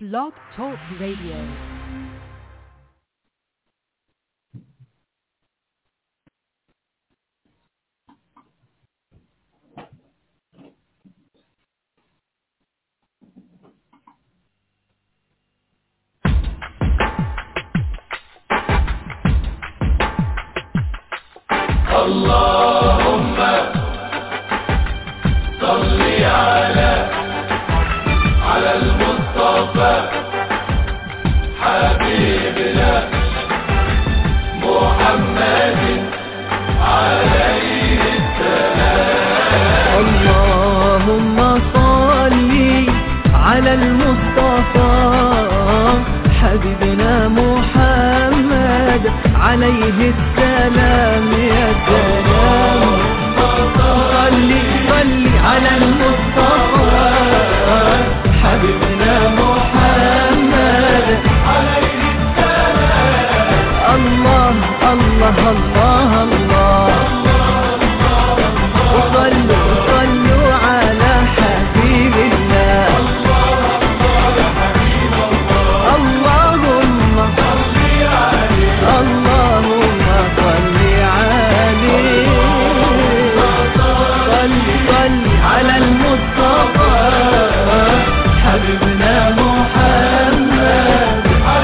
Blog Talk Radio. اللهم صل على على المصطفى حبيبنا محمد عليه السلام اللهم صل على المصطفى حبيبنا محمد عليه السلام يا سلام صل صل على المصطفى حبيبنا محمد عليه السلام الله الله الله الله وصلوا صلوا على حبيب الله اللهم اللهم صل عليه صل صل على المصطفى حبيبنا محمد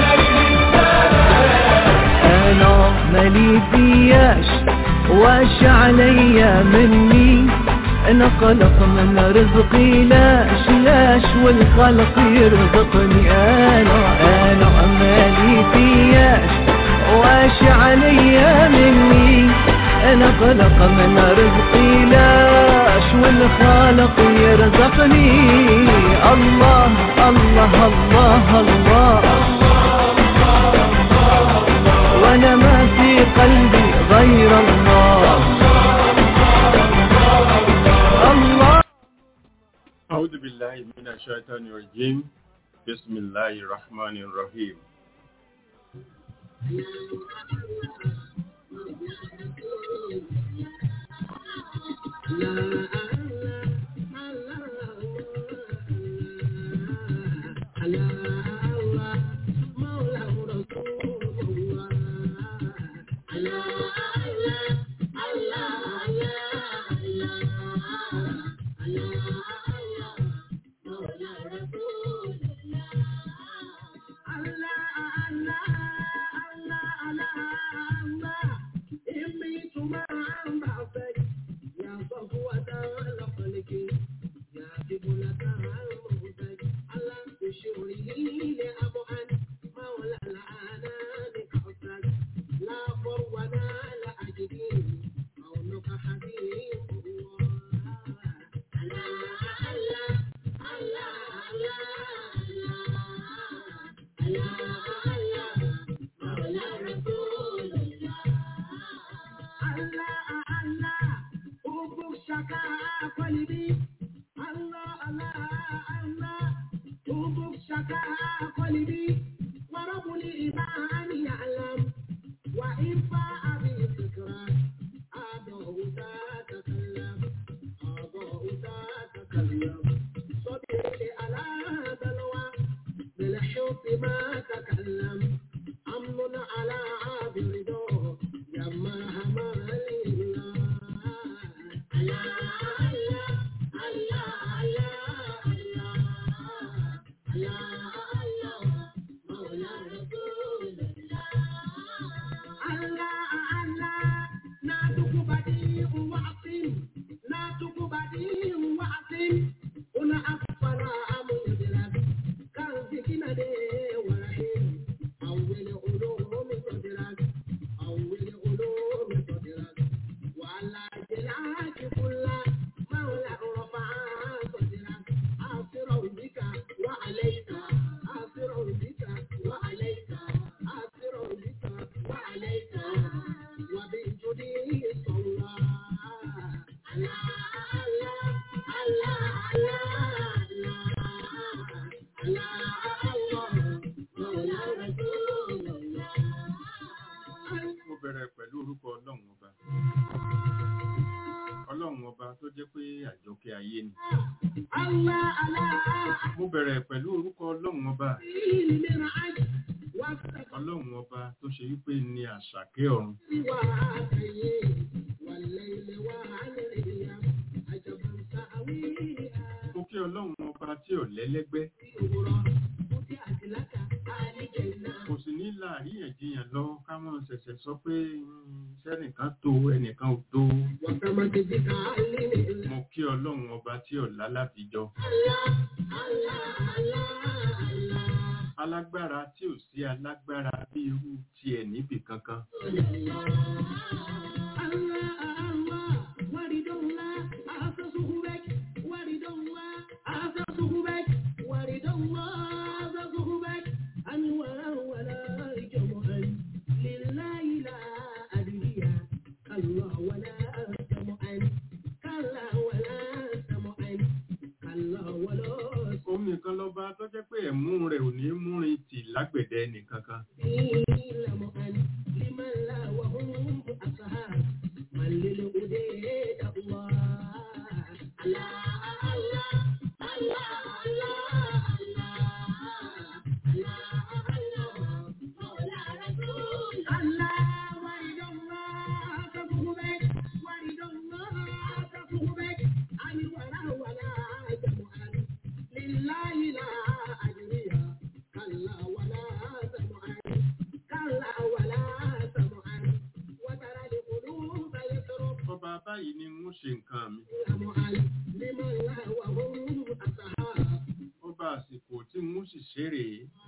انا مالي فياش واش عليا مني انا خلق من رزقي لاش لاش والخلق يرزقني انا انا مالي فياش واش عليا مني انا خلق من رزقي لاش والخالق يرزقني الله الله الله, الله وانا ما في قلبي غير الله الله أعوذ بالله من الشيطان الرجيم بسم الله الرحمن الرحيم wà ọlọ́run ọba tó ṣe wípé ní àṣàkẹ́ ọ̀run mo kí ọlọ́run ọba tí ò lẹ́lẹ́gbẹ́ kò sì ní láàríyànjiyàn lọ ká mọ́ ṣẹ̀ṣẹ̀ sọ pé mm, sẹ́nìkan tó ẹnìkan ò tó mo kí ọlọ́run ọba tí ò lálàfijọ alágbára tí ò sí alágbára bí irú tiẹ̀ níbì kankan òun nìkan lọ́ba tó jẹ́ pé ẹ̀mú rẹ̀ ò ní múrin tì lágbẹ̀dẹ nìkankan ọba báyìí ni mo ṣe nǹkan mi ọba àsìkò tí mo sì ṣeré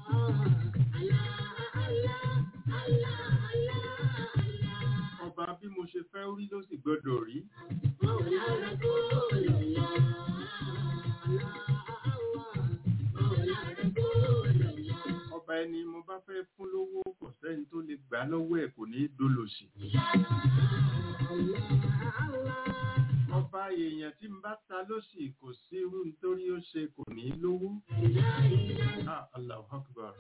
ọba bí mo ṣe fẹ́ rí ló sì gbọ́dọ̀ rí ọba ẹni mo bá fẹ́ fún lówó kò sẹ́ni tó lè gbà lọ́wọ́ ẹ̀ kò ní í dolòṣì ọba èèyàn tí n bá ta lóṣì kò sí irú nítorí ó ṣe kò ní í lówó Ah, Allahu Akbar.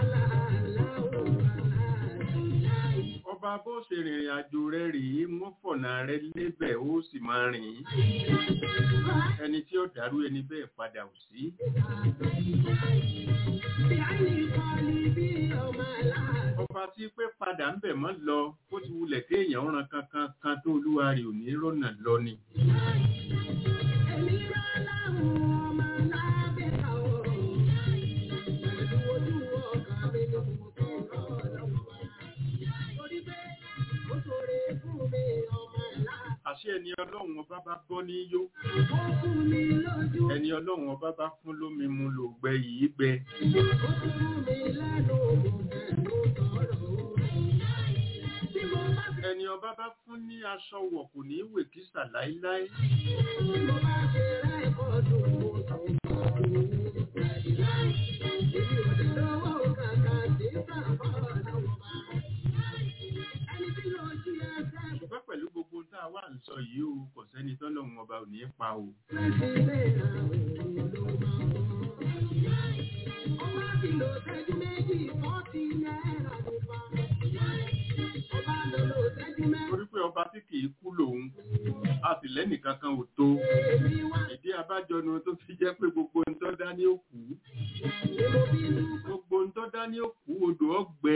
ọba bó ṣe rìnrìn àjò rẹ rèé wọ́n fọ̀nà rẹ lébẹ̀ ó sì máa rìn ẹni tí ó dàrú ẹni bẹ́ẹ̀ padà ò sí ọba tí pé padà ń bẹ̀ mọ́ lọ bó ti wulẹ̀ kéèyàn ran kankan kan tó olúwa rẹ̀ ò ní rọ́nà lọ ni àṣé ẹni ọlọ́run ọba bá bọ́ ní yó ẹni ọlọ́run ọba bá fún lómi mu lò gbẹ yìí gbẹ ẹni ọba bá fún ní aṣọ wọ̀ kò ní wè kísà láíláí ṣùgbọ́n pẹ̀lú gbogbo tá a wà ń sọ yìí o kò sẹ́ni tọ́lọ́run ọba ò ní pa o torí pé ọba tí kì í kú lòun a sì lẹ́nìkan kan ò tó ìdí abájọ nu tó fi jẹ́ pé gbogbo ń tọ́ dá ní òkú gbogbo ń tọ́ dá ní òkú odò ọgbẹ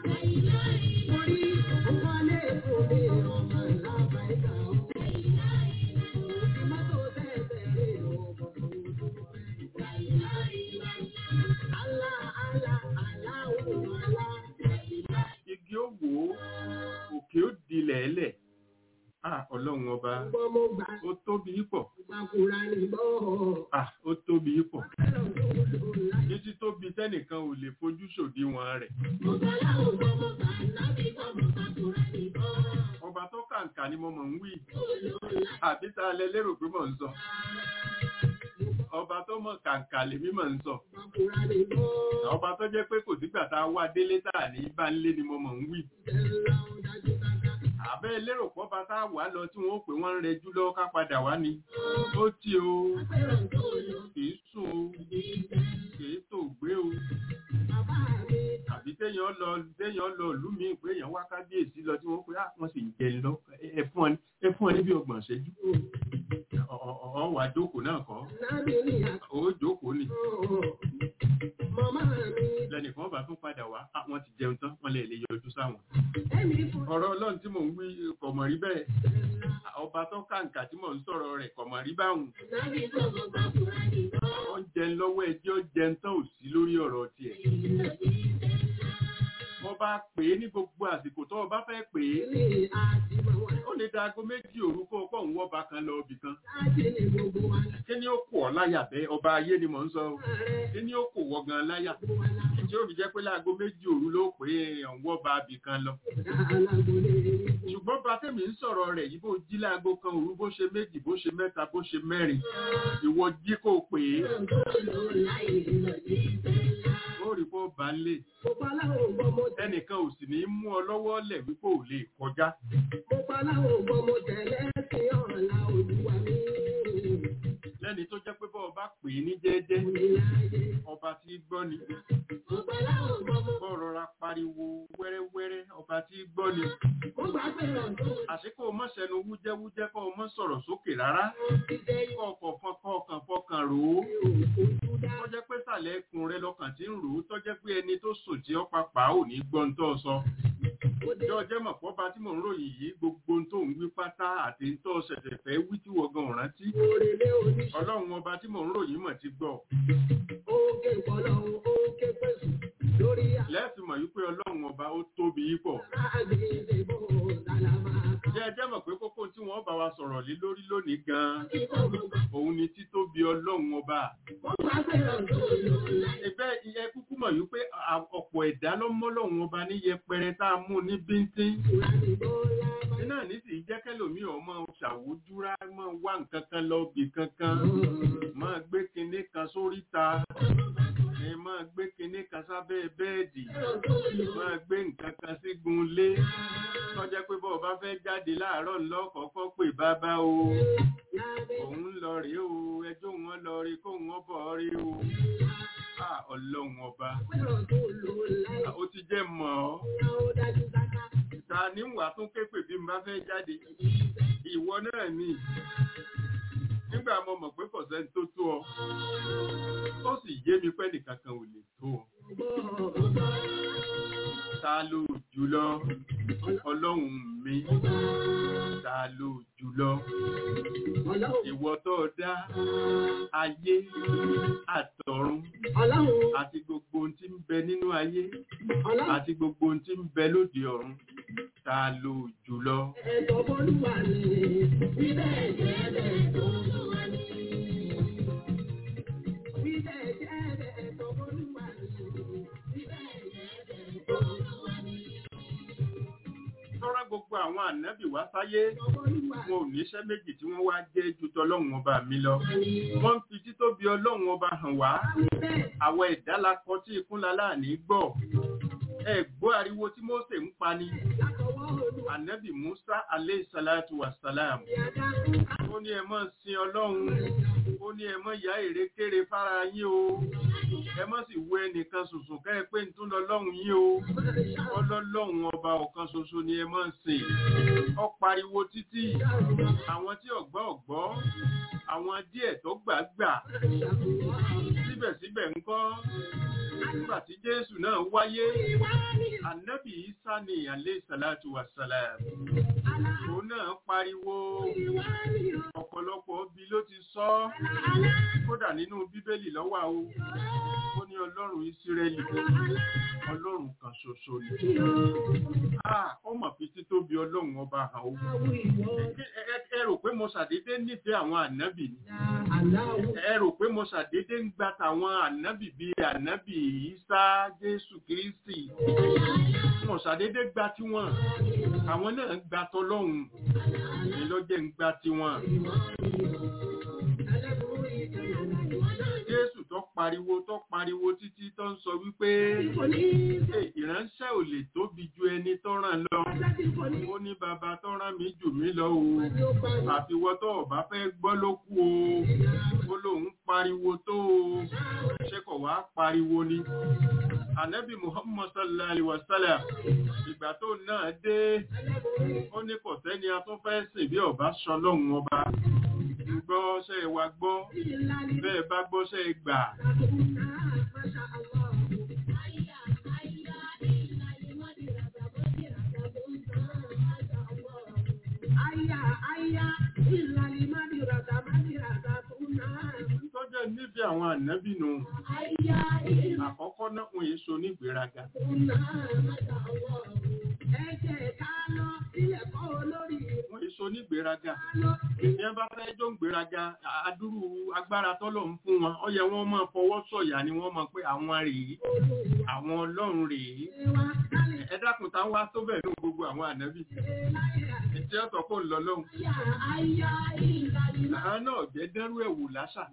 igi ó wò ó òkè ó dilẹ̀ ẹlẹ̀ ah ọlọ́run ọba ó tóbi pọ̀ ah ó tóbi pọ̀ títí tóbi tẹ́nìkan ò lè fojú ṣòdiwọ̀n rẹ̀ ọba tó kàǹkà ni mo mọ̀ ń wí àbí tá a lẹ lérò pé mò ń sọ ọba tó mọ̀ kàǹkà lèmi mọ̀ ń sọ ọba tó jẹ́ pé kò sígbà tá a wá délé tá a ní bá ń lé ni mo mọ̀ ń wí àbẹ́ lérò pọ́ba tá a wà lọ tí wọ́n pè wọ́n ń rẹjú lọ́wọ́ ká padà wá ni ó tí o kìí sùn o kìí tó gbé o àbí téèyàn lọ téèyàn lọ ìlú míì pé èèyàn wá kábíyèsí lọ tí wọ́n pé ah wọ́n sì ń jẹ lọ ẹ fún ọ ní ẹ fún ọ ní bí ọgbọ̀n ṣẹ́jú ọ wà jókòó náà kọ́ ó jókòó ni lẹ́nìkan bá tún padà wá "Ah, wọ́n ti jẹun tán wọ́n lè lè yọjú sáwọn. ọ̀rọ̀ ọlọ́run tí mò ń wí kò mọ̀ rí bẹ́ẹ̀ ọba tó kàǹkà tí mò ń sọ̀rọ̀ rẹ̀ kò mọ̀ rí báwọn. ó ń jẹun lọ́wọ́ ẹjẹ́ ó jẹun tán ò sí lórí ọ̀rọ̀ tiẹ̀. wọ́n bá pè é ní gbogbo àsìkò tó o bá fẹ́ pè é ó lè da aago méjì òru kó o kọ́ òun wọ́ba kan lọ ibì kan. kí ni ó kù ọ́ láyà bẹ́ẹ̀ ọba ayé ni mò ń sọ o. kí ni ó kù wọ́ gan láyà. tí ó fi jẹ́ pé láago méjì òru ló pè é òun wọ́ba ibì kan lọ. ṣùgbọ́n bá tèmi ń sọ̀rọ̀ rẹ̀ yìí bó jí láago kan òru bó ṣe méjì bó ṣe mẹ́ta bó ṣe mẹ́rin ìwọ jí kó o pè é ó rí bó bá ń lè ẹnìkan ò sì ní í mú ọ lọ́wọ́ lẹ̀ wípé ò lè kọjá lẹ́ni tó jẹ́ pé bọ́ ọba pè é ní jẹ́jẹ́ ọba tí gbọ́ ni bọ́ rọra pariwo wẹ́rẹ́wẹ́rẹ́ ọba tí gbọ́ ni àsìkò mọ́sẹ̀nu wújẹ́wújẹ́ kọ́ ọmọ sọ̀rọ̀ sókè rárá kọ́ ọkọ̀ fọkàn ọkàn fọkàn rò ó tó jẹ́ pé sàlẹ̀ ẹkùn rẹ lọ́kàn tí ń rò ó tó jẹ́ pé ẹni tó sùn tí ó papà ò ní gbọ́n tó sọ ìjọ jẹ́ mọ̀ pọ́ba tí mò ń ròyìn yìí gbogbo ohun tó ń wí pátá àti ń tọ́ ṣẹ̀ṣẹ̀ fẹ́ wí tí wọ́n gan rántí ọlọ́run ọba tí mò ń ròyìn mọ̀ ti gbọ́ lẹ́ẹ̀fì mọ̀ wípé ọlọ́run ọba ó tóbi pọ̀ jẹ́ ẹjẹ́ mọ̀ pé kókó tí wọ́n bá wa sọ̀rọ̀ lé lórí lónìí gan-an òun ni títóbi ọlọ́run ọba ẹgbẹ́ iye kúkú mọ̀ wípé à- ọ̀pọ̀ ẹ̀dá ló mọ́ lọ́run ọba ní yẹpẹrẹ tá a mú ní bíntín iná ní sì jẹ́ kẹ́lòmíì ọmọ ṣàwójúrá mọ́ wá nǹkan kan lọ bì kankan máa gbé kinní kan sóríta ẹ máa gbé kinní kan sábẹ́ bẹ́ẹ̀dì máa gbé nǹkan kan sígun lé tọ́jẹ́ pé bọ́ọ̀ bá fẹ́ jáde láàárọ̀ ńlọ́kọ̀ọ́kọ́ pè bàbá o òun ń lọ rèé o ẹjọ́ wọn lọ rí kó wọn bọ̀ rí o à ọlọ́run ọba à, ó ti jẹ́ mọ̀ ọ́ ta ní wà tún képè bí n bá fẹ́ jáde ìwọ náà ni nígbà mo mọ̀ pé kọ̀sẹ́ tó tó ọ ó sì yé mi pẹ́ nìkan kan ò lè tó ọ ta ló jùlọ ọlọ́run mi ta ló jùlọ ìwọ tó dá ayé àtọ̀run àti gbogbo ohun tí ń bẹ nínú ayé àti gbogbo ohun tí ń bẹ lóde ọ̀run ta ló jùlọ tọ́rọ gbogbo àwọn ànábì wá sáyé wọn ò níṣẹ́ méjì tí wọ́n wá jẹ́ ju tọlọ́run ọba mi lọ wọ́n ń fi títóbi ọlọ́run ọba hàn wá àwọn ẹ̀dá la kọ tí ikún lálá ní gbọ́ ẹ gbọ́ ariwo tí Mósè ń pa ni ànábì Musa aleyhi salatu wa salam ó ní ẹ mọ́ sin ọlọ́run ó ní ẹ mọ́ ya èrèkéré fara yín o ẹ mọ́ sì wo ẹnìkan ṣoṣo kẹ́ ẹ pé ń tún lọ lọ́hùn yín o ọlọ́lọ́hun ọba ọ̀kan ṣoṣo ni ẹ máa ń sìn ọ pariwo títí àwọn tí ọ̀gbọ́ ọ̀gbọ́ àwọn díẹ̀ tó gbà gbà síbẹ̀síbẹ̀ ńkọ́ nígbà tí jésù náà wáyé ànábì isa ni alẹ́ sàlátù wàsálàm òun náà pariwo ọ̀pọ̀lọpọ̀ bí ló ti sọ kódà nínú bíbélì lọ́wọ́ o ó ní ọlọ́run ìsírẹ́lì ọlọ́run kan ṣoṣo ni Ah, ó mọ̀ fi títóbi ọlọ́run ọba hàn ó Ẹ- ẹ- ẹ rò pé mo ṣàdédé nífẹ̀ẹ́ àwọn ànábì ni ẹ rò pé mo ṣàdédé ń gba tàwọn ànábì bíi ànábì Ìsá Jésù Kristi mo ṣàdédé gba tiwọn àwọn náà gba tọlọ́hun ni ló jẹ́ ń gba tiwọn Jésù tó pariwo tó pariwo títí tó ń sọ wípé "Ẹ, ìránṣẹ́ ò lè tóbi ju ẹni tó ràn lọ ó ní bàbá tó rán mi jù mí lọ o àfiwọ́ tó ọ̀bá fẹ́ gbọ́ ló kú o ó lóun pariwo tó o ṣé kò wá pariwo ni ànábì muhammad sallallahu alaihi wasallam ìgbà tó náà dé ó ní kò sẹ́ni a tún fẹ́ sìn bí ọba sọlọ́run ọba gbọ́ ṣe wa gbọ́ bẹ́ẹ̀ bá gbọ́ ṣe gbà ànábì nù àkọ́kọ́ náà wọn èso nígbéraga wọn èso nígbéraga bí wọn bá fẹ́ jó ń gbéraga adúrú agbára tọ́lọ̀ ń fún wọn ó yẹ wọ́n máa fọwọ́ sọ̀yà ni wọ́n mọ̀ pé àwọn rèé àwọn ọlọ́run rèé ẹ dákun tá wá tó bẹ̀ ní gbogbo àwọn ànábì tí ó sọ pé ń lọ lóhun àwọn náà jẹ́ dẹ́rú ẹ̀wù láṣà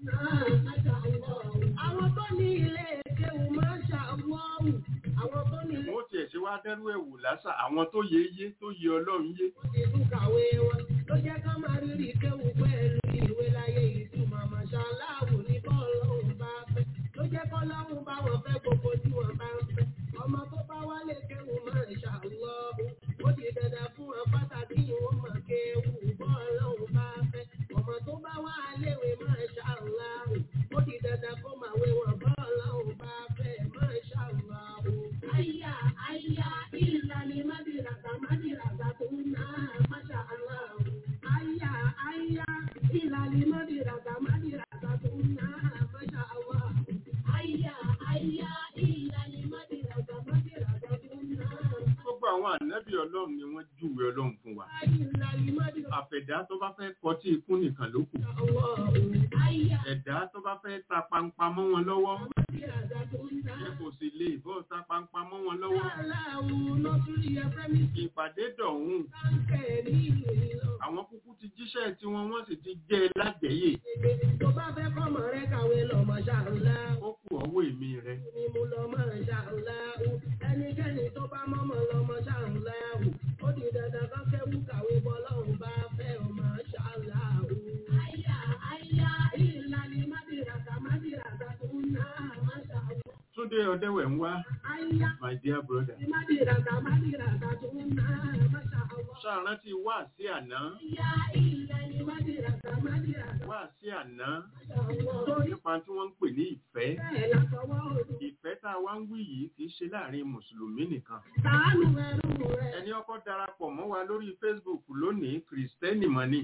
Àwọn tó ní ilé ìkéwù máa ń ṣàwọ́wù. Àwọn tó ní ilé wọ́n tiẹ̀ ṣe wá dẹ́rú ẹ̀wù láṣà àwọn tó yé yé tó yé ọlọ́run yé ìlú kàwé wọn ló jẹ́ ká máa rí rí kéwù pẹ̀lú ìwé láyé ìtumọ̀ màṣáláàwù ní bọ́ọ̀lọ́hùn bá fẹ́ ló jẹ́ kọ́ lọ́hùn bá wọn fẹ́ gbogbo tí wọ́n bá ń fẹ́ ọmọ tó bá wálé kéwù máa ń ṣàlọ́hù ó di dandan fún wọn pàtàkì wọn mọ̀ kéwù bọ́ọ̀lọ́hùn bá fẹ́ ọmọ tó bá wá léwe máa ṣàlọ́hù ó di dandan kó máa wé wọn bọ́ọ̀lọ́hùn bá fẹ́ máa ṣàlọ́hù. Àyà àyà ìlànà mádìràtà mádìràtà tó ń ná máṣá aláwọ̀. Àyà àyà ìlànà mádìràtà mádìràtà tó ń ná máṣá aláwọ̀. Àyà àyà ìlànà mádìràtà mádìràtà tó ń ná. gbogbo àwọn ànábì ọlọ́run ni wọ́n júwe ọlọ́run fún wa Ìlànà mádìràtà àfẹ̀dá tó bá fẹ́ kọtí ikú nìkan ló kù aláwọ̀. Àyà ẹ̀dá tó bá fẹ́ ta pampa mọ́ wọn lọ́wọ́ mádìràtà tó ń ná. ẹ kò sì lè bọ́ ta pampa mọ́ wọn lọ́wọ́ Aláwọ̀ nọ́sùlì ẹ̀fẹ́mi ìpàdé dọ̀hún sáńkẹ̀ ní ìlú ìlọ. àwọn kúkú ti jíṣẹ́ tí wọ́n wọ́n sì ti jẹ́ ẹ lágbẹ̀yẹ Tó bá fẹ́ kọ́mọ rẹ kàwé lọ màṣáláà. ó kù ọwọ́ èmi rẹ ni mo lọ máa ṣàǹláhù ẹnikẹ́ni tó bá mọ́mọ́ lọ máa ṣàǹláhù ó di dandan kan kẹ́wù kàwé bọ́lọ́run bá fẹ́ ọ máa ṣàǹláhù. àyà àyà ìlànà mádìràtà mádìràtà tó ń ná máa ṣàǹláhù. túndé ọdẹwẹ̀ ń wá àyà my dear brother mádìràtà mádìràtà tó ń ná máa ṣàǹláhù. ṣàrántí wá sí àná àyà ìlànà mádìràtà mádìràtà wá sí àná ṣàǹláhù. nípa tí wọ́n ń pè ní ìfẹ́ bẹ́ẹ̀ látọwọ́ òdu ìfẹ́ tá a wá ń wí yìí kì í ṣe láàrin mùsùlùmí nìkan sàánù ẹrú rẹ̀. ẹni ọkọ darapọ̀ mọ́ wa lórí facebook lónìí kìrìsìtẹ́nì mọ́ ni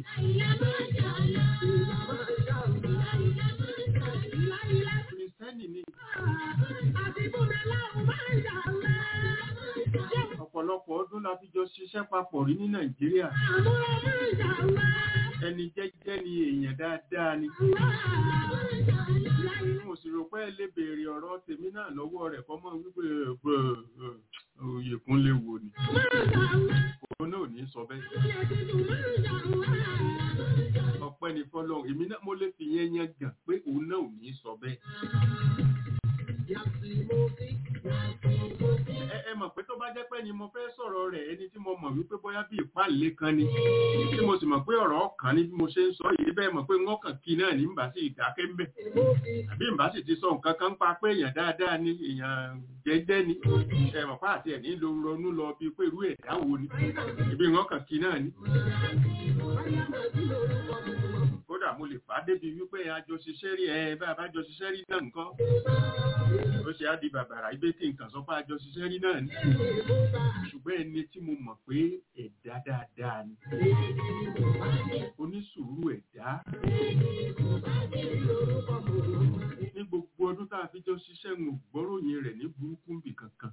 kìrìsìtẹ́nì ni ọ̀pọ̀lọpọ̀ ọdún la fi jọ ṣiṣẹ́ papọ̀ rí ní nàìjíríà ẹni jẹ́jẹ́ ni èèyàn dáadáa ni mo sì rò pé ẹ lè béèrè ọ̀rọ̀ tèmi náà lọ́wọ́ rẹ̀ kọ́ mọ́ wípé ẹ̀gbẹ́ òyìnkún lè wò ni òun náà ò ní sọ bẹ́ẹ̀ ọpẹ́ ni fọlọ́run èmi náà mo lè fi yẹn yẹn gàn pé òun náà ò ní sọ bẹ́ẹ̀ ẹ ẹ mọ̀ pé tó bá jẹ́ pé ni mo fẹ́ sọ̀rọ̀ rẹ̀ ẹni tí mo mọ̀ wípé bóyá bí ìpàlẹ̀ kan ni tí mo sì mọ̀ pé ọ̀rọ̀ ọkàn ni bí mo ṣe ń sọ yìí bẹ́ẹ̀ mọ̀ pé wọ́n kàn kí náà ní mbà sí ìdákẹ́ mbẹ̀ àbí mbà sì ti sọ nǹkan kan pa pé èèyàn dáadáa ni èèyàn jẹ́jẹ́ ni ẹ mọ̀ pé àti ẹ̀ ní lo ronú lọ bíi pé irú ẹ̀dá wo ni ìbí wọ́n kàn kí náà ni kódà mo lè fà á débi wípé àjọ ṣiṣẹ́ rí ẹ bá a bá jọ ṣiṣẹ́ rí náà nǹkan ó ṣe á di bàbàrà ibé tí nǹkan sọ pé àjọ ṣiṣẹ́ rí náà ni ṣùgbọ́n ẹni tí mo mọ̀ pé ẹ̀dá dáadáa ni onísùúrù ẹ̀dá ní gbogbo ọdún tá a fi jọ ṣiṣẹ́ ń gbọ́ròyìn rẹ̀ ní burúkú bì kankan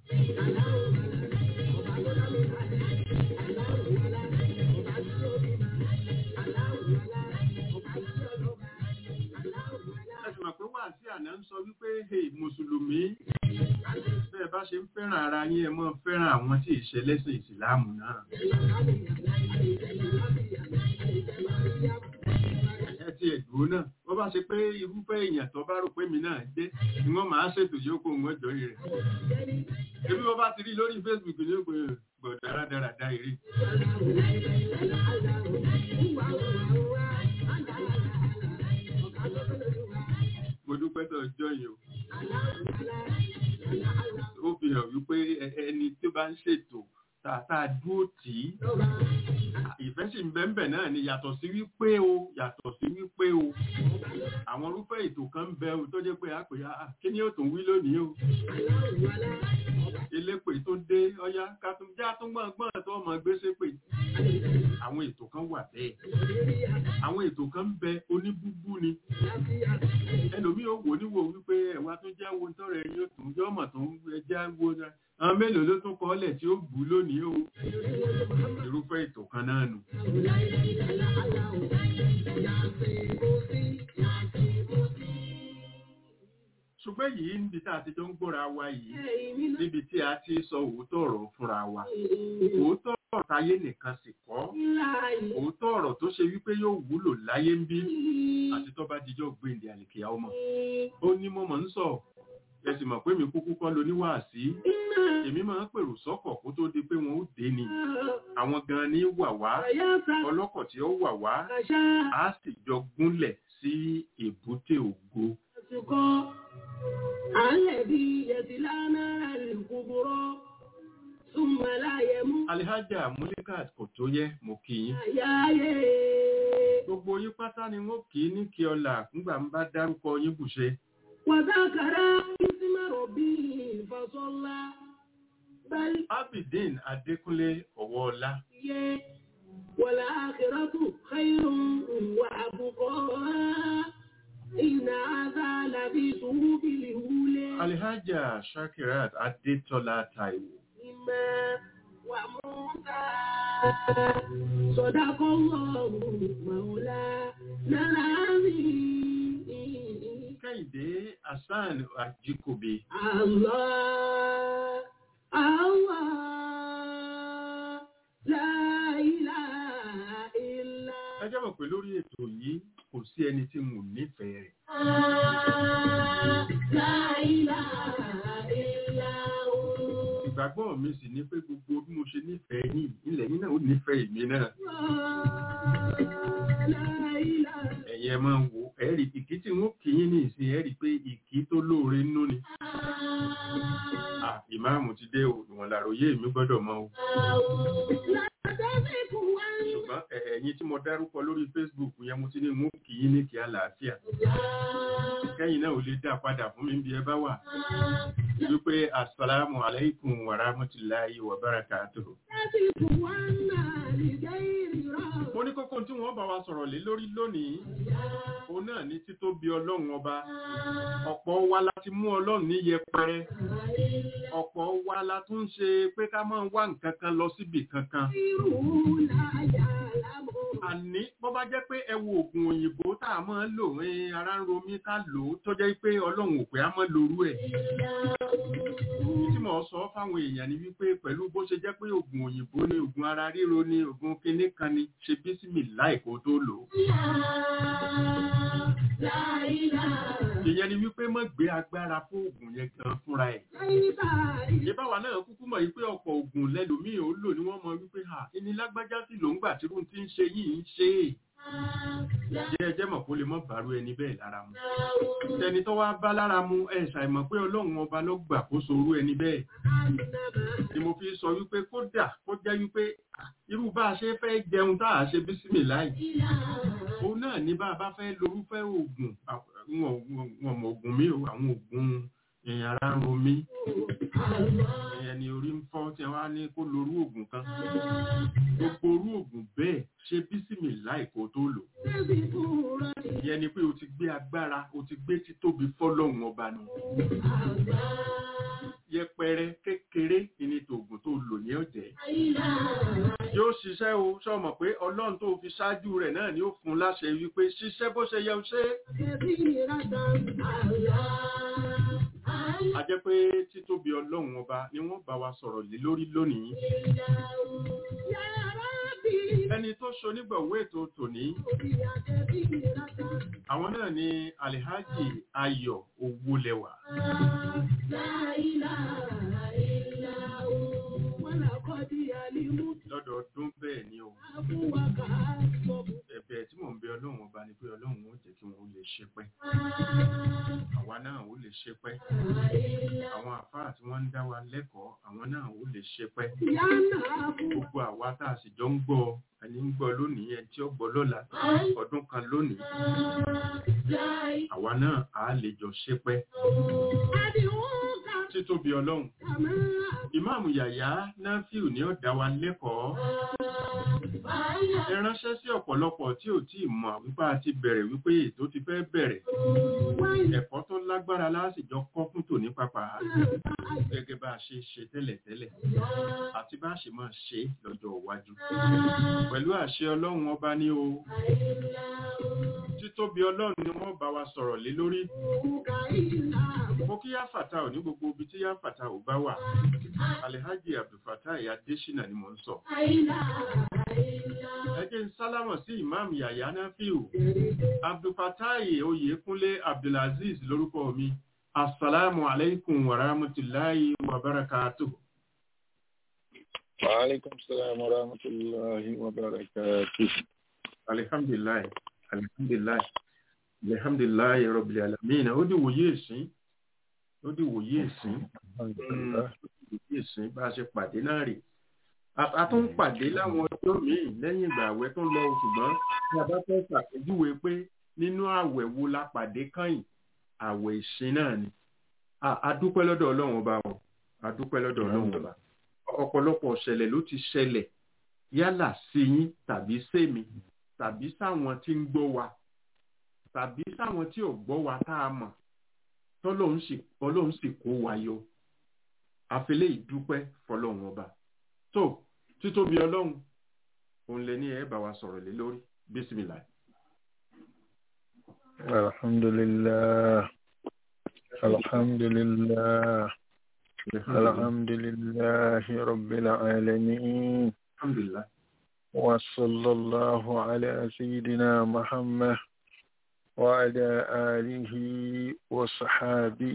ẹ sì mọ̀ pé wà sí àná ń sọ wípé hey mùsùlùmí bẹ́ẹ̀ bá ṣe ń fẹ́ràn ara yín ẹ mọ́ fẹ́ràn àwọn tí ìṣe lẹ́sìn ìsìláàmù náà ẹ ti ẹ̀dùn náà wọ́n bá ṣe pé irúfẹ́ èèyàn tó bá rò pé mi náà jẹ́ ni wọ́n máa ṣètò yóò kó wọn jọ rẹ̀ ebi wọ́n bá ti rí lórí Facebook ní òpin gbọ̀ dáradára eré mo dúpẹ́ tó ọjọ́ yìí o ó fi hàn wípé ẹ- ẹni tó bá ń ṣètò tààtà dúró tì í ìfẹ́ sì ń bẹ́ńbẹ̀ náà ni yàtọ̀ sí wípé o yàtọ̀ sí wípé o àwọn irúfẹ́ ètò kan ń bẹ o tó jẹ́ pé a pè á kí ni ó tún wí lónìí o elépè tó dé ọyá ká tún já tún gbọ́n gbọ́n tó tó ọmọ gbé sépè àwọn ètò kan wà bẹ́ẹ̀ àwọn ètò kan ń bẹ oníbúbú ni ẹlòmíì ò wò níwò wípé ẹ̀wà tó jẹ́ wo tọrọ ẹ̀yìn òtún jẹ́ ọmọ tó ń ẹjẹ́ wo náà àwọn mélòó ló tún kọ́lẹ̀ tí ó bù lónìí o irúfẹ́ ètò kan náà nù. ṣùgbọ́n yìí níbi tá a ti jọ ń gbọ́ra wa yìí níbi tí a ti sọ òótọ́ ọ̀rọ̀ fúnra wa òótọ́ ọ̀rọ̀ táyé nìkan sì kọ́ òótọ́ ọ̀rọ̀ tó ṣe wípé yóò wúlò láyé ń bí àti tó bá dijọ́ gbèǹdé àlèkèyà ọmọ ó ní mo mọ̀ ń sọ ẹ sì mọ̀ pé mi kúkú kọ́ lo níwàásí èmi máa ń pèrò sọ́kọ̀ kó tó di pé wọn ó dé ni àwọn gan ni wà wá ọlọ́kọ̀ tí ó wà wá á sì jọ gúnlẹ̀ sí èbúté ògo. Alihaja Mulikat kò tó yẹ mo kì í. Gbogbo yín pátá ni wọ́n kì í ní kí ọlà nígbà ń bá dárúkọ yín bùṣe. وذكر اسم ربه فصلى بل Abidin Adékúnlé Ọ̀wọ́ọlá. والآخرة خير وأبقى إن هذا لفي صحف الأولى Alihaja Shakirat Adétọ́lá Táíwò. إما وموسى صدق الله مولانا العظيم Kẹ́hìndé Hassan Ajíkòbe. Allah, Allah, la ilaha illa Ẹ jẹ́ mọ̀ pé lórí ètò yìí kò sí ẹni tí mo nífẹ̀ẹ́ rẹ̀. Allah, la ilaha illa hu. Ìgbàgbọ́ mi sì ní pé gbogbo bí mo ṣe nífẹ̀ẹ́ yìí ilẹ̀ yìí náà ó nífẹ̀ẹ́ èmi náà. Allah, la ilaha Ẹ̀yin ẹ máa ń wo ẹ̀rí ìkí tí wọ́n kì í ní ìsìn ẹ̀rí pé ìkí tó lóore nínú ni. À ìmáàmù ti dé o, ìwọ̀n làròyé mi gbọ́dọ̀ mọ o. Ṣùgbọ́n ẹ̀- ẹ̀yin tí mo dárúkọ lórí Facebook yẹn mo ti ní mú kì í ní kí àlàáfíà. Kẹ́yìn náà ò lè dá padà fún mi bí ẹ bá wà. Wípé Assalamu alaikum wa rahmatullahi wa barakatuhu. Mo ní kókó tí wọ́n bá wa sọ̀rọ̀ lé lórí lónìí. Òun náà ní títóbi ọlọ́run ọba. Ọ̀pọ̀ wa la ti mú ọlọ́run ní yẹpẹrẹ. Ọ̀pọ̀ wa la tún ń ṣe pé ká máa wá nǹkan kan lọ síbì kankan. Àní bọ́ bá jẹ́ pé ẹ wo oògùn òyìnbó tá a máa ń lò ní ara ń ro mí ká lò ó tó jẹ́ pé ọlọ́run ò pé á máa lorú ẹ̀. Tí mo sọ fáwọn èèyàn ni wípé pẹ̀lú bó ṣe jẹ́ pé oògùn òyìnbó ni oògùn ara ríro ni oògùn kinní kan ni ṣe bísímì láì kó tó lò ó. Ìyẹn ni wípé má gbé agbára fún oògùn yẹn gan fúnra ẹ̀. Ìbáwa náà kúkú mọ̀ wípé ọ̀pọ̀ oògùn lẹ́lòmíì ò lò ní wọ́n mọ wípé ha ìní lágbájá sí ló ń gbà tí irun ti ń ṣe yìí ń ṣe é. Jẹ́ ẹjẹ́ mọ̀ kó lè mọ́ bàrú ẹni bẹ́ẹ̀ lára mu. Tẹni tó wá bá lára mu ẹ̀ ṣàìmọ̀ pé ọlọ́run ọba ló gbà kó sorú ẹni bẹ́ẹ̀. Ni mo fi sọ wípé kódà kó jẹ́ wípé ah, irú bá a ṣe fẹ́ jẹun tá a ṣe bísímì láì. Òun náà ní bá a bá fẹ́ lorúfẹ́ oògùn à- wọn wọn mọ oògùn mi o àwọn oògùn ẹ̀yìn ara ń ro mí ẹ̀yìn ni orí ń fọ́ tí wọ́n á ní kó lorú oògùn kan gbogbo orú oògùn bẹ́ẹ̀ ṣe bísímì láì kó tó lò ìyẹn ni pé o ti gbé agbára o ti gbé títóbi fọ́lọ́hun ọba nù yẹpẹrẹ kékeré ìní tòògùn tó lò ní ọ̀jẹ̀ yóò ṣiṣẹ́ o sọmọ pé ọlọ́run tó fi ṣáájú rẹ̀ náà ni ó fún un láṣẹ wípé ṣiṣẹ́ bó ṣe yẹ ó ṣe é a jẹ́ pé títóbi ọlọ́run ọba ni wọ́n bá wa sọ̀rọ̀ lé lórí lónìí ẹni tó ṣonígbọ̀wé ètò tòní àwọn náà ni alihaji ayọ̀ owólẹwà lọ́dọọdún bẹ́ẹ̀ ni o ẹ̀bẹ̀ tí mò ń bẹ ọlọ́run ọba ni pé ọlọ́run ó jẹ́ kí wọ́n lè ṣe pẹ́ àwa náà ó lè ṣe pẹ́ àwọn àfáà tí wọ́n ń dá wa lẹ́kọ̀ọ́ àwọn náà ó lè ṣe pẹ́ gbogbo àwa tá a sì jọ ń gbọ́ ẹni ń gbọ́ lónìí ẹni tí ó gbọ́ lọ́la ọdún kan lónìí àwa náà á lè jọ ṣe pẹ́ títóbi ọlọ́run ìmáàmù yàyà náfíù ní ó dá wa lẹ́kọ̀ọ́ ẹ ránṣẹ́ sí ọ̀pọ̀lọpọ̀ tí ò tí ì mọ̀ wípé a ti bẹ̀rẹ̀ wípé ètò ti fẹ́ bẹ̀rẹ̀ ẹ̀kọ́ tó lágbára lásìjọ kọ́ fún tòní pápá gẹ́gẹ́ bá a ṣe ṣe tẹ́lẹ̀tẹ́lẹ̀ àti bá a ṣe máa ṣe lọ́jọ́ iwájú pẹ̀lú àṣẹ ọlọ́run ọba ní o títóbi ọlọ́run ni wọ́n bá wa sọ̀rọ̀ lé lórí mo kí yáfàtà ò ní gbogbo ibi tí yáfàtà ò bá wà alhaji abdulfatai adesina ni mo ń sọ ẹ jẹ́ ń sálámọ̀ sí ìmáàmù yàyà náfíù abdulfatai oyèkúnlé abdulaziz lórúkọ mi assalamu alaikum wa rahmatullahi wa barakatuh وعليكم السلام ورحمة الله وبركاته alhamdulilayi alhamdulilayi alhamdulilayi rabbil alamin ó di wòye ìsín ó di wòye ìsín الحمد لله wòye ìsín bá a ṣe pàdé náà rè A- a tún pàdé láwọn ọjọ́ míì lẹ́yìn ìgbà àwẹ̀ tó ń lọ ṣùgbọ́n tí a bá fẹ́ ṣàpèjúwe pé nínú àwẹ̀ wo la pàdé kányìn àwẹ̀ ìsìn náà ni A- a dúpẹ́ lọ́dọ̀ ọlọ́run ọba o a dúpẹ́ lọ́dọ̀ ọlọ́run ọba ọ̀pọ̀lọpọ̀ ṣẹlẹ̀ ló ti ṣẹlẹ̀ yálà sí yín tàbí sèmi tàbí sáwọn tí ń gbọ́ wa tàbí sáwọn tí ò gbọ́ wa tá a mọ̀ tọ́lọ́run sì ọlọ́run sì kó wa yọ àfẹlẹ́ ìdúpẹ́ fọlọ́run ọba tó títóbi ọlọ́run òun lè ní ẹ bá wa sọ̀rọ̀ lé lórí bísímìlà. الحمد لله الحمد لله الحمد لله رب العالمين alhamdulilah وصلى الله على سيدنا محمد وعلى آله وصحابه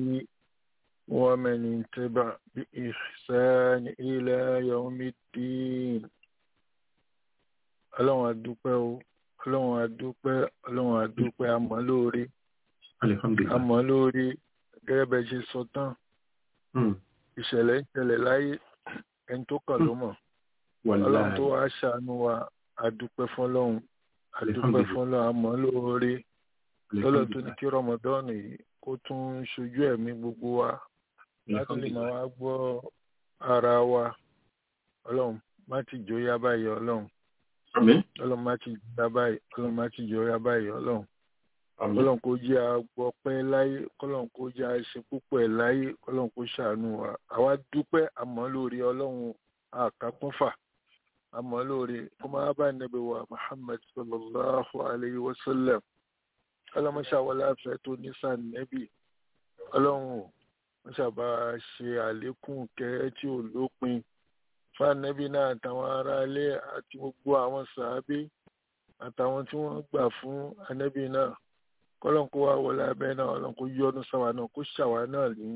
ومن اتبع بإحسان إلى يوم الدين ọlọ́run adúpẹ́ o ọlọ́run adúpẹ́ ọlọ́run adúpẹ́ àmọ́ lóore alihamdulilah àmọ́ lóore gẹ́gẹ́ bẹ́ẹ̀ ṣe sọ tán Hmm. ìṣẹ̀lẹ̀ ń ṣẹlẹ̀ láyé ẹni tó kàn ló mọ̀ ọlọ́run tó wàláhì wá ṣàánú wa adúpẹ́ fọlọ́run adúpẹ́ Alhamdulillah. fọlọ́run àmọ́ lóore lọ́lọ́ tó ní alihamdulilah kí rọmọdọ́ọ̀nù yìí kó tún ṣojú ẹ̀mí gbogbo wa láti lè máa wá gbọ́ ara wa ọlọ́run má ti jóyá báyìí ọlọ́run àmín ọlọ́run má ti jóyá báyìí ọlọ́run má ti jóyá báyìí ọlọ́run àmín kọ́lọ́n kó jẹ́ agbọ́pẹ́ láyé kọ́lọ́n kó jẹ́ àṣẹ púpọ̀ ẹ̀ láyé kọ́lọ́n kó ṣàánú wa àwa dúpẹ́ àmọ́ lórí ọlọ́run àkápọ́fà àmọ́ lórí kó máa bá nẹ́bẹ̀ wa muhammad sallallahu alayhi wa sallam ọlọ́mọṣàwọlá fẹ́ tó ní sànẹ́bì ọlọ́run wọ́n ṣàbá ṣe àlékún kẹ́ tí ò lópin fànẹ́bì náà àtàwọn aráalé àti gbogbo àwọn sàábé àtàwọn tí wọ́n gbà fún anẹ́bì náà kọlọ́n kó wá wọlé abẹ́ náà ọlọ́n kó yọ́nú sáwa náà kó ṣàwa náà ní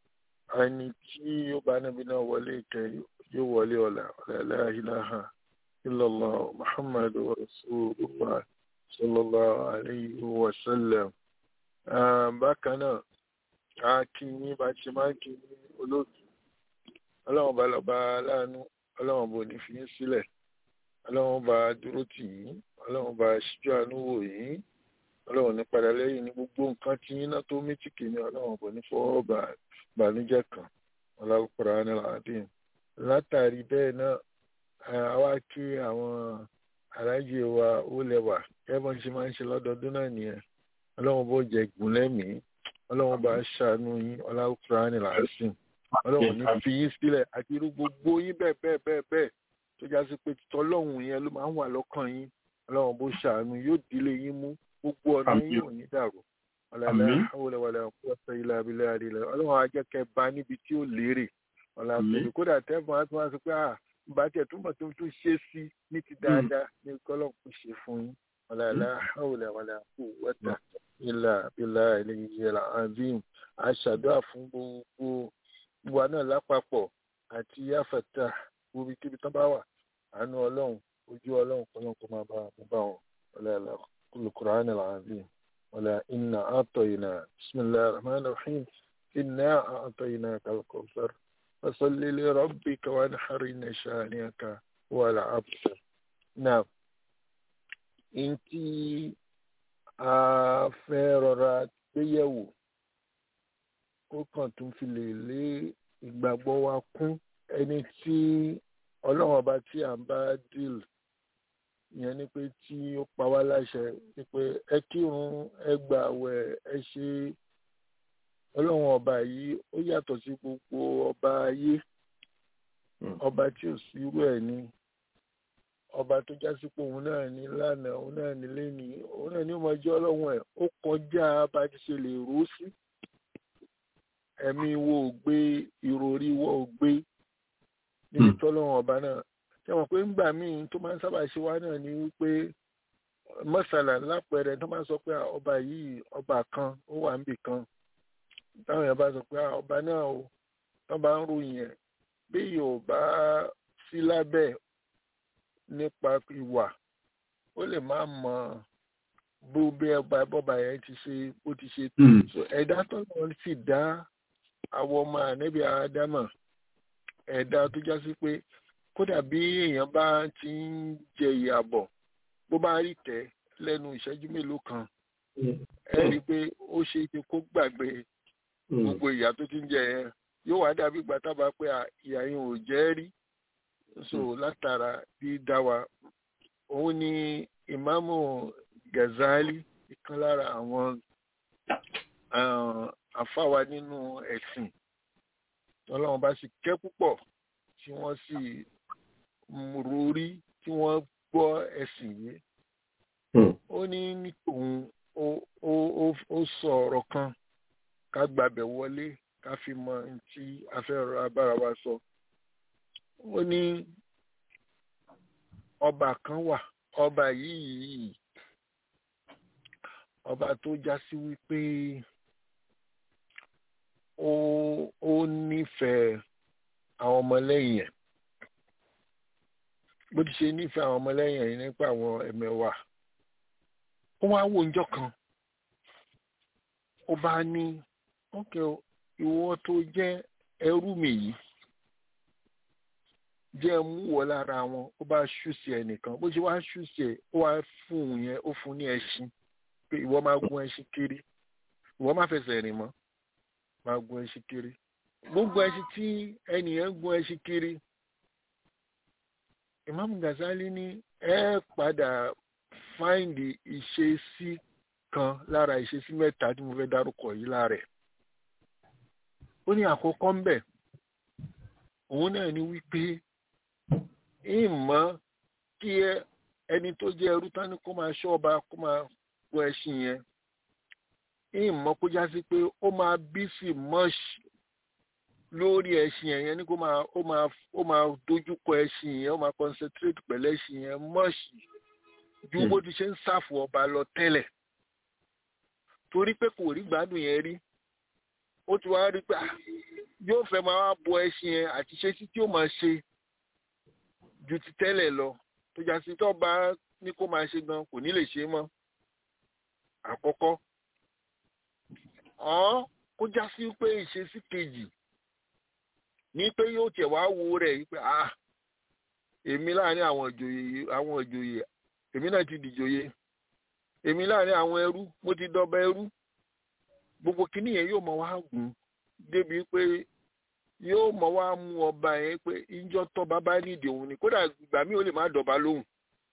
ẹni tí yóò bá níbi náà wọlé ìkẹ́ yóò wọlé ọ̀la ọ̀la la ilaha illallah muhammadu rasulullah sallallahu alayhi wa sallam. Ah, bákan náà a kí yín bá ti máa kí yín olóòtú ọlọ́run bá lọ́ba láàánú ọlọ́run bò ní fi yín sílẹ̀ ọlọ́run bá dúró tì yín ọlọ́run bá ṣíjú àánú wò yín ọlọ́run ní padà lẹ́yìn ní gbogbo nǹkan tí yín náà tó méjìkì ní ọlọ́run kò ní fọwọ́ bà bànújẹ́ kan ọlọ́kùnrin aláàdín látàrí bẹ́ẹ̀ náà a wá kí àwọn aráàjì wa ó lẹ́wà kẹ́bọ̀n ṣe máa ń ṣe lọ́dọọdún náà nìyẹn ọlọ́run bó jẹ gùn lẹ́mìí ọlọ́run bá ṣàánú yín ọlọ́kùnrin aláàdín ọlọ́run ní fi yín sílẹ̀ àti irú gbogbo yín bẹ́ẹ̀ bẹ́ẹ̀ bẹ́ẹ̀ bẹ́ẹ̀ tó já sí pé tọ́lọ́hún yẹn ló máa ń wà lọ́kàn yín ọlọ́run bó ṣàánú yóò dílé yín mú gbogbo ọ̀nà Àmín. yín ò ní dàrú ọ̀làlá Àmín. àwòlẹ̀wàlẹ̀ ọ̀pọ̀lọpọ̀ ilẹ̀ abilẹ̀ àdìlẹ̀ ọlọ́run á jẹ́ kẹ́ bá níbi tí ó lérè ọ̀là Àmín. pẹ̀lú kódà tẹ́fọ̀n á tún wá sọ pé à bá tiẹ̀ túmọ̀ tó tún ṣe sí ní ti dáadáa ní kọ́lọ́n kò ṣe fún yín ọ̀làlá àwòlẹ̀wàlẹ̀ ọ̀pọ̀lọpọ̀ ilẹ̀ abilẹ̀ àdìlẹ̀ azim àṣàdúrà fún gbogbo wa náà lápapọ̀ àti yáfẹ̀tà gbogbo kíbi tán bá wà àánú ọlọ́run ojú ọlọ́run kọ́lọ́n kó máa bá wọn bá wọn ọ̀làlá القرآن العظيم ولا إنا أعطينا بسم الله الرحمن الرحيم إنا أعطيناك الكوثر فصل لربك وانحر إن شانئك هو الأبتر نعم إنتي afẹ́rọra gbéyẹ̀wò kó kàn tún fi lè lé ìgbàgbọ́ wa kún ẹni tí ọlọ́run ọba tí à ń bá deal ìyẹn ni pé tí ó pa wá láṣẹ ni pé ẹ kírun ẹ gbààwẹ̀ ẹ ṣe ọlọ́run ọba yìí ó yàtọ̀ sí gbogbo ọba ayé ọba tí ò sí irú ẹ̀ ni ọba tó já sí pé òun náà ní lánàá òun náà ní lẹ́nìí òun náà ní ọmọ ẹjọ́ ọlọ́run ẹ̀ ó kọjá bá ti ṣe lè rò ó sí ẹ̀mí wo ò gbé ìròrí wo ò gbé níbi tọ́lọ́run ọba náà ṣe mọ̀ pé ńgbà míì tó máa ń sábà ṣe wá náà ni wípé mọ́sálà lápẹẹrẹ tó máa ń sọ pé ọba yìí ọba kan ó wà níbì kan táwọn èèyàn bá sọ pé ọba náà o tó bá ń ròyìn ẹ̀ bí yóò bá sí lábẹ́ nípa ìwà ó lè má mọ bó bí ọba bọ́ba yẹn ti ṣe bó ti ṣe tó ẹ̀dá tó lọ sì dá àwọn ọmọ ànẹ́bí àádámà ẹ̀dá tó já sí pé kódà bí èèyàn bá ti ń jẹ ìyàbọ̀ bó bá rí tẹ́ lẹ́nu ìṣẹ́jú mélòó kan ẹ rí i pé ó ṣe é ṣe kó gbàgbé gbogbo ìyà tó ti ń jẹ yẹn yóò wá dàbí ìgbà tábà pé ìyà yẹn ò jẹ́ rí so látara dídá wa òun ni ìmáàmù Gazali ìkan lára àwọn àfáwa nínú ẹ̀sìn ọlọ́run bá sì kẹ́ púpọ̀ tí wọ́n sì rórí tí wọ́n gbọ́ ẹ̀sìn yìí ó ní ní tòun ó sọ ọ̀rọ̀ kan ká gbàbẹ̀ wọlé ká fi mọ tí a fẹ́ rọra bára wa sọ ó ní ọba kan wà ọba yìí ọba tó já sí wípé ó ó nífẹ̀ẹ́ àwọn ọmọlẹ́yìn ẹ̀ bó ti ṣe nífẹ̀ẹ́ àwọn ọmọlẹ́yìn ẹ̀ nípa àwọn ẹ̀mẹ̀wà ó wá wò ńjọ́ kan ó bá ní ókè ìwọ tó jẹ́ ẹrú mi yìí jẹ́ mú wọ lára wọn ó bá ṣùsì ẹnìkan bó ṣe wá ṣùsì ẹ̀ ó wá fún un yẹn ó fún ní ẹṣin pé ìwọ máa gun ẹṣin kiri ìwọ má fẹsẹ̀ rìn mọ́ máa gun ẹṣin kiri gbogbo ẹṣin tí ẹnìyẹn gun ẹṣin kiri Imam Ghazali ní ẹ padà fáìndì ìṣesí kan lára ìṣesí mẹ́ta tí mo fẹ́ dárúkọ yìí lára ẹ̀ ó ní àkọ́kọ́ ń bẹ̀ òun náà ní wípé ìmọ̀ kí ẹni tó jẹ́ ẹrú tán ní kó máa ṣọ́ ọba kó máa gun ẹṣin yẹn ìmọ̀ kó já sí pé ó máa bí sí mọ́ṣì lórí ẹṣin yẹn ní kó máa ó máa ó máa dojúkọ ẹṣin yẹn ó máa concentrate pẹ̀lú ẹṣin yẹn mọ́ṣì ju bó ti ṣe ń ṣàfù ọba lọ tẹ́lẹ̀ torí pé kò rí gbádùn yẹn rí ó ti wá rí pé yóò fẹ́ máa bọ ẹṣin yẹn àti ṣe sí tí ó máa ṣe ju ti tẹ́lẹ̀ lọ tó já sí tó bá ní kó máa ṣe gan kò ní lè ṣe mọ́ àkọ́kọ́ ọ́n kó já sí pé ìṣesí kejì ní pé yóò tẹ̀ wá wo rẹ̀ yìí pé ah èmi láàrin àwọn ìjòyè àwọn ìjòyè èmi náà ti dìjòyè èmi láàrin àwọn ẹrú mo ti dọba ẹrú gbogbo kínní yẹn yóò mọ wá gùn débi pé yóò mọ wá mú ọba yẹn pé ìjọ tọba bá nídìí òun ni kódà ìgbà mi ò lè má dọba lóhùn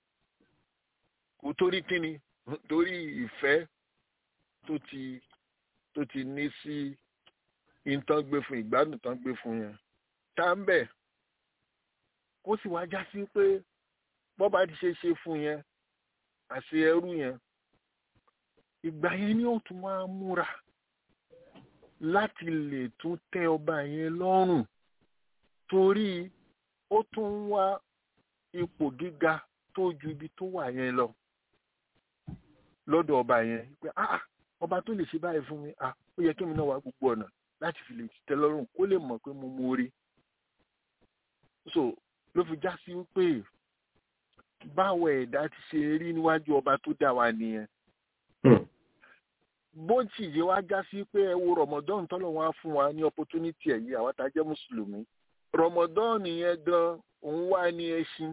kò torí kíni torí ìfẹ́ tó ti tó ti ní sí ìtàn gbé fún ìgbádùn tán gbé fún yẹn tá ń bẹ̀ kó sì wá já sí pé bọ́ba ti ṣe ṣe fún yẹn àṣẹ ẹrú yẹn ìgbà yẹn ni ó tún wá múra láti lè tún tẹ́ ọba yẹn lọ́rùn torí ó tún wá ipò gíga tó ju ibi tó wà yẹn lọ lọ́dọ̀ ọba yẹn pé ah ọba tó lè ṣe báyìí fún mi ah ó yẹ kí mi náà wá gbogbo ọ̀nà láti fi lè tẹ́ lọ́rùn kó lè mọ̀ pé mo mú orí so ló fi já sí pé báwo ẹ̀dá ti ṣe rí níwájú ọba tó dá wa nìyẹn bó ti yé wá já sí pé ẹ wo rọmọdán tọ́lọ̀ wá fún wa ní opportunity ẹ̀ yìí àwọn tá a jẹ́ mùsùlùmí rọmọdán yẹn gan òun wá ní ẹṣin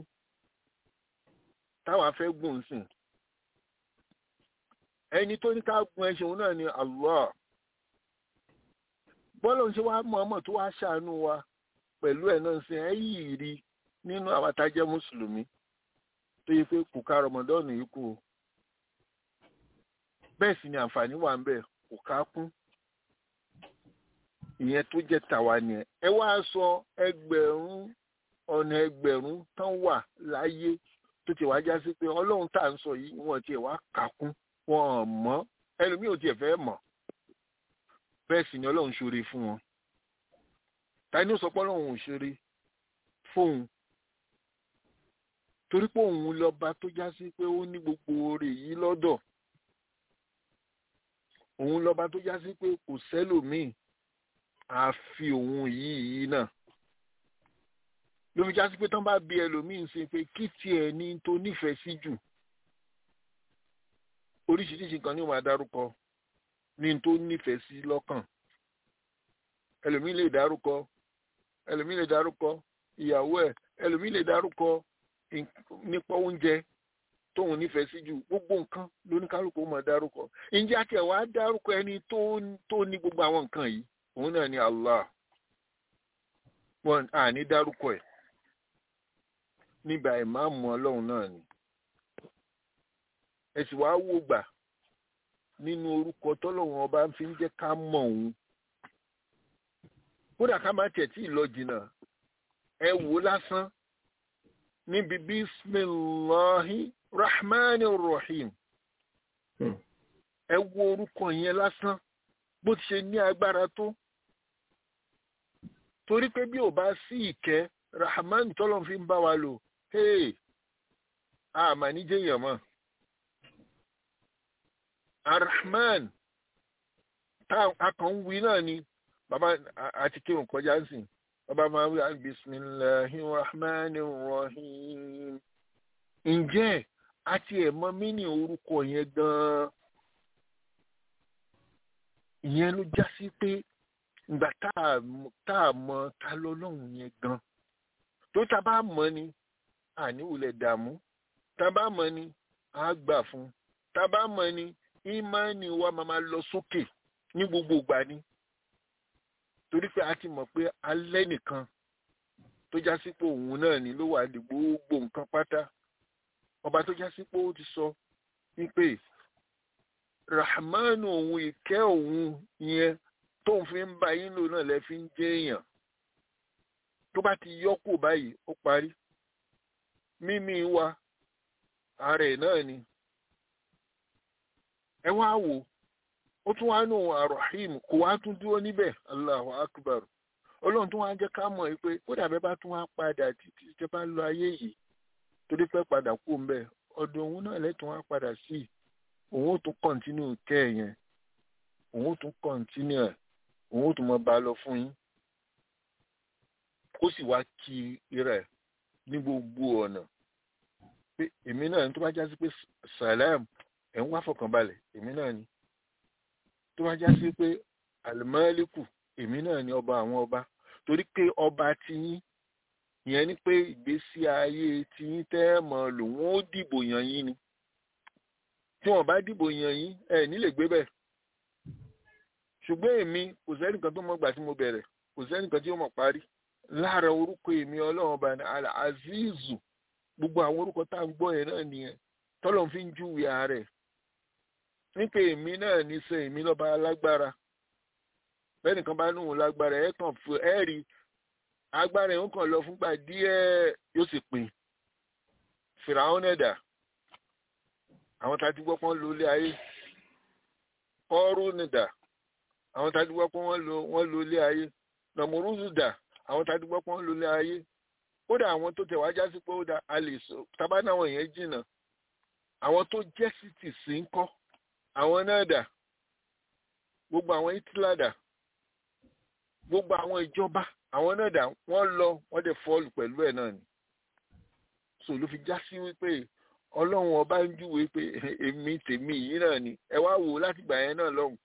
táwa fẹ́ gùn sìn ẹni tó ní ká gun ẹṣin òun náà ni Allah bọ́lọ̀ ń ṣe wá mọ̀ọ́mọ̀ tó wá ṣàánú wa pẹ̀lú ẹ̀ náà ṣe ẹ́ yìí rí nínú àwọn atájẹ́ mùsùlùmí tó yẹ pé kò ká rọmọdọ́ọ̀nù yìí kú o bẹ́ẹ̀ sì ni àǹfààní wà ń bẹ̀ kò ká kún ìyẹn tó jẹ́ tàwa nìyẹn ẹ wá sọ ẹgbẹ̀rún ọ̀nà ẹgbẹ̀rún tán wà láyé tó ti wá já sí pé ọlọ́run tá à ń sọ yìí wọ́n tiẹ̀ wá kà kún wọn mọ̀ ẹlòmíì ò tiẹ̀ fẹ́ mọ̀ bẹ́ẹ̀ sì ni ọlọ́run ṣoore fún wọn tani ó sọ pé ọlọ́run ò ṣoore fóun torí pé òun lọ́ba tó já sí pé ó ní gbogbo oore yìí lọ́dọ̀ òun lọ́ba tó já sí pé kò sẹ́lòmíì àfi òun yìí yìí náà ló fi já sí pé tán bá bí ẹlòmíì ń ṣe pé kí tiẹ̀ ní tó nífẹ̀ẹ́ sí jù oríṣiríṣi nǹkan ni ó máa dárúkọ ní tó nífẹ̀ẹ́ sí lọ́kàn ẹlòmíì lè dárúkọ ẹlòmíì lè dárúkọ ìyàwó ẹ̀ ẹlòmíì lè dárúkọ nípa oúnjẹ tóun nífẹ̀ẹ́ sí jù gbogbo nǹkan lóníkálùkù ó máa dárúkọ ǹjẹ́ àti ẹ̀ wá dárúkọ ẹni tó ní gbogbo àwọn nǹkan yìí òun náà ni Allah wọn à ní dárúkọ ẹ̀ nígbà ìmáàmù ọlọ́run náà ni ẹ sì wá wò gbà nínú orúkọ tọ́lọ́run ọba fi ń jẹ́ ká mọ̀ òun kódà ká má tẹ̀ tí ì lọ jìnnà ẹ wò lásán níbi bisimilahi rahmani rahim ẹ wo orúkọ yẹn lásán bó ti ṣe ní agbára tó torí pé bí ò bá sí ìkẹ́ rahman tọ́lọ́ fi ń bá wa lò hey àmà níjẹ̀yàn mọ́ arahman tá a kàn ń wí náà ni bàbá àti kírun kọjá ń sìn bàbá máa ń wí bisimilahi rahman rahim ǹjẹ́ àti ẹ̀mọ́ mí ní orúkọ yẹn gan-an ìyẹn ló já sí pé ìgbà tá a mọ ta lọ́lọ́run yẹn gan tó ta bá mọ̀ ni àníwòlẹ̀ dààmú ta bá mọ̀ ni a gbà fún ta bá mọ̀ ni ìmánì wa máa ma lọ sókè ní gbogbo ìgbà ni torí pé a ti mọ̀ pé alẹ́ nìkan tó já sí pé òun náà ni ló wà ní gbogbo nǹkan pátá ọba tó já sí pé ó ti sọ wípé rahmanu òun ìkẹ́ òun yẹn tóun fi ń bá yín lò náà lẹ fi ń jẹ́ èèyàn tó bá ti yọ́kù báyìí ó parí mímí wa ààrẹ náà ni ẹ wá wò ó tún wá nù arahim kò wá tún dúró níbẹ̀ allahu akbar ọlọ́run tún wá jẹ́ ká mọ̀ pé ó dàbẹ́ bá tún wá padà títí tẹ́ bá lọ ayé yìí torí pé padà kú ń bẹ̀ ọ̀dọ̀ òun náà lẹ́tùn wá padà sí i òun ó tún kọ́ntínú kẹ́ ẹ̀ yẹn òun ó tún kọ́ntínú ẹ̀ òun ó tún mọ bá lọ fún yín ó sì wá kí rẹ̀ ní gbogbo ọ̀nà pé èmi náà tó bá já sí pé salam ẹ̀ ń wá fọkànbalẹ̀ èmi náà ni tó bá já sí pé alimọ́lẹ́kù èmi náà ni ọba àwọn ọba torí pé ọba tiyín ìyẹn ni pé ìgbésí ayé tiyín tẹ́ mọ̀ lòun ó dìbò yàn yín ni tí wọn bá dìbò yàn yín ẹ nílè gbé bẹ́ẹ̀ ṣùgbọ́n èmi kò sẹ́nìkan tó mọ̀ gbà tí mo bẹ̀rẹ̀ kò sẹ́nìkan tí ó mọ̀ parí lára orúkọ èmi ọlọ́run ọba ní azizu gbogbo àwọn orúkọ tá à ń gbọ́ yẹn náà nìyẹn tọ́lọ̀ fi ń júwe ààrẹ nípa èmi náà ní sẹ èmi lọ́ba alágbára bẹ́ẹ̀ nìkan bá núhùn lágbára ẹ̀ kàn fún ẹ̀ rí agbára ẹ̀ ń kàn lọ fúngbà díẹ̀ yóò sì pin fìràwọn ẹ̀dà àwọn tá a ti gbọ́ pọ́n lo ilé ayé kọ́ọ́rù nìdà àwọn tá a ti gbọ́ pọ́n wọ́n lo ilé ayé nàmúrúzù dà àwọn tá a ti gbọ́ pọ́n lo ilé ayé kódà àwọn tó tẹ̀ wá já sí pé ó da a lè sọ tábà náà wọ̀nyẹn yẹn jìnnà àwọn tó jẹ́ sítì sí ń kọ́ àwọn náà dà gbogbo àwọn hitler dà gbogbo àwọn ìjọba àwọn náà dà wọ́n lọ wọ́n dẹ̀ fọ́ọ̀lù pẹ̀lú ẹ̀ náà ni so ló fi já sí wípé ọlọ́run ọba ń júwe pé èmi tèmi yìí náà ni ẹ wá wò láti gbà yẹn náà lọ́hùn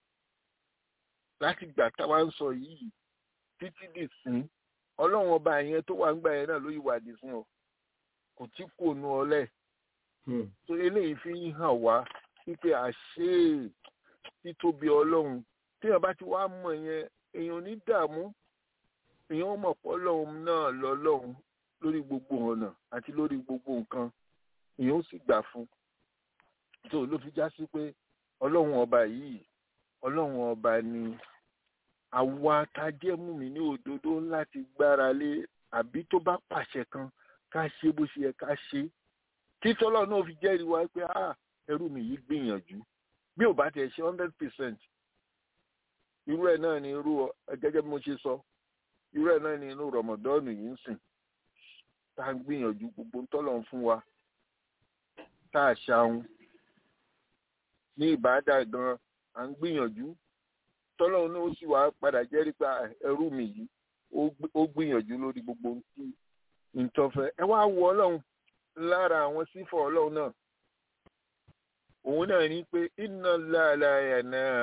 láti gbà táwa ń sọ yìí títí dì sí ọlọ́run ọba yẹn tó wà ń gbà yẹn náà ló yí wà dì sí ọ kò tí kò nu ọlẹ́ so eléyìí fi ń hàn wá wípé àṣé títóbi ọlọ́run téèyàn bá ti wá mọ̀ yẹn èèyàn ò ní dààmú èèyàn ó mọ̀ pọ́ lọ́hùn náà lọ lọ́hùn lórí gbogbo ọ̀nà àti lórí gbogbo nǹkan èèyàn ó sì gbà fún tó ló fi já sí pé ọlọ́run ọba yìí ọlọ́run ọba ni àwa tá a jẹ́ mú mi ní òdodo láti gbára lé àbí tó bá pàṣẹ kan ká ṣe bó ṣe yẹ ká ṣe títí ọlọ́run náà fi jẹ́rìí wa pé ah ẹrú mi yìí gbìyànjú bí ò bá tẹ̀ ṣe hundred percent irú ẹ̀ náà ni irú gẹ́gẹ́ bí mo ṣe sọ irú ẹ̀ náà ni inú rọmọdọ́ọ̀nù yìí ń sìn tá a gbìyànjú gbogbo ń tọ́lọ̀ ń fún wa tá a ṣàwọn ní ìbáàdà gan à ń gbìyànjú tọ́lọ̀ náà ó sì wá padà jẹ́rìí pé ẹrú mi yìí ó gbìyànjú lórí gbogbo ohun tí ń tọ́fẹ́ ẹ wá wo ọlọ́run lára àwọn sífọ̀ ọlọ́run náà òun náà ní pé iná láàláyà náà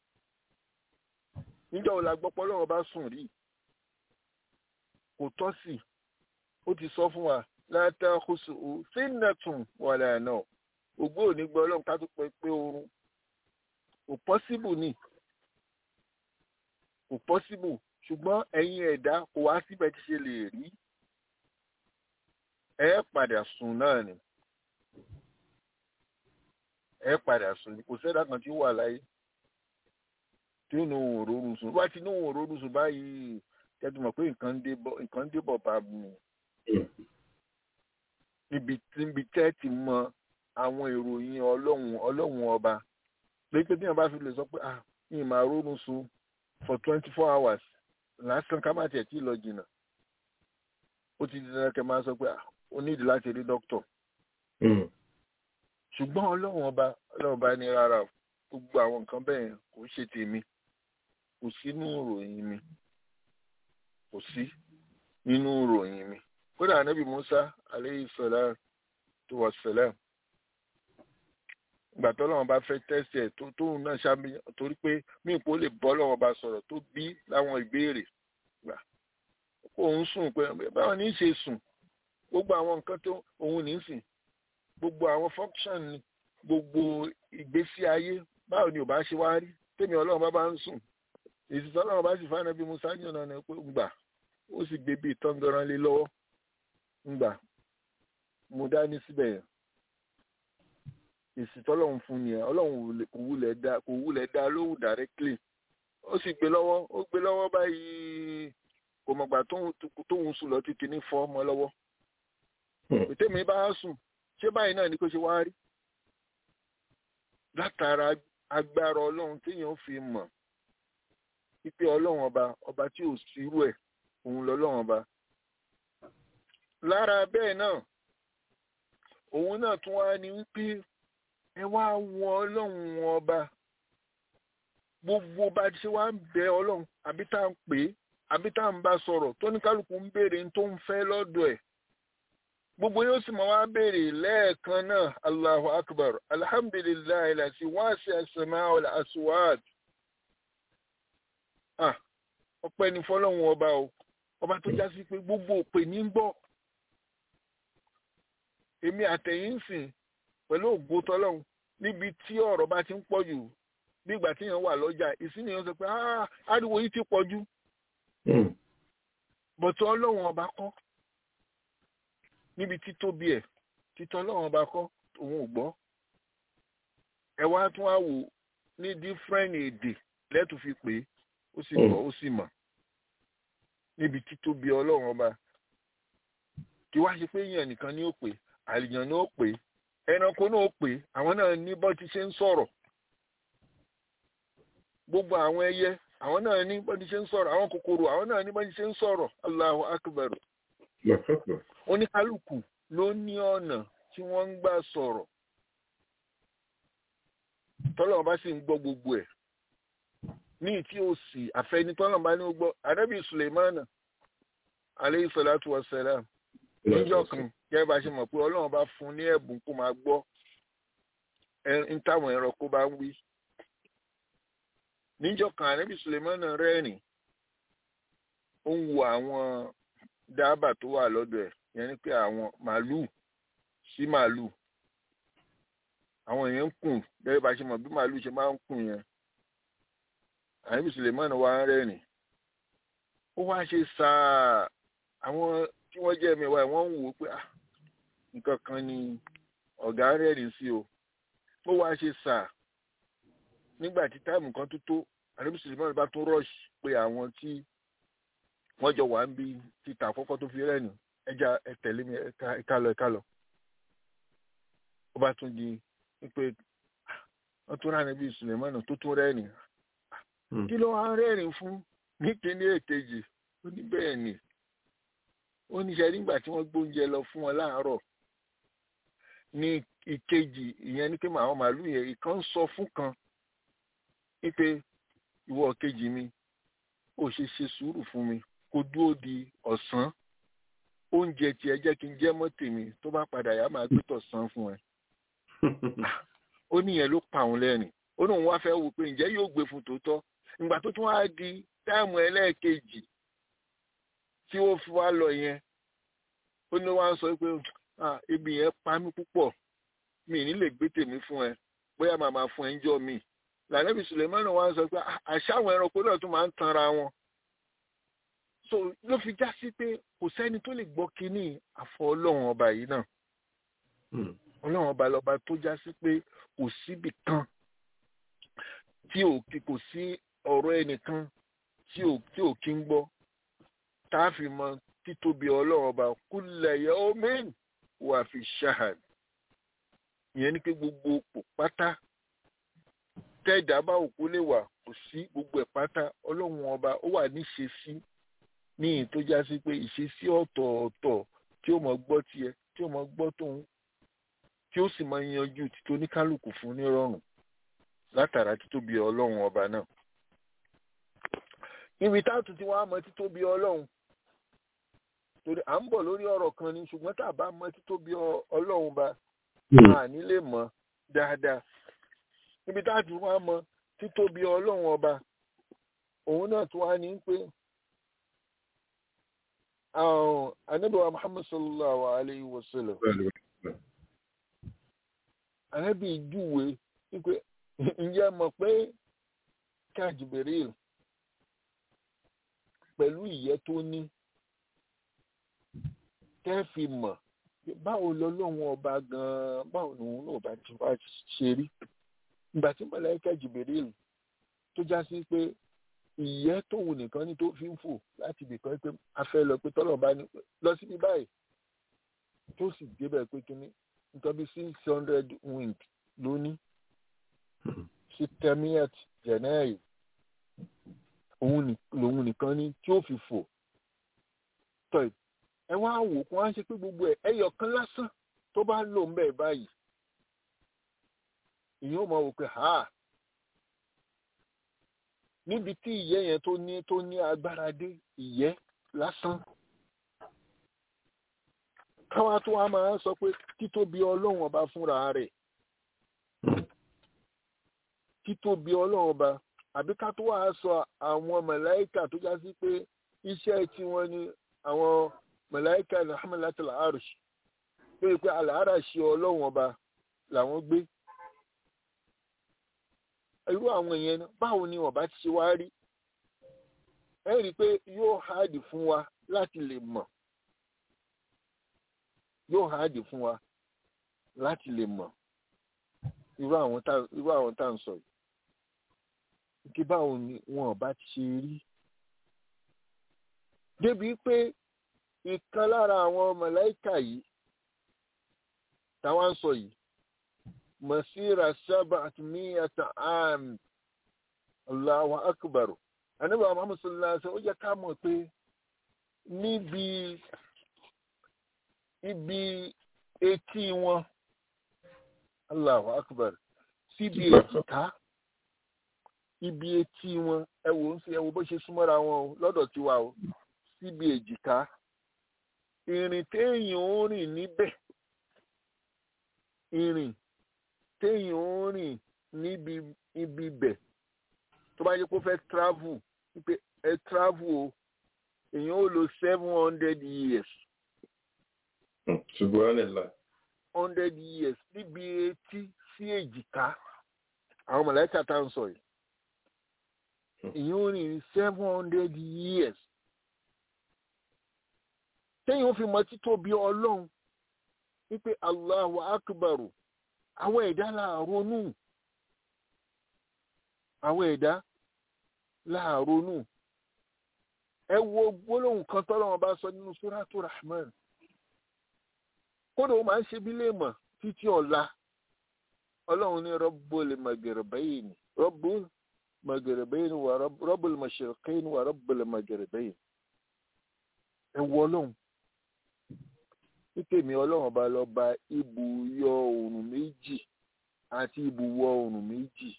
níjọ́ wo la gbọ́ pé ọlọ́run bá sùn rí kò tọ́ sí ó ti sọ fún wa látàkóso sínàtún wàlà náà ògbó ò ní gbọ́ ọlọ́run ká tó pẹ́ pé oorun kò pọ́síbù ni kò pọ́síbù ṣùgbọ́n ẹ̀yin ẹ̀dá kò wá síbẹ̀ tí ṣe lè rí ẹ padà sùn náà ni ẹ padà sùn ni kò sẹ́dá kan tí ó wà láyé tí ó nu òun òróró sùn wá ti ní òun òróró sùn báyìí kẹ́tù mọ̀ pé nǹkan ń débọ̀ bá mi níbi níbi tẹ́ ti mọ àwọn ìròyìn ọlọ́run ọlọ́run ọba pé pé tí wọ́n bá fi lè sọ pé ah mi ì máa rórun sùn for twenty four hours lásán ká má tiẹ̀ tí ì lọ jìnnà ó ti di dandan kẹ́ máa sọ pé ah o nídìí láti rí dókítọ̀. ṣùgbọ́n ọlọ́run ọba ọlọ́run ọba ní rárá gbogbo àwọn nǹkan bẹ́ẹ̀ kò ṣe tèmi kò sí nínú ìròyìn mi kò sí nínú ìròyìn mi kódà anábì musa aleyhi salam tó wà sẹlẹm ìgbà tó lọ́wọ́ bá fẹ́ tẹ́sí ẹ̀ tó tóun náà ṣáàbí torí pé mí ìpò lè bọ́ lọ́wọ́ bá sọ̀rọ̀ tó bí láwọn ìbéèrè gbà kó òun sùn pé báwọn ní í ṣe sùn gbogbo àwọn nǹkan tó òun ní sìn gbogbo àwọn function ni gbogbo ìgbésí ayé báwo ni ò bá ṣe wá rí tèmi ọlọ́run bá bá ń sùn ìsìtọ́ ọlọ́run bá sì fáná bí musa yàn náà ni pé ngbà ó sì gbé bíi tọ́ngọ̀rán lé lọ́wọ́ ngbà mo dání síbẹ̀ yẹn ìsìtọ́ ọlọ́run fún ni ẹ ọlọ́run kò wulẹ̀ dá kò wulẹ̀ dá lóhùn directly ó sì gbé lọ́wọ́ ó gbé lọ́wọ́ báyìí kò mọ̀gbà tóun sùn lọ títí ní fọ́ ọmọ lọ́wọ́ tèmi bá sùn ṣé báyìí náà ni kò ṣe wá rí látara agbára ọlọ́run téèyàn fi mọ̀ wípé ọlọ́run ọba ọba tí ò sírú ẹ̀ òun lọ́lọ́run ọba lára bẹ́ẹ̀ náà òun náà tún wá ní wípé ẹ wá wọ ọlọ́run ọba gbogbo bá ti ṣe wá ń bẹ ọlọ́run àbí tá à ń pè é àbí tá à ń bá sọ̀rọ̀ tó ní kálukú ń béèrè tó ń fẹ́ lọ́dọ̀ ẹ̀ gbogbo yóò sì máa wá béèrè lẹ́ẹ̀kan náà allahu akbar alhamdulilayi lati wáṣẹ asema asuwad ah ọpẹ́ ní fọ́lọ́run ọba o ọba tó já sí pé gbogbo òpè ní gbọ́ èmi àtẹ̀yìn sìn pẹ̀lú ògo tọ́lọ́run níbi tí ọ̀rọ̀ bá ti ń pọ̀ jù nígbà tí èèyàn wà lọ́jà ìsìnyẹn sọ pé ah ariwo yìí ti pọ̀ jù bọ̀tọ̀ ọlọ́run ọba kọ́ níbi títóbi ẹ̀ títọ́ ọlọ́run ọba kọ́ òun ò gbọ́ ẹ wá tún wá wò ní different èdè lẹ́tù fi pè é ó sì gbọ́ ó sì mọ̀ níbi títóbi ọlọ́run ọba kí wá ṣe pé èèyàn nìkan ni ó pè àlìyàn ni ó pè ẹranko náà ó pè àwọn náà ní bọ́ ti ṣe ń sọ̀rọ̀ gbogbo àwọn ẹyẹ àwọn náà ní bọ́ ti ṣe ń sọ̀rọ̀ àwọn kòkòrò àwọn náà ní bọ́ ti ṣe ń sọ̀rọ̀ Allahu akbar oníkálukú ló ní ọ̀nà tí wọ́n ń gbà sọ̀rọ̀ tọ́lọ́run bá sì ń gbọ́ gbogbo ẹ̀ ní ìtí òsì àfẹni tọ́lọ́run bá ní ó gbọ́ arábì Suleimana aleyhi salatu wa salam níjọ́ kan gẹ́gẹ́ bá ṣe mọ̀ pé ọlọ́run bá fún ní ẹ̀bùn kó máa gbọ́ ń táwọn ẹranko bá ń wí níjọ́ kan arábì Suleimana rẹ́rìn ó ń wo àwọn dábà tó wà lọ́dọ̀ ẹ̀ yẹn ni pé àwọn màálùú sí màálùú àwọn èèyàn ń kùn gẹ́gẹ́ bá ṣe mọ̀ bí màálùú ṣe máa ń kùn yẹn àyẹ̀bí sulemani wá ń rẹ́rìn ó wá ṣe sáà àwọn tí wọ́n jẹ́ mẹ́wàá wọ́n ń wò ó pé ah nǹkan kan ni ọ̀gá rẹ́rìn sí o ó wá ṣe sáà nígbà tí táìmù kan tó tó àdébísí ìmọ̀ràn bá tún rọ́ọ̀ṣì pé àwọn tí wọ́n jọ wà ń bí títà àkọ́kọ́ tó fi rẹ́rìn ẹja ẹ tẹ̀lé mi ẹ̀ka lọ ẹ̀ka lọ ó bá tún di wípé wọ́n tún rà níbi ìsùlẹ̀mọ́nà tó tún rẹ́rìn kí ló wá ń rẹ́rìn fún ní kíní èkejì ó ní bẹ́ẹ̀ ni ó ní sẹ́rí nígbà tí wọ́n gbóúnjẹ lọ fún wọn láàárọ̀ ní ìkejì ìyẹn ní pé àwọn màálù yẹn ìkan ń sọ fún kan wípé ìwọ kejì mi ó ṣe ṣe sùúrù fún mi kó dúró di ọ̀sán oúnjẹ tiẹ̀ jẹ́ kí n jẹ́ mọ́ tèmi tó bá padà yá máa gbé tọ̀sán fún ẹ ó níyẹn ló pa òun lẹ́rìn ó ní òun wá fẹ́ wò pé ǹjẹ́ yóò gbé fún tòótọ́ ìgbà tó tún wá di táìmù ẹlẹ́ẹ̀kejì tí ó fi wá lọ yẹn ó ní wá ń sọ pé ebi yẹn pa mí púpọ̀ mi ní lè gbé tèmi fún ẹ bóyá màá máa fún ẹ ń jọ mi lànàbì sùlẹ̀mánù wá ń sọ pé àṣà àwọn ẹranko náà tún máa ń tanra wọn so ló fi já sí pé kò sẹ́ni tó lè gbọ́ kínní àfọ ọlọ́run ọba yìí náà ọlọ́run ọba lọ́ba tó já sí pé kò síbì kan tí ò kò sí ọ̀rọ̀ ẹnìkan tí ò tí ò kí ń gbọ́ tá a fi mọ títóbi ọlọ́run ọba kulla yawmin wà fi shahad ìyẹn ni pé gbogbo òpó pátá tẹ́ẹ̀dá bá òkú lè wà kò sí gbogbo ẹ̀ pátá ọlọ́run ọba ó wà níṣesí ní ìyìn tó já sí pé ìṣesí ọ̀tọ̀ọ̀tọ̀ tí ó mọ̀ gbọ́ tiẹ̀ tí ó mọ̀ gbọ́ tóun tí ó sì máa yanjú títí oníkálukú fún nírọ̀rùn látara títóbi ọlọ́run ọba náà. níbi táàtù tí wọ́n á mọ títóbi ọlọ́run torí à ń bọ̀ lórí ọ̀rọ̀ kan ni ṣùgbọ́n tá a bá mọ títóbi ọlọ́run ba a ní lè mọ̀ dáadáa. níbi táàtù wọ́n á mọ títóbi ọlọ́run ọba òun náà tún wá ní pé anabiwa muhammad sallallahu alayhi wa sallam anabi júwe wípé ǹjẹ́ mọ̀ pé kájìbìrìl pẹ̀lú ìyẹ́ tó ní kẹ́fì mọ̀ báwo lọ́lọ́run ọba gan-an báwo lòun náà bá ti wá ṣe rí ìgbà tí mọ̀lẹ́kẹ́ jìbìrìl tó já sí pé ìyẹ́ tóun nìkan ní tó fi ń fò láti ibìkan pé a fẹ́ lọ pé tọ́lọ̀ bá ní lọ síbi báyìí tó sì débẹ̀ pé kíní nǹkan bí six hundred wing lóní sí temiat jẹ̀nẹ́ẹ̀yì òun nìkan ní tí ó fi fò tọ́ ẹ wá wò kó wá ń ṣe pé gbogbo ẹ ẹyọ kan lásán tó bá lò ń bẹ̀ báyìí ìyẹn ò mọ̀ wò pé ha níbi tí ìyẹ́ yẹn tó ní tó ní agbára dé ìyẹ́ lásán káwá tó wá máa ń sọ pé títóbi ọlọ́run ọba fúnra rẹ̀ títóbi ọlọ́run ọba àbí ká tó wá sọ àwọn màláíkà tó já sí pé iṣẹ́ tiwọn ni àwọn màláíkà ní hamalatul arsh pé pé àlàárà ṣe ọlọ́run ọba làwọn gbé irú àwọn èèyàn báwo ni ọba ti ṣe wá rí ẹ rí i pé yóò háàdì fún wa láti lè mọ̀ yóò háàdì fún wa láti lè mọ̀ irú àwọn tá irú àwọn tá à ń sọ yìí kí báwo ni wọn ọba ti ṣe rí débi pé ìkan lára àwọn mọ̀láìkà yìí táwọn ń sọ yìí masira sabat miyata am allahu akbar anabi muhammad sallallahu alaihi wasallam ó jẹ́ ká mọ̀ pé níbi ibi etí wọn allahu akbar síbi èjìká ibi etí wọn ẹ wò ń sí ẹ wò bó ṣe súnmọ́ra wọn o lọ́dọ̀ tiwa o síbi èjìká ìrìn téèyàn ó rìn níbẹ̀ ìrìn téèyàn ó rìn níbi ibi bẹ̀ tó bá yẹ kó fẹ́ travel wípé ẹ travel o èèyàn ó lo seven hundred years. Subhanallah. hundred years níbi etí sí èjìká àwọn mọ̀lẹ́kà tá à ń sọ yìí èèyàn ó rìn seven hundred years téèyàn fi mọ títóbi ọlọ́run wípé Allahu akbaru àwọn ẹ̀dá láàrónú àwọn ẹ̀dá láàrónú ẹ wo gbólóhùn kan tọ́lọ́wọ́n bá sọ nínú suratu rahman kódà ó máa ń ṣe bí léèmọ̀ títí ọ̀la ọlọ́run ní rabbul maghribayn rabbul maghribayn wà rabbul mashriqayn wà rabbul maghribayn ẹ wo ọlọ́run nítèmi ọlọ́run bá lọ bá ibùyọ oòrùn méjì àti ibùwọ̀ oòrùn méjì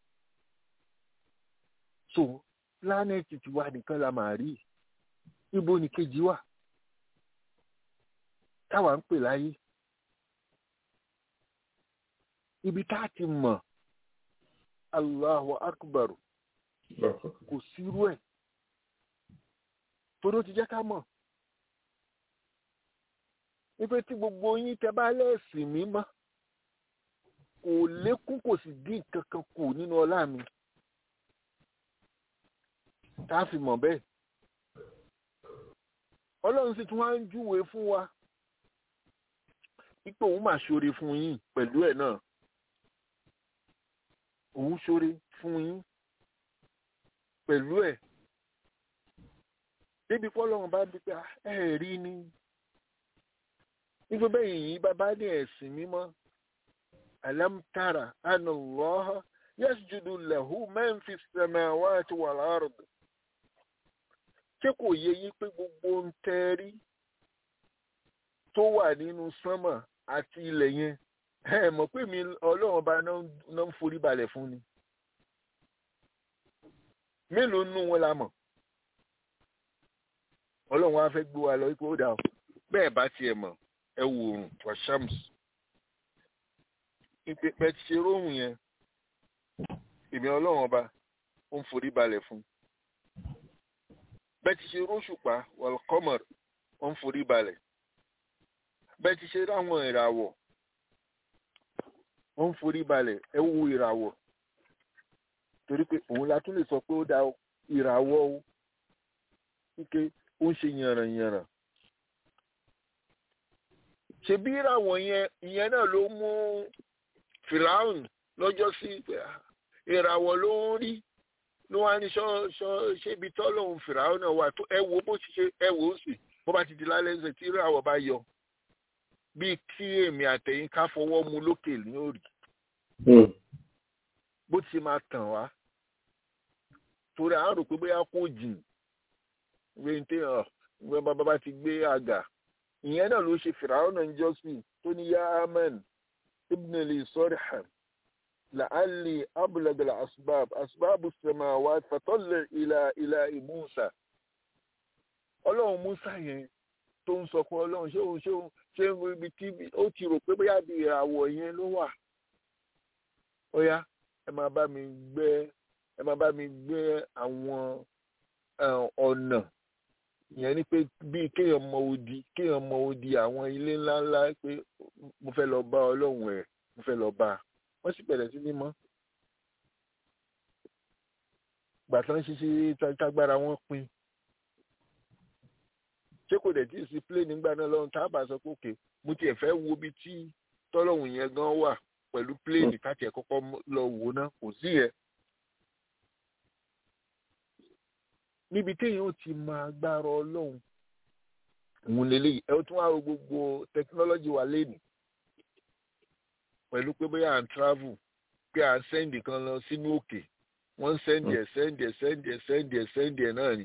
so pílánẹ̀tì ti wá nìkan la máa rí ibo ni kejì wà táwa ń pè láyé ibi tá a ti mọ̀ Allahu akbar kò sírú ẹ̀ torí ó ti jẹ́ ká mọ̀ wípé tí gbogbo yín tẹ bá lẹ́sìn mímọ́ kò lékún kò sì dín kankan kù nínú ọlá mi tá a fi mọ̀ bẹ́ẹ̀ ọlọ́run sì tún wá ń júwe fún wa ipò òun mà ṣoore fún yín pẹ̀lú ẹ̀ náà òun ṣoore fún yín pẹ̀lú ẹ̀ débi fọlọ́run bá bí pé ẹ rí ni nígbà bẹ́ẹ̀ yìí bàbá ní ẹ̀sìn mímọ́ alam tara anna Allah yasjudu lahu man fi samawati wal ard ṣé kò yẹ yín pé gbogbo ń tẹ́rí tó wà nínú sánmà àti ilẹ̀ yẹn ẹ mọ̀ pé mi ọlọ́run bá náà ń forí balẹ̀ fún ni mélòó nínú wọn la mọ̀ ọlọ́run wa fẹ́ gbé wa lọ ipò ó dà bẹ́ẹ̀ bá tiẹ̀ mọ̀ ẹ wò oòrùn washams ìpèpè ti ṣe róhùn yẹn èmi ọlọ́run ọba ó ń forí balẹ̀ fún bẹ́ẹ̀ ti ṣe róṣùpá wàlkọ́mọ̀r ó ń forí balẹ̀ bẹ́ẹ̀ ti ṣe ráwọn ìràwọ̀ ó ń forí balẹ̀ ẹ wo ìràwọ̀ torí pé òun la tún lè sọ pé ó da ìràwọ̀ o wípé ó ń ṣe yànrànyànràn ṣebí ìràwọ̀ yẹn ìyẹn náà ló mú fìlàhùn lọ́jọ́ sí ìràwọ̀ ló ń rí ló wá ní ṣébi tọ́lọ́hún fìlàhùn náà wà tó ẹ wo bó ti ṣe ẹ wò ó sì bó bá ti di lálẹ́ ṣe tí ìràwọ̀ bá yọ bíi kí èmi àtẹ̀yìn ká fọwọ́ mu lókè ní òrì bó ti máa tàn wá torí à ń rò pé bóyá kò jìn wé ní téèyàn wé bàbá bá ti gbé àgà ìyẹn náà ló ṣe fìràwọ́n náà ń jọ́sìn tó ní yá amen ibn ali sọ́rìhàn la'alli abúlagàlà asbab asbab samawat fatọ́lẹ̀ ilà ilà musa ọlọ́run musa yẹn tó ń sọ pé ọlọ́run ṣé òun ṣé òun ṣé ibi tí ó ti rò pé bóyá bí ìràwọ̀ yẹn ló wà ó yá ẹ máa bá mi gbé ẹ máa bá mi gbé àwọn ọ̀nà ìyẹn ni pé bíi kéèyàn mọ odi kéèyàn mọ odi àwọn ilé ńláńlá pé mo fẹ́ lọ bá ọlọ́run ẹ̀ mo fẹ́ lọ bá a wọ́n sì bẹ̀rẹ̀ sí ní mọ́. gbàtàn ṣíṣe tágbára wọn pin ṣé kò dẹ̀ tí ì sí plé nígbà náà lọ́run tá a bá sọ pé òkè mo tiẹ̀ fẹ́ wo ibi tí tọ́lọ́hùn yẹn gan wà pẹ̀lú pléènì káàtì ẹ̀ kọ́kọ́ lọ wò ná kò sí yẹn. níbi téèyàn ó ti máa gbára ọlọ́run òun lélẹ́yìí ẹ tún wá wo gbogbo tẹkinọ́lọ́jì wa lénìí pẹ̀lú pé bóyá à ń travel pé à ń sẹ́ndì kan lọ sínú òkè wọ́n ń sẹ́ndì ẹ̀ sẹ́ndì ẹ̀ sẹ́ndì ẹ̀ sẹ́ndì ẹ̀ sẹ́ndì ẹ̀ náà ni.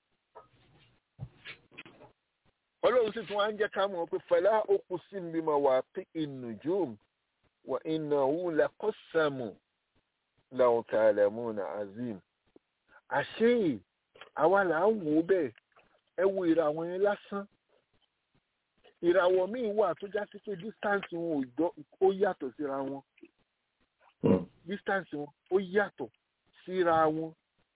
ọlọ́run sì tún wá ń jẹ́ ká mọ̀ pé fẹlá okù sí mi máa wà pé ìnùjúm wà ìnáwó lẹ́kọ̀ọ́sàmù làwọn kàlẹ́mù nà azim. àṣé àwa là ń wò ó bẹ́ẹ̀ ẹ wo ìràwọ̀ yẹn lásán ìràwọ̀ míì wà tó já sí pé distance wọn ó yàtọ̀ síra wọn distance wọn ó yàtọ̀ síra wọn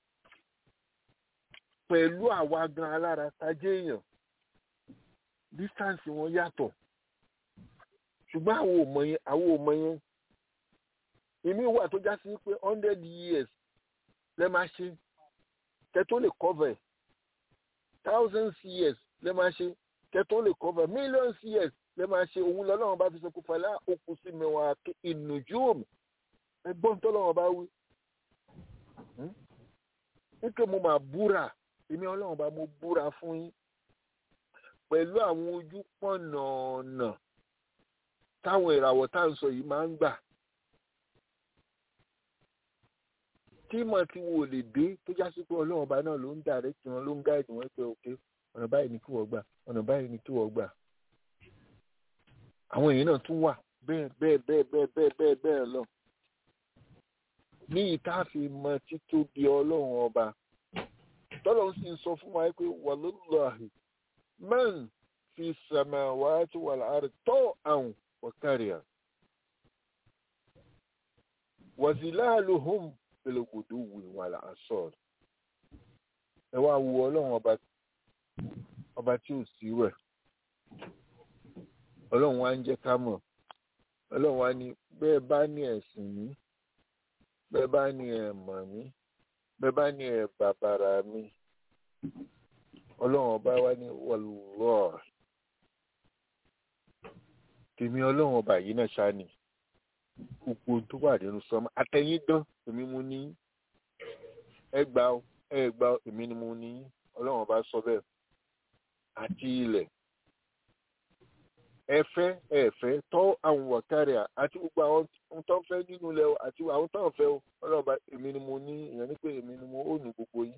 pẹ̀lú àwa gan alára tajé èèyàn distance wọn yàtọ̀ ṣùgbọ́n àwọn ò mọ̀ yẹn àwọn ò mọ̀ yẹn èmi wà tó já sí pé hundred years lẹ́ máa ṣe kẹ́ tó lè cover ẹ̀ thousands years lẹ́ máa ṣe kẹ́ tó lè cover millions years lè máa ṣe òun lọ́lọ́run bá fi sọ pé fàlà òkú sí mẹ́wàá ìnùjú òmù ẹgbọ́n tọ́lọ́run bá wí. nítorí mo máa búra èmi ọlọ́run bá mo búra fún yín pẹ̀lú àwọn ojú pọ̀nà ọ̀nà táwọn ìràwọ̀ tá à ń sọ yìí máa ń gbà. tí mọ̀ tí wo lè dé tó já sí pé ọlọ́run ọba náà ló ń dàrẹ́tì wọn ló ń gáìdì wọn pé òkè ọ̀nà báyìí ni kí wọ́n gbà ọ̀nà báyìí ni kí wọ́n gbà. àwọn èèyàn náà tún wà bẹ́ẹ̀ bẹ́ẹ̀ bẹ́ẹ̀ bẹ́ẹ̀ bẹ́ẹ̀ bẹ́ẹ̀ bẹ́ẹ̀ lọ. ní ìta fi mọ títóbi ọlọ́run ọba tọ́lọ́run sì ń sọ fún wa pé wàlúùlọ́hì man fi samawati wal ardi taw'an wa karhan wa zilaluhum pelogodo wì wàlà asọr ẹ wá wo ọlọ́run ọba ọba tí ò sí rẹ̀ ọlọ́run wa ń jẹ́ ká mọ̀ ọlọ́run wa ní bẹ́ẹ̀ bá ní ẹ̀sìn mi bẹ́ẹ̀ bá ní ẹ̀ mọ̀ mí bẹ́ẹ̀ bá ní ẹ̀ bàbàrà mi ọlọ́run ọba wa ní wọlúwọ́ tèmi ọlọ́run ọba yìí náà ṣáà ni gbogbo tó wà nínú sọmọ àtẹ̀yìn dán èmi mú ní ẹgbà ẹgbà èmi ni mo ní ọlọ́run bá sọ bẹ́ẹ̀ àti ilẹ̀ ẹfẹ́ ẹ̀fẹ́ tọ́ àwọn wọ̀kárẹ̀ àti gbogbo àwọn tó ń fẹ́ nínú ilẹ̀ àti àwọn tó ń fẹ́ ọlọ́run bá èmi ni mo ní ìyẹn ní pé èmi ni mo ó ní gbogbo yín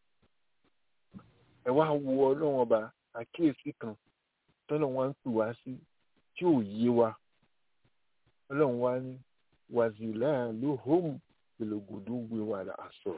ẹ wá wo ọlọ́run ọba àkíyèsí kan tọ́lọ́ wọn ń pè wá sí tí ò yé wa ọlọ́run wá ní wàzìlá ló hóum gbèlògbòdú gbé wà láàṣọ.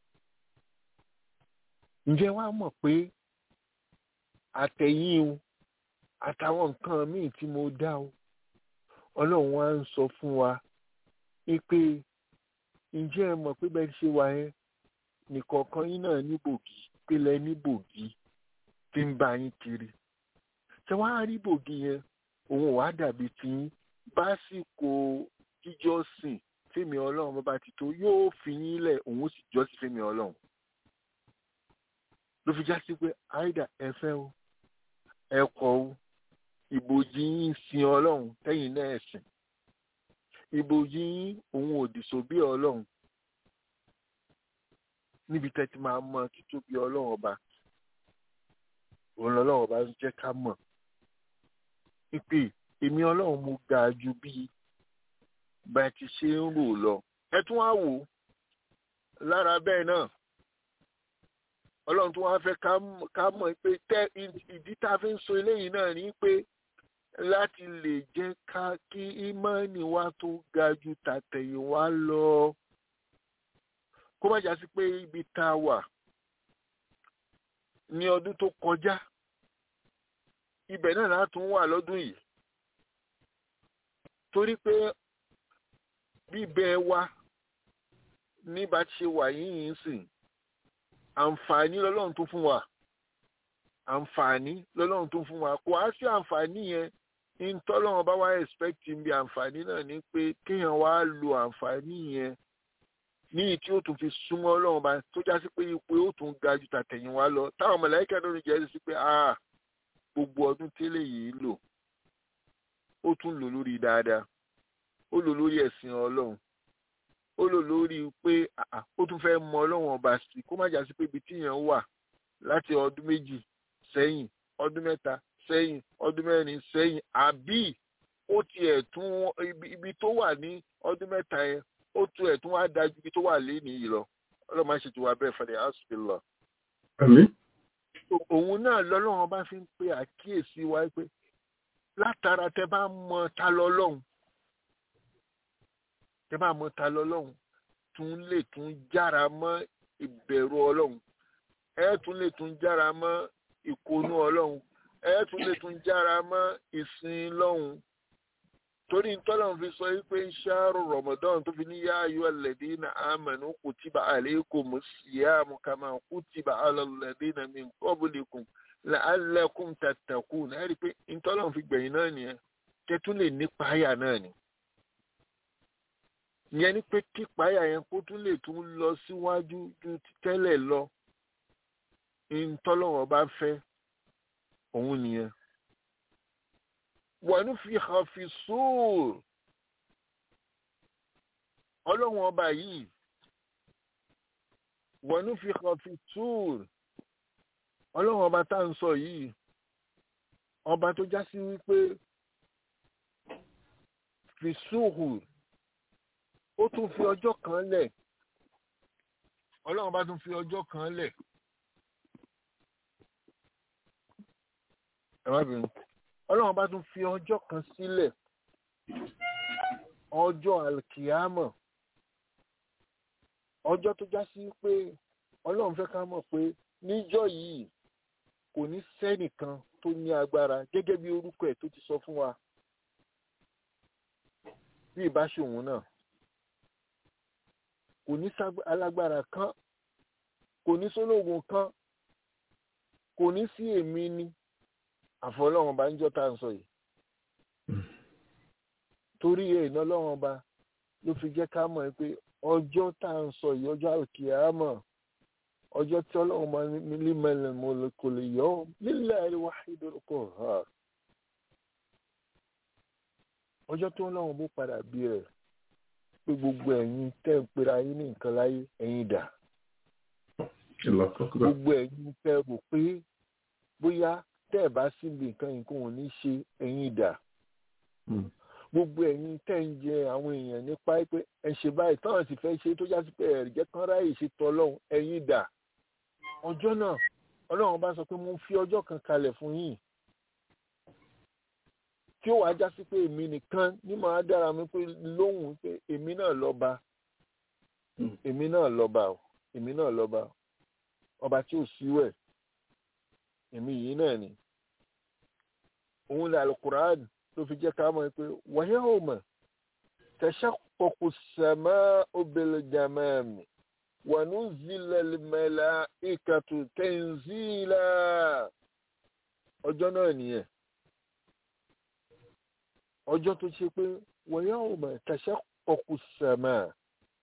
ǹjẹ́ wàá mọ̀ pé àtẹ̀yìn o àtàwọn nǹkan míì tí mo dá o ọlọ́run wá ń sọ fún wa pé ǹjẹ́ ẹ mọ̀ pé bẹ́ẹ̀ ṣe wà yẹn nìkọ̀ọ̀kan yín náà ní bògì pélé ní bògì tí ń bá yín kiri ṣé wàá rí bògì yẹn òun wàá dàbí tiyín básìkò jíjọ́sìn fẹ́mi ọlọ́run bàbá ti tó yóò fi yín lẹ̀ òun sì jọ́sìn fẹ́mi ọlọ́run ló fi já sí pé àìdá ẹ̀fẹ́ o ẹ̀kọ́ o ìbòjì yín sin ọlọ́run tẹ́yìn náà ẹ̀sìn ìbòjì yín òun òdì sóbí ọlọ́run níbi tẹ́tí máa mọ títóbi ọlọ́run ọba òun lọ́lọ́run ọba ń jẹ́ ká mọ̀ pípé èmi ọlọ́run mo ga ju bí bá ti ṣe ń rò lọ ẹ tún wá wò lára bẹ́ẹ̀ náà ọlọ́run tún wá fẹ́ ká mọ̀ pé tẹ́ ìdí tá a fi ń sọ eléyìí náà ni pé láti lè jẹ́ ká kí ìmọ̀ọ́nì wa tó ga ju tàtẹ̀yìn wá lọ kó má jà sí pé ibi tá a wà ní ọdún tó kọjá ibẹ̀ náà látún wà lọ́dún yìí torí pé bíbẹ wa ní bá ti ṣe wà yìí ń sìn àǹfààní lọ́lọ́run tó fún wa àǹfààní lọ́lọ́run tó fún wa kò á sí àǹfààní yẹn ń tọ́lọ́run bá wá expect bí àǹfààní náà ni pé kéèyàn wá lo àǹfààní yẹn ní ìtí ó tún fi súnmọ́ ọlọ́run bá tó já sí pé ipò ó tún ga ju tàtẹ̀yìn wa lọ táwọn mọ̀láìkà lórí jẹ́ sí pé ah gbogbo ọdún tẹ́lẹ̀ yìí lò ó tún lò lórí dáadáa ó lò lórí ẹ̀sìn ọlọ́run ó lò lórí pé ó tún fẹ́ mọ ọlọ́run ọba sí kó má jà sí pé ibi tíyàn wà láti ọdún méjì sẹ́yìn ọdún mẹ́ta sẹ́yìn ọdún mẹ́rin sẹ́yìn àbí ó tiẹ̀ tún ibi tó wà ní ọdún mẹ́ta yẹn ó tún ẹ̀ tún wá dájú ibi tó wà lénìí yìí lọ ọlọ́run máa ṣètò wa bẹ́ẹ̀ fẹ́lẹ́ hospital. àmín. òun náà lọ́lọ́run bá fi ń pe àkíyèsí wa pé látara tẹ bá mọ ta lọ́lọ́run tẹ bá mọ ta lọ́lọ́run tún lè tún jára mọ́ ìbẹ̀rù ọlọ́run ẹ tún lè tún jára mọ́ ìkónú ọlọ́run ẹ tún lè tún jára mọ́ ìsìn lọ́hùn torí tọ́lọ́run fi sọ wípé ṣáàrù rọ̀mọ̀dọ́n tó fi ní yá ayọ́ alladhina amanu kutiba alaykumus siyamu kama kutiba ala alladhina min qablikum la'allakum tattaqun ẹ rí i pé tọ́lọ́run fi gbẹ̀yìn náà nìyẹn kẹtún lè nípa àyà náà ni ìyẹn ni pé kípa àyà yẹn kó tún lè tún lọ síwájú ju tẹ́lẹ̀ lọ ntọ́lọ́wọ́ bá fẹ́ òun nìyẹn wọnú fi hàn fi sóòr ọlọ́run ọba yìí wọnú fi hàn fi sóòr ọlọ́run ọba tá à ń sọ yìí ọba tó já sí wípé fi sóòr ó tún fi ọjọ́ kan lẹ̀ ọlọ́run bá tún fi ọjọ́ kan lẹ̀ ẹ má bínú ọlọ́run bá tún fi ọjọ́ kan sílẹ̀ ọjọ́ alkiyama ọjọ́ tó já sí pé ọlọ́run fẹ́ ká mọ̀ pé níjọ́ yìí kò ní sẹ́nìkan tó ní agbára gẹ́gẹ́ bí orúkọ ẹ̀ tó ti sọ fún wa bí ìbáṣòwò náà kò ní alágbára kan kò ní sólógun kan kò ní sí èmi ni àfọlọ́run bá ń jọ́ tá à ń sọ yìí torí ẹ̀ iná lọ́wọ́n ba ló fi jẹ́ ká mọ̀ pé ọjọ́ tá à ń sọ yìí ọjọ́ àkìyàmọ̀ ọjọ́ tí ọlọ́run bá ní mẹ́lẹ̀ mo kò lè yọ ọ́ nílẹ̀ al-wahid al-qahhar ọjọ́ tó ọlọ́run bó padà bí rẹ̀ pé gbogbo ẹ̀yin tẹ́ ń pera yín ní nǹkan láyé ẹ̀yin dà gbogbo ẹ̀yin tẹ́ rò pé bóyá tẹ́ ẹ̀ bá síbi nǹkan nǹkan ò ní ṣe ẹ̀yin dà gbogbo ẹ̀yin tẹ́ ń jẹ àwọn èèyàn nípa pé ẹ ṣe báyìí táwọn sì fẹ́ ṣe tó já sí pé ẹ̀rì jẹ́ kán ráyè ṣe tọ́ ọlọ́run ẹ̀yin dà ọjọ́ náà ọlọ́run bá sọ pé mo fi ọjọ́ kan kalẹ̀ fún yín tí ó wàá já sí pé èmi nìkan ní màá dára mi pé lóhùn pé èmi náà lọ́ba èmi náà lọ́ba o èmi náà lọ́ba ọba tí ò síwẹ̀ èmi yìí náà ni òun ni alukuraan ló fi jẹ́ ká mọ̀ pé wáyé ò mọ̀ tashaqqaqu as-samaa'u bil-ghamami wa nuzzila al-malaa'ikatu tanzila ọjọ́ náà nìyẹn ọjọ́ tó ṣe pé wáyé ò mọ̀ tashaqqaqu as-samaa'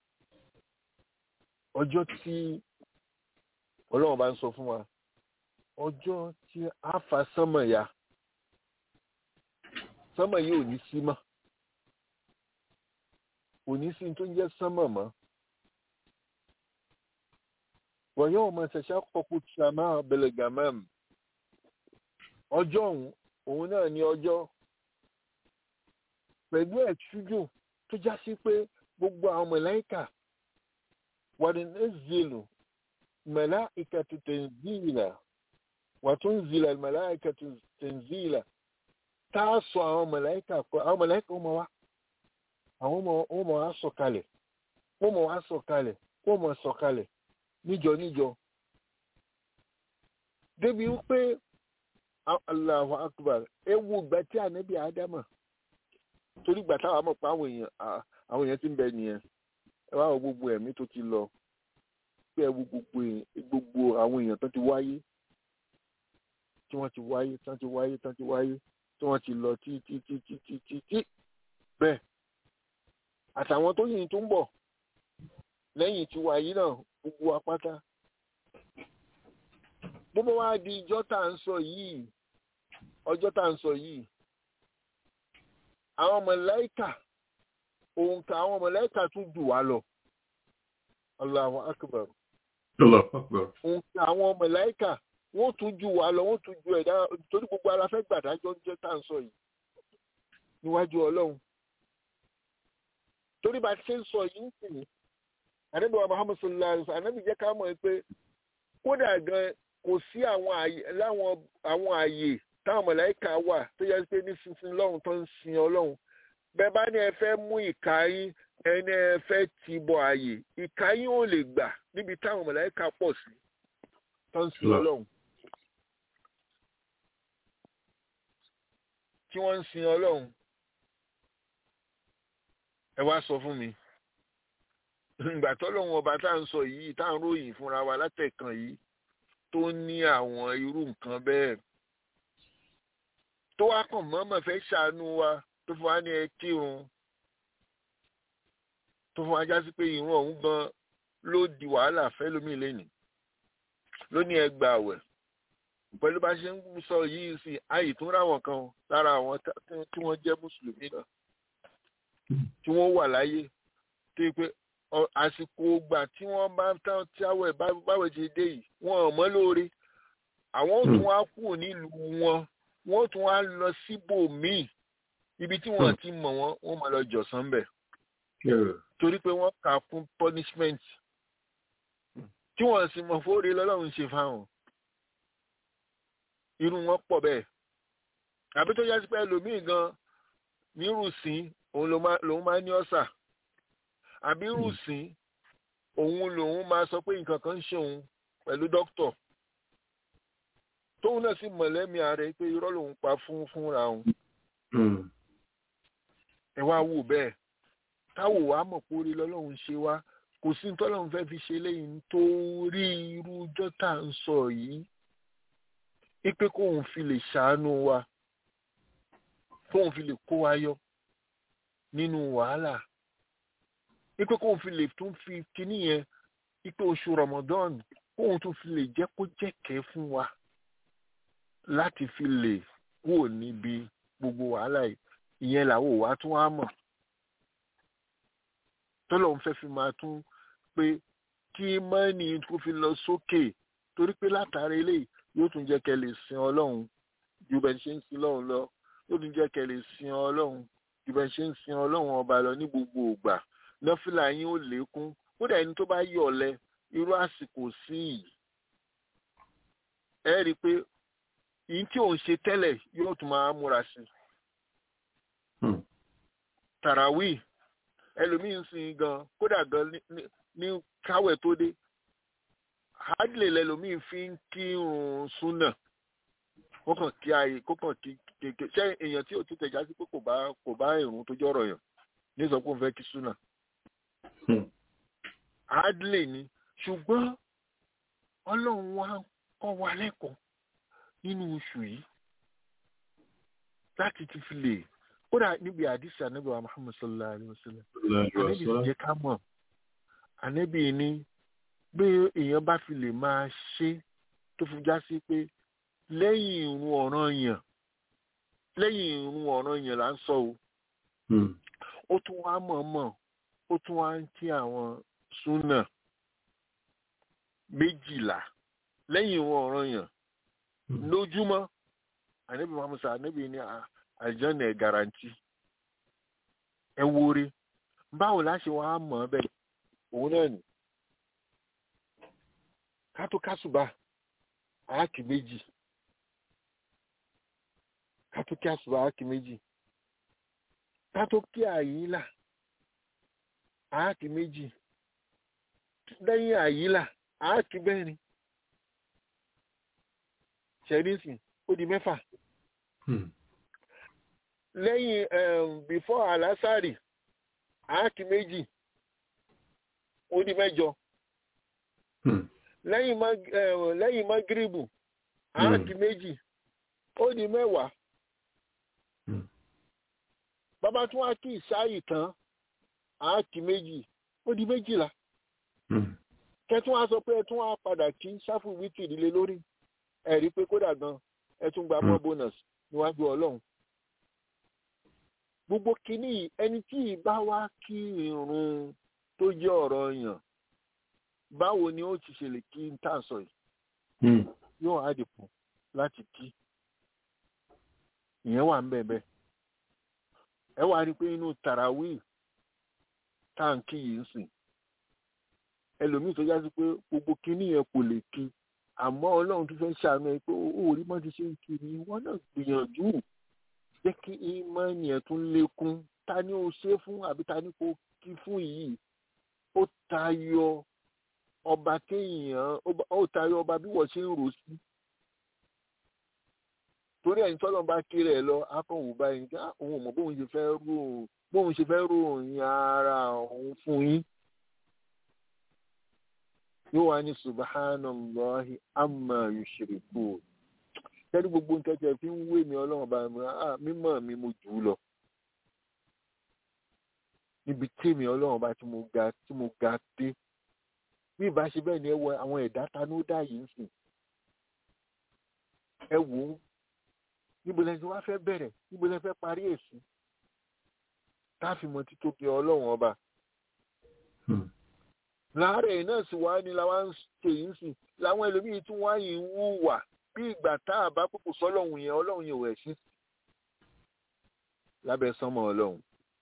ọjọ́ tí ọlọ́run bá ń sọ fún wa ọjọ́ tí a fa sánmọ̀ ya sánmọ̀ yìí ò ní sí mọ́ ò ní sí tó ń jẹ́ sánmọ̀ mọ́ wọ́n yóò máa ṣẹ̀ṣẹ̀ kọ́kú sàmà bẹ̀lẹ̀gàmẹ́m ọjọ́ òun òun náà ní ọjọ́ pẹ̀lú ẹ̀tújù tó já sí pé gbogbo àwọn mọ̀láìkà wà ní ẹ̀zẹ̀lù mọ̀láìkà tó tẹ̀síìlà wà tó ń zìlà mọ̀láìkà tó tẹ̀síìlà tá a sọ àwọn mọ̀láìkà kọ àwọn mọ̀láìkà ó mọ̀ wá àwọn ó mọ̀ wá sọ̀kalẹ̀ ó mọ̀ wá sọ̀kalẹ̀ ó mọ̀ sọ̀kalẹ̀ níjọ níjọ débi wípé Allahu akbar ewu ìgbà tí ànábì ádámà torí ìgbà táwa mọ̀ pé àwọn èèyàn àwọn èèyàn ti ń bẹ nìyẹn ẹ wá wo gbogbo ẹ̀mí tó ti lọ pé ẹ wo gbogbo gbogbo àwọn èèyàn tó ti wáyé tí wọ́n ti wáyé tí wọ́n ti wáyé tí wọ́n ti wáyé tí wọ́n ti lọ tí tí tí tí tí tí tí bẹ́ẹ̀ àtàwọn tó yìí tó ń bọ̀ lẹ́yìn tí wáyé náà gbogbo apáta gbogbo wa di ìjọ tá à ń sọ yìí ọjọ́ tá à ń sọ yìí àwọn mọ̀láìkà òǹkà àwọn mọ̀láìkà tún jù wá lọ Allahu akbar òǹkà àwọn mọ̀láìkà wọ́n tún jù wá lọ wọ́n tún ju ẹ̀dá torí gbogbo ara fẹ́ gbàdájọ́ ń jẹ́ tá à ń sọ yìí níwájú ọlọ́run torí bá a ṣe ń sọ yìí ń sìn ànábì wa Muhammad sallallahu alaihi wasallam ànábì jẹ́ ká mọ̀ pé kódà gan kò sí àwọn àyè láwọn àwọn àyè táwọn mọ̀láìkà wà tó yẹ pé ní sísin lọ́run tó ń sin ọlọ́run bẹ́ẹ̀ bá ní ẹ fẹ́ mú ìka yín ẹni ẹ fẹ́ ti bọ àyè ìka yín ò lè gbà níbi táwọn mọ̀láìkà pọ̀ sí tó ń sin ọlọ́run. tí wọ́n ń sin ọlọ́run ẹ wá sọ fún mi ìgbà tọ́lọ́run ọba tá à ń sọ yìí tá à ń ròyìn fúnra wa látẹ̀kàn yìí tó ní àwọn irú nǹkan bẹ́ẹ̀ tó wá kàn mọ́mọ́ fẹ́ ṣàánú wa tó fún wa ní ẹ kírun tó fún wa já sí pé ìrun ọ̀hún gan ló di wàhálà fẹ́ lómi lẹ́nìí ló ní ẹ gbà àwẹ̀ pẹ̀lú bá ṣe ń sọ yìí sí àyè tún ráwọn kan lára àwọn tí wọ́n jẹ́ mùsùlùmí náà tí wọ́n wà láyé tó yẹ pé àsìkò gbà tí wọ́n bá tán tí àwẹ̀ báwẹ̀ ti dé yìí wọ́n ò mọ́ lóore àwọn ò tún wá kúrò nílùú wọn wọ́n ò tún wá lọ síbòmíì ibi tí wọ́n ti mọ̀ wọ́n wọ́n máa lọ jọ̀sán bẹ̀ torí pé wọ́n kà fún punishment tí wọ́n sì mọ̀ fóore lọ́lọ́run ṣe fáwọn irú wọn pọ̀ bẹ́ẹ̀ àbí tó yá sí pé ẹlòmíì gan nírùsín òun lòun máa ní ọ̀sà àbí rùsín òun lòun máa sọ pé nǹkan kan ń ṣe òun pẹ̀lú dókítọ̀ tóun náà sì mọ̀lẹ́mí ààrẹ pé irọ́ lòun pa fún fúnra òun ẹ wá wò bẹ́ẹ̀ táwò wá mọ̀ pé orí lọ́lọ́run ṣe wá kò sí tọ́lọ́run fẹ́ fi ṣe lẹ́yìn nítorí irú ọjọ́ tá à ń sọ yìí ipe kóun fi lè ṣàánú wa kóun fi lè kó wa yọ nínú wàhálà ipe kóun fi lè tún fi kíní yẹn ipe oṣù Ramadan kóun tún fi lè jẹ́ kó jẹ́kẹ́ fún wa láti fi lè kúrò níbi gbogbo wàhálà yìí ìyẹn làwọn ò wá tún wá mọ̀ tọ́lọ̀ ń fẹ́ fi máa tún pé kí mọ́nì kó fi lọ sókè torí pé látàrí eléyìí yóò tún jẹ́ kẹ́ lè sin ọlọ́run ju bẹ́ẹ̀ ṣe ń sin ọlọ́run lọ yóò tún jẹ́ kẹ́ lè sin ọlọ́run ju bẹ́ẹ̀ ṣe ń sin ọlọ́run ọba lọ ní gbogbo ògbà nọ́fìlà yín ó lékún kódà ẹni tó bá yọ̀ ọ̀lẹ irú àsìkò sí yìí ẹ rí i pé yìí tí òun ṣe tẹ́lẹ̀ yóò tún máa múra sí i tàràwí ẹlòmíín sìn gan kódà gan ní káwẹ̀ tó dé hardly lẹlòmíín fi ń kírun súnà kó kàn kí ayé kó kàn kí kéèké ṣé èèyàn tí ò ti tẹ̀já sí pé kò bá kò bá ìrun tó jọ̀rọ̀ yàn ní sọ pé òun fẹ́ kí súnà hardly ni ṣùgbọ́n ọlọ́run wa kọ́ wa lẹ́kọ̀ọ́ nínú oṣù yìí láti ti fi lè kódà níbi àdìsí ànábì wa muhammad sallallahu alayhi wa sallam ànábì sì jẹ́ ká mọ̀ ànábì ní bí èèyàn bá fi lè máa ṣe tó fi já sí pé lẹ́yìn ìrun ọ̀ranyàn lẹ́yìn ìrun ọ̀ranyàn là ń sọ o ó tún wá mọ̀ọ́mọ̀ ó tún wá ń kí àwọn súnà méjìlá lẹ́yìn ìrun ọ̀ranyàn lójúmọ́ ànábì muhammad sallallahu ànábì ní àjọ́nà ẹ̀ garanti ẹ wóore báwo la ṣe wàá mọ̀ ọ́ bẹ́ẹ̀ òun náà nì kátókásùbà àákì méjì kátókásùbà àákì méjì kátókí àyílà àákì méjì lẹ́yìn àyílà àákì mẹ́rin ṣẹ́rísì ó di mẹ́fà lẹ́yìn um, before alasari àákì méjì ó di mẹ́jọ lẹ́yìn mag um, lẹ́yìn magiribu àákì méjì ó di mẹ́wàá bàbá tún wá kí ìsáyì tán àákì méjì ó di méjìlá kẹtún wá sọ pé ẹ tún wá padà kí sáfù wítì ìdílé lórí ẹ rí i pé kódà gan ẹ tún gba mọ́ bonus níwájú ọlọ́run gbogbo kínní ẹni tí ìbá wá kí irun tó jẹ́ ọ̀rọ̀ yàn báwo ni ó ti ṣe lè kí n tà sọ yìí yóò á dìpọ̀ láti kí ìyẹn wà ń bẹ̀ bẹ́ẹ̀ ẹ wá rí i pé inú tarawih táǹkì yìí ń sìn ẹlòmíì tó jásí pé gbogbo kínní yẹn kò lè kí àmọ́ ọlọ́run tó fẹ́ ṣàánú ẹ pé ó rí mọ́ ti ṣe ń kiri wọ́n náà gbìyànjú jẹ́ kí ìmọ̀ọ́nì ẹ̀ tún lékún ta ni ó ṣe fún àbí ta ni kò kí fún yìí ó tayọ ọba kéèyàn ó tayọ ọba bí wọ́n ṣe ń rò sí torí ẹ̀yin tọ́lọ́ bá kéré ẹ̀ lọ akọ̀wò báyìí ká òun ò mọ̀ bóun ṣe fẹ́ rò bóun ṣe fẹ́ ròyìn ara òun fún yín yóò wá ní subhanallahi amma yushrikun tẹ́lú gbogbo nǹkan tí ẹ fi ń wé mi ọlọ́run bá mi ah mímọ́ mi mo jù ú lọ níbi tèmi ọlọ́run bá tí mo ga tí mo ga dé bí ìbá ṣe bẹ́ẹ̀ ni ẹ wọ àwọn ẹ̀dá tanú dá yìí ń sìn ẹ wò ó níbo lẹ ti wá fẹ́ bẹ̀rẹ̀ níbo lẹ fẹ́ parí èsì tá a fi mọ títóbi ọlọ́run ọba láàárẹ̀ náà sì wá ní làwọn ń ṣe yìí sìn làwọn ẹlòmíín tún wá yìí ń wúwà bí ìgbà tá a bá pòpò sọ́lọ́run yẹn ọlọ́run yẹn ò ẹ̀ sí lábẹ́ sánmọ́ ọlọ́run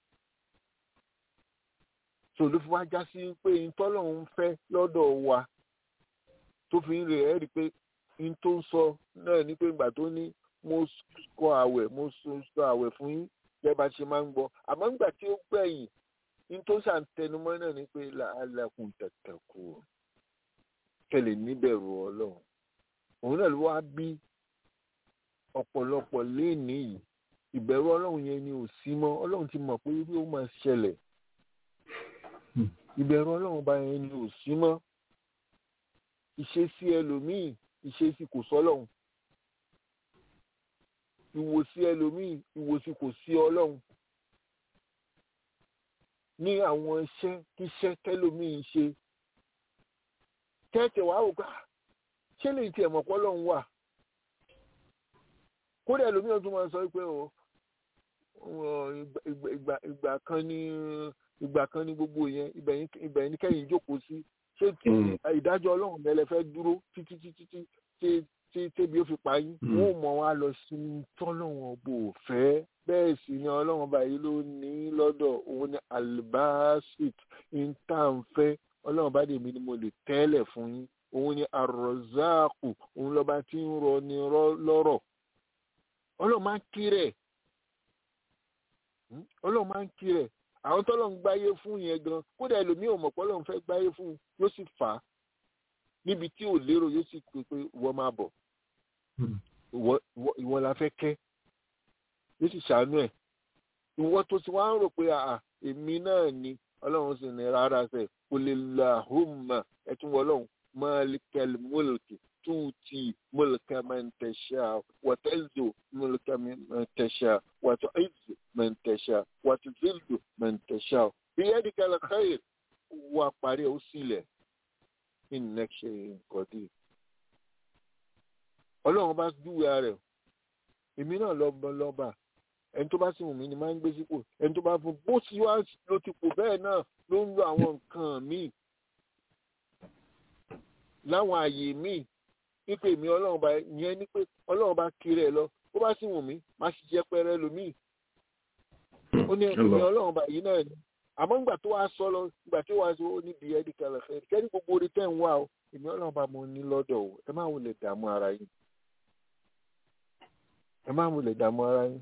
so ló fi wá já sí pé ntọ́lọ́run fẹ́ lọ́dọ̀ wa tó fi ń rè ẹ́ rí i pé n tó ń sọ náà ní pé ìgbà tó ní mo kọ àwẹ̀ mo sọ àwẹ̀ fún yín bẹ́ẹ̀ bá ṣe máa ń gbọ́ àmọ́ nígbà tí ó gbẹ̀yìn n tó ṣàǹtẹnumọ́ náà ni pé làálàkùn tẹ̀tẹ̀ kù kẹlẹ̀ níbẹ̀rù ọlọ́run òun náà ló wá bí ọ̀pọ̀lọpọ̀ léèní yìí ìbẹ̀rù ọlọ́run yẹn ni ò sí mọ́ ọlọ́run ti mọ̀ pé bí ó máa ṣẹlẹ̀ ìbẹ̀rù ọlọ́run bá yẹn ni ò sí mọ́ ìṣesí ẹlòmíì ìṣesí kò sọ́lọ́run ìwòsí ẹlòmíì ìwòsí kò sí ọlọ́run ní àwọn iṣẹ́ kíṣẹ́ tẹ́lòmíì ṣe tẹ́tẹ̀ wá wò gbà ṣé lè tiẹ̀ mọ̀ pọ́ lọ́run wà kódà ẹlòmíì ọdún máa sọ pé o ìgbà kan ní ìgbà kan ní gbogbo yẹn ibẹ̀ yẹn kẹ́yìn jókòó sí ṣé tí ìdájọ́ ọlọ́run mẹ́lẹ̀ fẹ́ dúró títí títí tí tí tébi ó fi parí wọn ò mọ̀ wá lọ sí tọ́lọ́run bò fẹ́ bẹ́ẹ̀ sì ni ọlọ́run báyìí ló ní lọ́dọ̀ òun ni albasit intanfẹ́ ọlọ́run bá dèmi ni mo lè tẹ́lẹ̀ fún yín òun ni arọ́záàkù òun lọ́ba tí ń rọ ni lọ́rọ̀ ọlọ́run máa ń kírẹ̀ ọlọ́run máa ń kírẹ̀ àwọn tọ́lọ̀ ń gbáyé fún yẹn gan kódà ẹlòmíì ò mọ̀ pé ọlọ́run fẹ́ gbáyé fún un yóò sì fà á níbi tí ò lérò yóò sì pè pé ìwọ máa bọ̀ ìwọ la fẹ́ kẹ́ yóò sì ṣàánú ẹ̀ ìwọ tó ti wá ń rò pé àà èmi náà ni ọlọ́run sì ní rárá sẹ̀ kò lè la hùmà ẹ̀tún wọ ọlọ́run malikal mulki tuuti mulka man tasha wa tanzu mulka man tasha wa tu'izzu man tasha wa tuzillu man tasha biyadika alkhair wa parí ó sílẹ̀ innaka shay'un qadir ọlọ́run bá dúwe rẹ̀ èmi náà lọ́ba lọ́ba ẹni tó bá sì wù mí ni máa ń gbé sípò ẹni tó bá fún bó ti wá ló ti pò bẹ́ẹ̀ náà ló ń lo àwọn nǹkan míì láwọn àyè míì wípé èmi ọlọ́run bá yẹn ní pé ọlọ́run bá kiri ẹ̀ lọ bó bá sì wù mí má sì jẹ́ pẹ́rẹ́ lómìn ó ní èmi ọlọ́run bá yìí náà ni àmọ́ ńgbà tó wá sọ lọ ńgbà tó wá sọ ó níbi ẹ̀dí kalẹ̀ fẹ́ kẹ́ni gbogbo orí tẹ̀ ń wá o èmi ọlọ́run bá mo ní lọ́dọ̀ o ẹ má wulẹ̀ dààmú ara yín ẹ má wulẹ̀ dààmú ara yín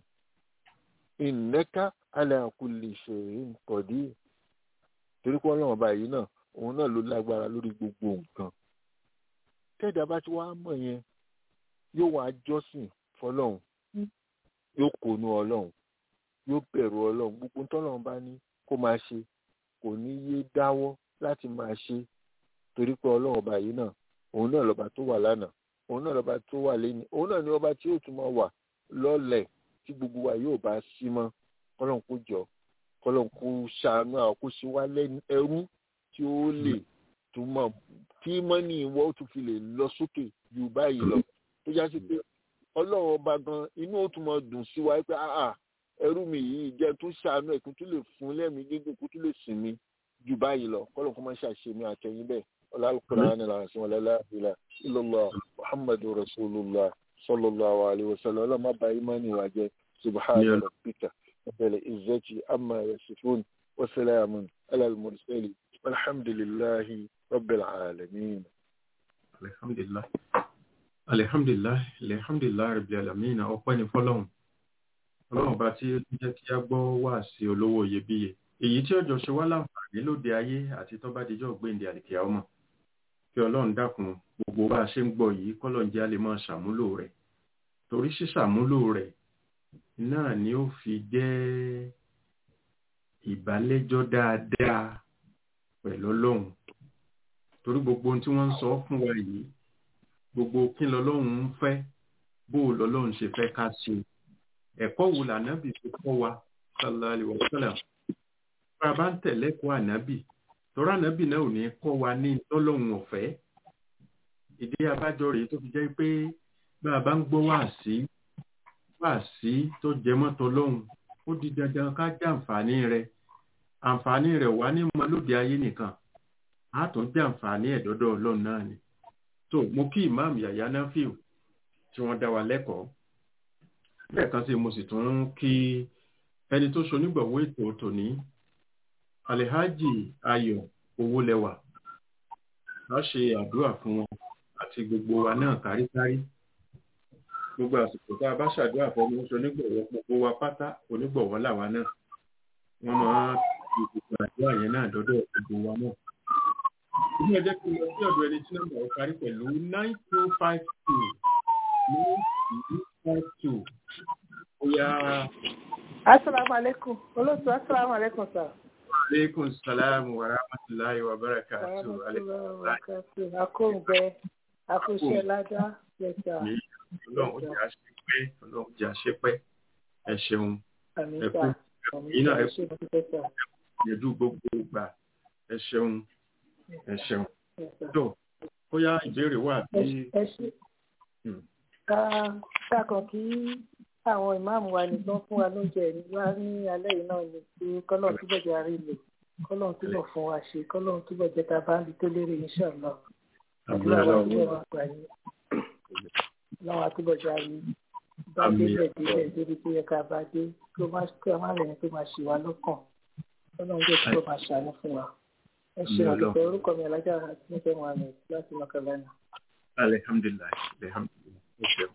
ìnẹ́ká ala kulli shay'in qadir torí pé ọlọ́run bá yìí náà òun náà ló lágbára lórí gbogbo nǹkan tẹ́ẹ̀dá bá ti wá mọ̀ yẹn yóò wá jọ́sìn fọlọ́run yóò kónú ọlọ́run yóò bẹ̀rù ọlọ́run gbogbo tọ́lọ́run bá ní kó máa ṣe kò ní yé dáwọ́ láti máa ṣe torí pé ọlọ́run ọba yìí náà òun náà lọ́ba tó wà lánàá òun náà lọ́ba tó wà lẹ́ni òun náà ni ọba tí yóò tún máa wà lọ́lẹ̀ tí gbogbo wa yóò bá sí mọ́ kọ́lọ́n kó jọ kọ́lọ́n kó ṣàánú àwọn kó ṣe wá lẹ́nu ẹrú tí ó lè tún mọ̀ kí mọ́nì ìwọ ó tún fi lè lọ sókè ju báyìí lọ tó já sí pé ọlọ́run ọba gan inú ó tún mọ dùn sí wa pé àà ẹrú mi yìí jẹ́ tún ṣàánú ẹ̀ kó tún lè fún lẹ́mìí gígùn kó tún lè sìn mí ju báyìí lọ kọ́lọ́n kó má ṣàṣe mi àtẹ̀yìn bẹ́ẹ̀ ọlọ́run ní làwọn àṣìwọ̀n lẹ́la ìlà ìlọ́lá muhammadu rasulillah sallallahu alayhi wa sallam ọlọ́run má ba imani wa jẹ́ subhanahu rabbika rabbil izzati amma yasifun wa salamun ala al-mursalin walhamdulillahi rabbil alamin. alhamdulilah alhamdulilah alhamdulilah rabbil alamin ọpẹ́ ní fọ́lọ́run ọlọ́run bá tí ó jẹ́ kí a gbọ́ wá sí olówó iyebíye èyí tí ọjọ́ ṣe wá láǹfààní lóde ayé àti tó bá dijọ́ gbéǹde àdìkíá ọmọ kí ọlọ́run dákun gbogbo bá a ṣe ń gbọ́ yìí kọ́lọ́n jẹ́ a lè máa ṣàmúlò rẹ̀ torí ṣíṣàmúlò rẹ̀ náà ni ó fi jẹ́ ìbálẹ́jọ́ dáadáa pẹ̀lú ọlọ́run torí gbogbo ohun tí wọ́n ń sọ fún wa yìí gbogbo kí lọ́lọ́run ń fẹ́ bó lọ́lọ́run ṣe fẹ́ ká ṣe ẹ̀kọ́ wo lànábì fi kọ́ wa sallallahu alaihi wasallam bá a bá ń tẹ̀lé kọ́ ànábì tọ́rọ ànábì náà ò ní kọ́ wa ní tọ́lọ́hun ọ̀fẹ́ ìdí abájọ rèé tó fi jẹ́ pé bá a bá ń gbọ́ wáàsí wáàsí tó jẹ mọ́tò lọ́hùn ó di dandan ká jẹ àǹfààní rẹ̀ àǹfààní rẹ̀ wà ní mọ lóde ayé nìkan á tún jẹ àǹfààní ẹ̀ dọ́dọ̀ ọlọ́run náà ni tó mo kí ìmáàmù yàyà náà fíò tí wọ́n dá wa lẹ́kọ̀ọ́ lẹ́ẹ̀kan sí mo sì tún ń kí ẹni tó ṣonígbọ̀wọ́ ètò tòní alihaji ayọ̀ owólẹwà a ṣe àdúrà fún wọn àti gbogbo wa náà káríkárí gbogbo àsìkò tá a bá ṣàdúrà fún ọmọ ṣonígbọ̀wọ́ gbogbo wa pátá onígbọ̀wọ́ làwa náà wọ́n máa fi gbogbo àdúrà yẹn náà dọ́dọ̀ gbogbo wa náà ilé ẹjẹ́ kí n lọ sí ọ̀dọ̀ ẹni tí nọ́mbà ó parí pẹ̀lú nine two five two nine two five two bóyá asalaamualeykum olóòtú asalaamualeykum sir. aleykum salaam wa rahmatulahi wa barakatu akóńgbẹ akóṣe ládá lẹta. ọlọ́run ó jẹ́ àṣepẹ́ ọlọ́run jẹ́ àṣepẹ́ ẹ ṣeun ẹ kú àmísà yín náà ẹ àmísà kú ṣe sà. yẹjú gbogbo gbà ẹ ṣeun ẹ ṣeun tó bóyá ìbéèrè wà bí ẹ ṣe Hmm. ká ṣàkàn kí àwọn ìmáàmù wa nìkan fún wa lóúnjẹ ní wá ní alẹ́ yìí náà ni pé kọ́lọ́n túbọ̀ jẹ́ àárín lò kọ́lọ́n túbọ̀ fún wa ṣe kọ́lọ́n túbọ̀ jẹ́ ká bá ń di tó lérè inṣàlá àbúrò àdúrà wa ọlọ́run jẹ́ wa gbà yín láwọn àtúbọ̀ jẹ́ àárín bá Àmín. délẹ̀ délẹ̀ débi tó yẹ ká bá dé kí ó má kí ó má rẹ̀ tó máa ṣì wá lọ́kàn kọ́lọ́n jẹ́ kí ó máa ṣàánú fún wa ẹ ṣe Àmín àdúgbò Ọlọ́run. orúkọ mi alájà nífẹ̀ẹ́ mohammed láti mọ̀kànlá alihamdulilayi alihamdulilayi ẹ ṣeun.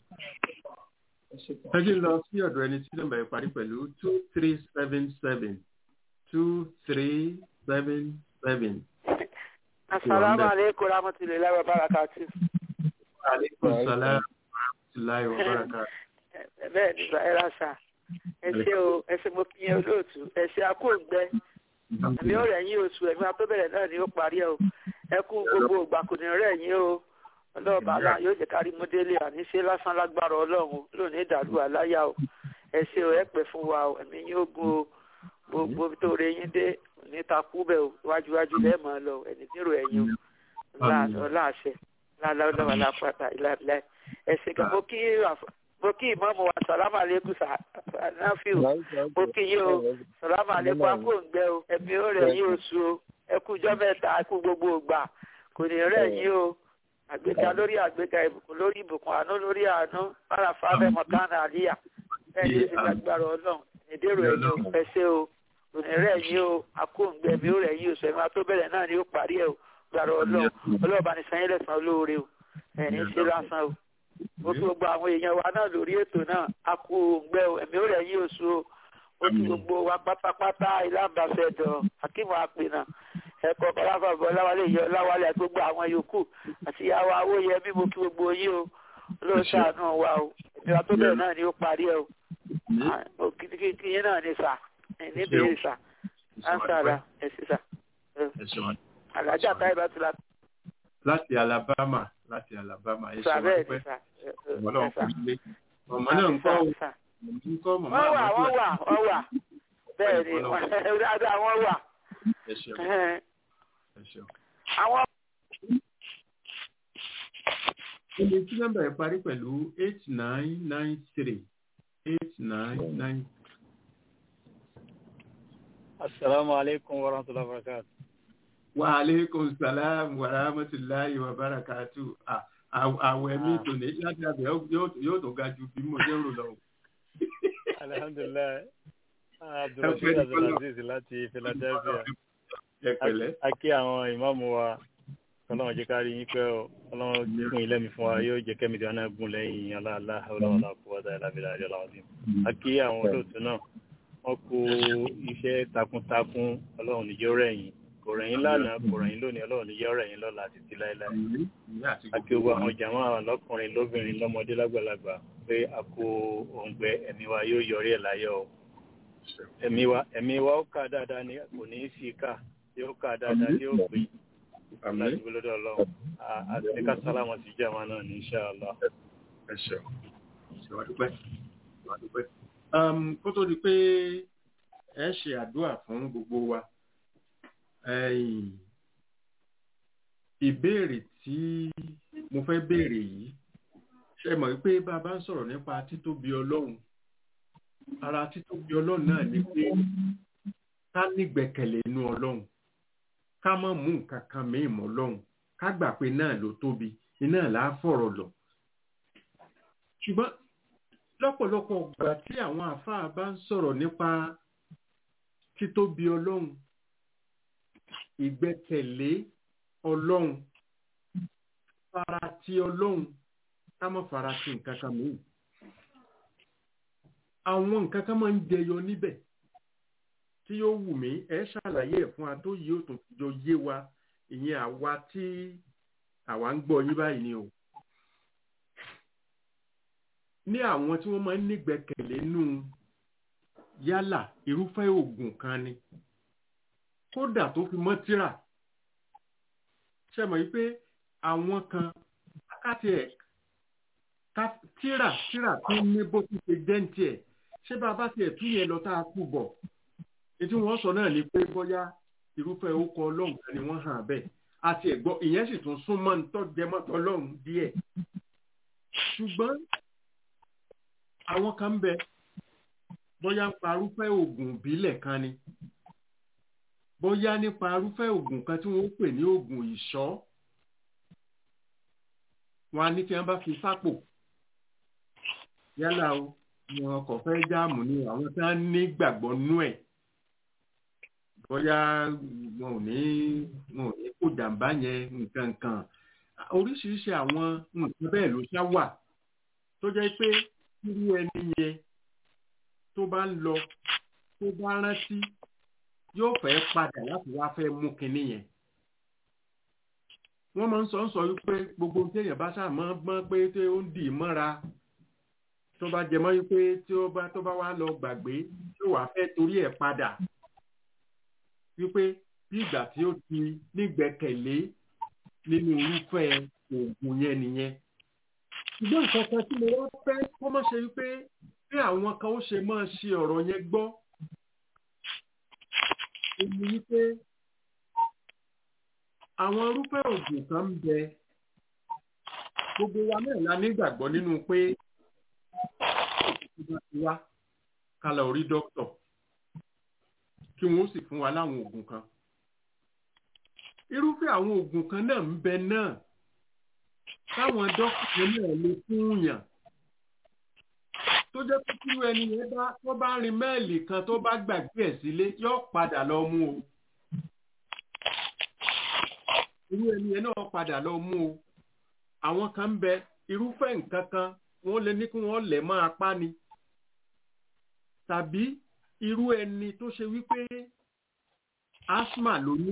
ẹ ṣe gan. ẹ jẹ́ lọ sí ọ̀dọ̀ ẹni tí nọ́mbà yẹn parí pẹ̀lú two three seven seven two three seven seven. Assalamu alaikum warahmatullahi wabarakatuh. aleykum salaam wa rahmatulahi wa barakatuh. Bẹ́ẹ̀ ni ẹ ra sà. Ẹ ṣe o, ẹ ṣe mo fi yẹn olóòtú. Ẹ ṣe akóògbẹ. Àmì ó rẹ̀ yín oṣù ẹ̀mí abẹ́bẹ̀rẹ̀ náà ni ó parí ẹ̀ o. Ẹ kú gbogbo ìgbà kò ní rẹ̀ yín o. Ọlọ́ọ̀bà náà yóò jẹ́ kárí múdélé àní ṣe lásán lágbára Ọlọ́run o. lónìí ìdàlú àláyà o. Ẹ ṣe o, ẹ pẹ́ fún wa o. Ẹ̀mí yín ó gun o. Gbogbo ibi tó re yín dé ní takú bẹ́ẹ̀ o. Wájúwájú lẹ́ẹ̀ máa lọ. Ẹni tí rò ẹ̀yìn o. Ọlá àṣẹ. Láláwọ́ lápáta ìlàbílà. Ẹ ṣe kí mo kí àf- mo kí ìmọ̀ọ́mù wa sàlámù àlékún sànáfíù mo kí yín o sàlámù àlékún akóǹgbẹ o ẹ̀mí ó rẹ̀ yín oṣù o ẹ kú jọ́ mẹ́ta ẹ kú gbogbo ògbà kò ní rẹ̀ yín o àgbéga lórí àgbéga ìbùkún lórí ìbùkún àánú lórí àánú bára fáfẹ́ mọ̀kánà àlíyà bẹ́ẹ̀ ni èsì lágbára ọlọ́run ìdérò ẹ̀yìn o ẹ ṣé o kò ní rẹ̀ yín o akóǹgbẹ ẹ̀mí ó rẹ̀ yín oṣù ẹ̀mí atóbẹ̀rẹ̀ náà ni ó parí ẹ̀ o gbàrọ̀ ọlọ́run ọlọ́ọ̀bá ni sanyẹ́ lẹ́sàn olóore o ẹ̀ ní ṣe lásán o mo kí gbogbo àwọn èèyàn wa náà lórí ètò náà a kú òǹgbẹ o ẹ̀mí ó rẹ̀ yín oṣù o ó kí gbogbo wa pátápátá ìlànàfẹ́dọ̀ akíwọ̀n àpènà ẹ̀kọ́ kọ́láfà bọ́ láwálé yọ láwálé àti gbogbo àwọn yòókù àti ìyàwó awóyẹ mímú kí gbogbo yín o olóòṣàánú wa o ẹ̀mí wa tó bẹ̀rẹ̀ náà ni ó parí ẹ o mo kí kí yín náà ní sà níbi sà ánsàrà ẹ̀sì sà ẹ ṣeun. alájà táyé bá ti la láti alabama láti alabama ẹ sà ṣeun bẹ́ẹ̀ ni dúpẹ́ sà ẹ, ẹ, ọmọ náà ẹ, kò sà. nílé ọmọ náà ń kọ́ o Sà, sà. ọmọ ń kọ́ mọ̀mọ́ wọ́n wà àwọn wọ́n wà wọ́n wà bẹ́ẹ̀ ni dáadáa wọ́n wà ẹ ṣeun Ẹhẹ́n. ẹ ṣeun. àwọn Ilé tí nọ́mbà yẹn parí pẹ̀lú eight nine nine three eight nine nine Assalamu alaikum wa rahmatullahi wa barakatuh. wa aleykum salaam wa rahmatulahi wa barakatu. À- àw- Àwẹ̀ mi tò ní ládàbẹ̀ yóò tó ga ju bí mo ṣe ń rò lọ. Alhamdulillah. Ẹ Abdulrasheed pẹ́ ní Abdulaziz láti Philadelphia. Ẹ pẹ̀lẹ́. A kí àwọn ìmáàmù wa. Ọlọ́run jẹ́ ká rí yín pẹ́ o. Ọlọ́run gún ilé mi fún wa yóò jẹ́ kẹ́mi dáná gún lẹ́yìn aláàlá ọlọ́run àkúwọ́dá ìlàbílà àjọ làwọn bí. A kí àwọn olóòtú náà. Wọ́n kó iṣẹ́ takuntakun ọlọ́run níjọ́ rẹ̀ yín. Kò rẹ̀ yín lánàá, kò rẹ̀ yín lónìí, ọlọ́run níjọ́ rẹ̀ yín lọ́la títí láéláé. àti gbogbo àwọn jàmọ́ lọ́kùnrin lóbìnrin lọ́mọdé lágbàlagbà pé a kó òǹgbẹ ẹ̀mí wa yóò yọrí ẹ̀ láyọ̀ o ẹ̀mí wa ẹ̀mí wa ó kà dáadáa ní kò ní í sí ká yóò kà dáadáa tí ó pè Àmín. láti gbólódò ọlọ́run À- àti ní ká sálámọ̀ sí jàmọ́ náà ní inṣàlá. Ẹ ṣeun. Ṣé wàá dúpẹ́? Wàá dúpẹ́. Um, Kó tó di pé ẹ ṣe àdúrà fún gbogbo wa. ẹ̀yìn, Ìbéèrè tí mo fẹ́ béèrè yìí ṣe mọ̀ pé bá a bá ń sọ̀rọ̀ nípa títóbi ọlọ́run ara títóbi ọlọ́run náà ni pé ká nígbẹ̀kẹ̀lé inú ọlọ́run ká má mú nǹkan kan mìíràn mọ́ ọlọ́run ká gbà pé náà ló tóbi iná là á fọ̀rọ̀ lọ. ṣùgbọ́n lọ́pọ̀lọpọ̀ ìgbà tí àwọn àáfàá bá ń sọ̀rọ̀ nípa títóbi ọlọ́run ìgbẹ́kẹ̀lé ọlọ́run farati ọlọ́run ká má farati nǹkan kan mìíràn àwọn nǹkan kan máa ń jẹyọ níbẹ̀ tí yóò wù mí ẹ ṣàlàyé ẹ̀ fún wa tó yìí ó tún jọ yé wa ìyẹn àwa tí àwa ń gbọ́ yín báyìí ni o ní àwọn tí wọ́n máa ń nígbẹ́kẹ̀lé nù yálà irúfẹ́ oògùn kan ni kódà tó fi mọ́ tírà ṣe mọ̀ wípé àwọn kan káti ẹ̀ tírà tírà tó ní bó ti ṣe dẹ́ǹtì ẹ̀ ṣé bá a bá tiẹ̀ tún yẹn lọ tá a kú bọ̀ ètí wọ́n sọ náà ni pé bóyá irúfẹ́ orúkọ ọlọ́run kan ni wọ́n hàn bẹ́ẹ̀ àti ẹ̀gbọ́n ìyẹn sì tún súnmọ́ nítọ́jẹmọ́tọ́ ọlọ́run díẹ̀ ṣùgbọ́n àwọn kan ń bẹ bóyá ń pa arúfẹ́ oògùn ìbílẹ̀ kan ni bóyá nípa arúfẹ́ oògùn kan tí wọ́n pè ní oògùn ìṣọ́ wọn á ní tí wọ́n bá fi sápò yálà o wọn kò fẹ́ jáàmù ni àwọn tí wọ́n ní gbàgbọ́ nú ẹ̀ bóyá wọn ò ní wọn ò ní kó jàǹbá yẹn nǹkan kan oríṣiríṣi àwọn nǹkan bẹ́ẹ̀ ló ṣá wà tó jẹ́ pé irú ẹni yẹn tó bá ń lọ tó bá rántí yóò fẹ́ padà láti wá fẹ́ mú kinní yẹn wọ́n máa ń sọ ń sọ wípé gbogbo ohun tí èèyàn bá ṣàmọ́ gbọ́n pé tí ó ń dì í mọ́ra tó bá jẹ mọ́ wípé tí ó bá tó bá wá lọ gbàgbé tí ó wàá fẹ́ torí ẹ̀ padà wípé bí ìgbà tí ó ti nígbẹ́kẹ̀lé nínú irúfẹ́ oògùn yẹn nìyẹn ṣùgbọ́n nǹkan kan tí mo wá fẹ́ kó má ṣe wípé bí àwọn kan ó ṣe máa ṣe ọ̀rọ̀ yẹn gbọ́ èmi wípé àwọn irúfẹ́ oògùn kan ń bẹ gbogbo wa náà la nígbàgbọ́ nínú pé ìgbà tí wá ká lọ rí dókítà kí wọ́n sì fún wa láwọn oògùn kan irúfẹ́ àwọn oògùn kan náà ń bẹ náà táwọn dókítà náà lè fún yàn tó jẹ́ pé kí ẹni yẹn bá tó bá rin mẹ́ẹ̀lì kan tó bá gbàgbé ẹ̀ sílé yóò padà lọ mú o irú ẹni yẹn náà padà lọ mú o àwọn kan ń bẹ irúfẹ́ nǹkan kan wọ́n lè ní kí wọ́n lẹ̀ mọ́ apá ni tàbí irú ẹni tó ṣe wípé asthma ló ní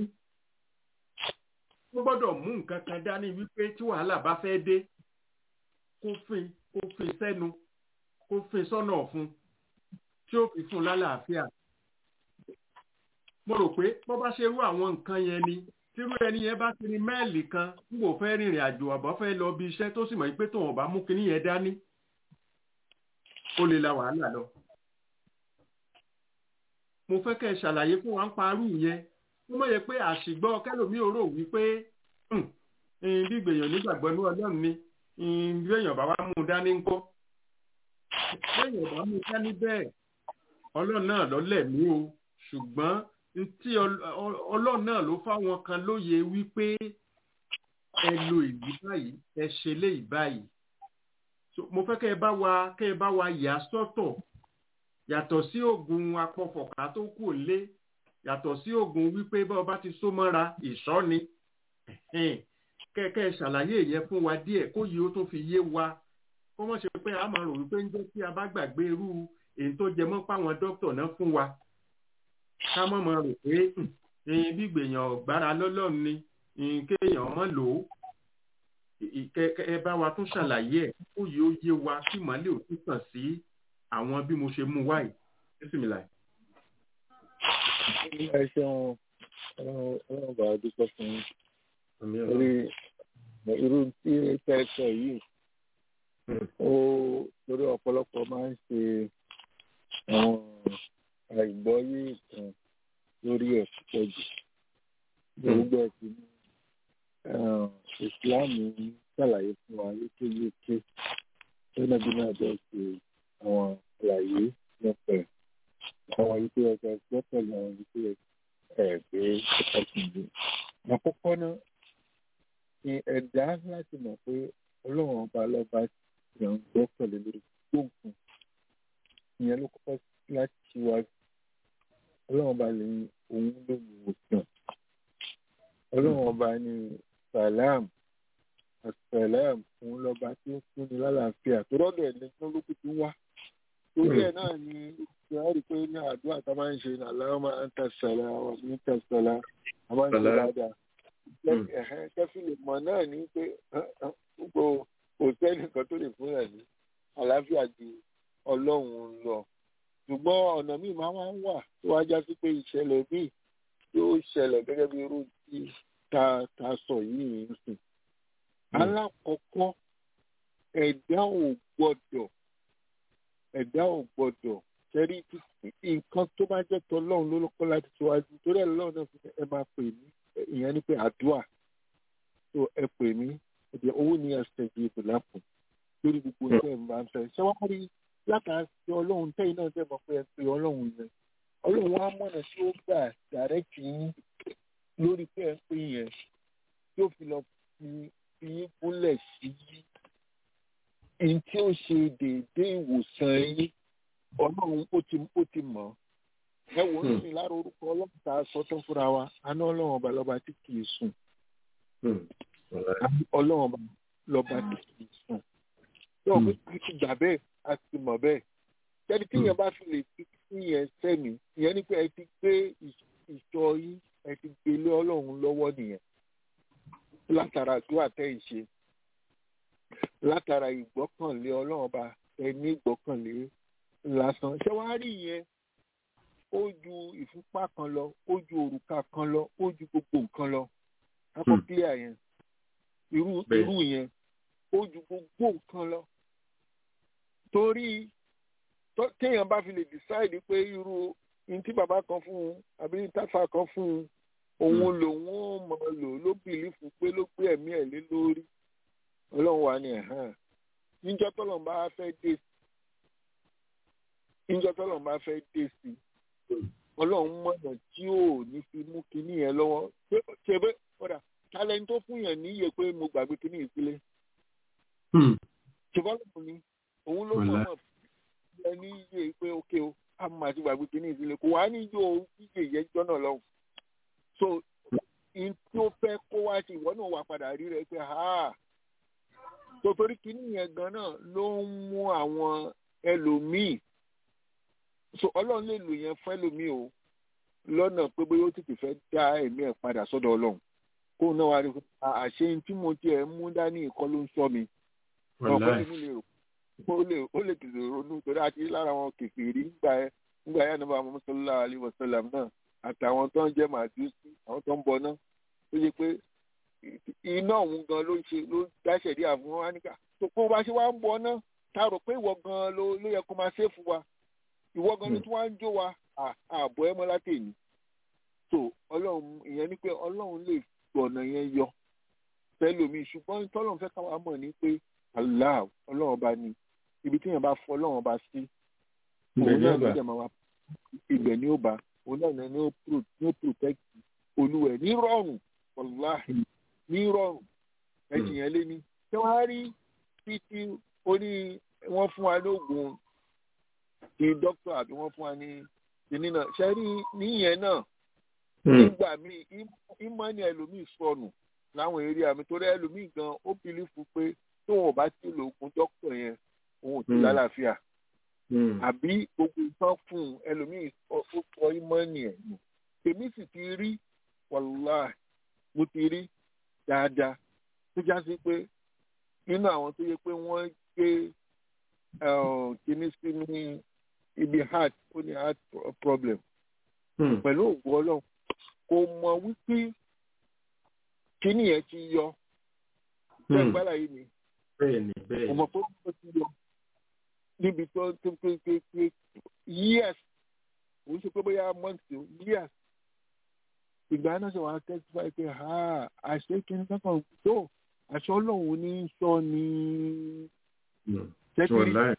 ó gbọ́dọ̀ mú nǹkan kan dání wípé tí wàhálà bá fẹ́ dé kó fin kó fin sẹ́nu kó fin sọ́nà ọ̀fun tí ó fi fún lálàáfíà mo rò pé bó bá ṣe rú àwọn nǹkan yẹn ni tírú ẹni yẹn bá ti ní mẹ́ẹ̀lì kan n kò fẹ́ rìnrìn àjò àbọ̀ fẹ́ lọ bí iṣẹ́ tó sì mọ̀ pé tóun ọ̀bá mú kinní yẹn dání ó lè la wàhálà lọ. mo fẹ́ kẹ́ ẹ ṣàlàyé fún wa ń parú yẹn ó mọ̀ yẹ pé àṣìgbọ́ kẹlòmí ò rò wípé bí gbèyàn nígbàgbọ́ ní ọlọ́run ni bí èèyàn bá wá mú un dání ńkọ́ bí èèyàn bá mú un dání bẹ́ẹ̀ ọlọ́run náà lọ́lẹ̀ mí o ṣùgbọ́n tí ọlọ́run náà ló fáwọn kan lóye wípé ẹ lo ìlú báyìí ẹ ṣe léyìí báyìí mo fẹ́ kẹ́ ẹ bá wa kẹ́ ẹ bá wa yà sọ́tọ̀ yàtọ̀ sí oògùn apọ̀fọ̀ká tó kù lé yàtọ̀ sí oògùn wípé bá ọba ti só mọ́ra ìṣọ́ ni kẹ́kẹ́ ṣàlàyé yẹn fún wa díẹ̀ kó yìí ó tún fi yé wa kó wọ́n ṣe pé a máa rò wípé ń jẹ́ kí a bá gbàgbé irú èyí tó jẹ mọ́ páwọn dókítà náà fún wa ká mọ̀ mọ́ rò pé ẹyin bí gbèyàn gbára lọ́lọ́run ni kéèyàn mọ́ lò ó ẹ bá wa tún ṣàlàyé ẹ̀ kó yìí ó yé wa kí màálè ò tún kàn sí àwọn bí mo ṣe mú wáyé bísímìlà. ẹ ṣeun ọlọ́run bá a dúpẹ́ fún yín orí irú tí tẹ́tẹ́ yìí ó lórí ọ̀pọ̀lọpọ̀ máa ń ṣe àwọn àìgbọ́yé ìtàn lórí ẹ̀ púpọ̀ jù gbogbo ẹ̀sìn ní ìsìláàmù ṣàlàyé fún wa yékéyéké ẹnàbí náà bẹ́ẹ̀ ṣe àwọn àlàyé nípa ẹ̀ àwọn ìpè ọjà gbọ́pẹ̀lú àwọn ìpè ẹ̀ pé ọkùnrin àkọ́kọ́ náà ni ẹ̀dá láti mọ̀ pé ọlọ́run ọba lọ́ba yàn ń gbọ́pẹ̀lú lórí gbòǹkan ìyẹn ló kọ́kọ́ láti ṣíwájú ọlọ́run ọba lè òun ló wù ú sàn ọlọ́run ọba ní salam asalam òun lọ́ba tí ó fún ni lálàáfíà tó rọ́dọ̀ ẹ̀ lẹ́gbọ́n ló kù tí wá torí ẹ̀ náà ni ìyá rí pé ní àdúrà tá a máa ń ṣe ní aláwọ̀ máa ń tẹ̀sẹ̀lá wà ní tẹ̀sẹ̀lá a máa ń ṣe dáadáa kẹfì lè mọ̀ náà ní pé gbogbo kò sẹ́nìkan tó lè fún ẹ̀ ní àlàáfíà ju ọlọ́run lọ ṣùgbọ́n ọ̀nà míì máa wá ń wà tó wá já sí pé ìṣẹ̀lẹ̀ míì yóò ṣẹlẹ̀ gẹ́gẹ́ bí irú tí ta ta sọ yìí ń sìn. alákọ̀ọ́kọ́ ẹ̀dá ò gbọ́dọ̀ ẹ̀dá ò gbọ́dọ̀ sẹ́rí nǹkan tó bá jẹ́ tọ́lọ́run ló lọ́kọ́ láti ṣíwájú torí ẹ̀ lọ́run náà fi ẹ máa pè mí ìyẹn ni pé àdúrà tó ẹ pè mí ẹ̀dẹ̀ owó ni ẹsẹ̀ di ìbò lápò lórí gbogbo ẹgbẹ́ ẹ̀ máa ń fẹ́ ṣé wàá rí látàásí ọlọ́run tẹ́yìn náà tẹ́ mọ̀ pé ẹ pé ọlọ́run yẹn ọlọ́run wa mọ̀nà tí ó gbà dàrẹ́kì yín lórí pé ẹ pé yẹn tí ó fi lọ fi fi yín gúnlẹ̀ sí yín tí ó ṣe déédéé ìwòsàn yín ọlọ́run ó ti ó ti mọ̀ ẹ wò ó sì lára orúkọ ọlọ́run tá a sọ tán fúnra wa aná ọlọ́run ọba lọ́ba tí kì í sùn ọlọ́run ọba lọ́ba tí kì í sùn tí ọ̀gbìn ti ti gbà bẹ́ẹ̀ a ti mọ̀ bẹ́ẹ̀ tẹ́ni tí yẹn bá fi lè fi sí yẹn sẹ́mi ìyẹn ni pé ẹ ti gbé ìṣọ́ yín ẹ ti gbé lé ọlọ́run lọ́wọ́ nìyẹn látara àdúrà tẹ́ ì ṣe látara ìgbọ́kànlé ọlọ́run ọba ẹ ní ìgbọ́kànlé lásán ṣé wàá rí yẹn ó ju ìfúnpá kan lọ ó ju òrùka kan lọ ó ju gbogbo nǹkan lọ akọ clear yẹn irú irú yẹn ó ju gbogbo nǹkan lọ torí téèyàn bá fi lè decide pé irú ní tí bàbá kan fún un àbí ní táfà kan fún un òun lòun ó mọ lò ló bìlífù pé ló gbé ẹ̀mí ẹ̀ lé lórí ọlọ́run wà ní ẹ̀hán níjọ́ tọ́lọ́run bá fẹ́ dé níjọ́ tọ́lọ́run bá fẹ́ dé sí ọlọ́run mọ̀nà tí ò ní fi mú kinní yẹn lọ́wọ́ ṣe bẹ́ẹ̀ kódà talẹ́ni tó fún yàn níyè pé mo gbàgbé kinní ìsílẹ̀ ṣùgbọ́n lóun ni òun ló mọ̀ mọ̀ ẹ ní iye pé ókè o a máa ti gbàgbé kinní ìsílẹ̀ kò wá ní yóò iye yẹn jọ́nà lọ́hùn so in tí ó fẹ́ kó wá sí ìwọ náà wà padà rí rẹ pé ha tó torí kinní yẹn gan náà ló ń mú àwọn ẹlòmíì so ọlọ́run lè lò yẹn fún ẹlòmíì o lọ́nà pé bóyá ó tètè fẹ́ dá ẹ̀mí ẹ̀ padà sọ́dọ̀ ọlọ́run kó náà wá rí àṣẹ tí mo tiẹ̀ mú dání ìkọ́ ló ń sọ mi ọ̀pọ̀ mi lè rò ó lè ó lè tètè ronú torí àti lára wọn kèfèrí ńgbà ẹ ńgbà ẹ nàbà mọ́sálá alẹ́ wàsálàm náà àtàwọn tó ń jẹ́ màdúsí àwọn tó ń bọ náà ó yẹ pé iná òun gan ló ń ṣe ló dáṣẹ̀ dí àfún wa níkà tó kó bá ṣe wá ń bọ náà tá a rò pé ìwọ gan ló ló yẹ kó máa ṣe fún wa ìwọ gan ló tún wá ń jó wa ààbọ̀ ẹ mọ́ látẹ̀yìn tó ọlọ́run ìyẹn ni pé ọlọ́run lè gbọ̀nà yẹn yọ fẹ́lòmíì ṣùgbọ́n tọ́lọ́run fẹ́ káwa mọ̀ ní pé Allah ọlọ́run bá ní ibi tí yẹn bá fọ ọlọ́run bá sí òun náà ló dẹ̀ máa wá ibẹ̀ ni ó bá òun náà ni ó protect olúwẹ̀ ní rọrùn wàláhì ní rọrùn ẹ̀jìn yẹn lé ní. ṣé wàá rí títí oní wọ́n fún wa lóògùn ti dókítà àbí wọ́n fún wa ní kíní náà ṣe rí níyẹn náà nígbà míì ìmọ̀ni ẹlòmíì sọnù láwọn eré àmì torí ẹlòmíì gan ó bìlífù pé tóun ò bá ti lo oògùn dókítà yẹn òun ò ti lálàáfíà àbí gbogbo nǹkan fún un ẹlòmíì ó sọ ìmọ̀ni ẹ̀ nù tèmi sì ti rí wàláì mo ti rí dáadáa tó já sí pé nínú àwọn tó yẹ pé wọ́n gbé kíní sí ní ibi heart ó ní heart problem pẹ̀lú òògùn ọlọ́run kò mọ̀ wípé kíní yẹn ti yọ bẹ́ẹ̀ gbára yìí ni bẹ́ẹ̀ni bẹ́ẹ̀ni kò mọ̀ pé ó ti yọ níbi tó tó tó tó tó years òun ṣe pé bóyá months o years ìgbà náà ṣe wàá testify pé ha àṣẹ kíní kankan tó àṣọ ọlọ́run ní sọ ni tẹ́tìrì wàláì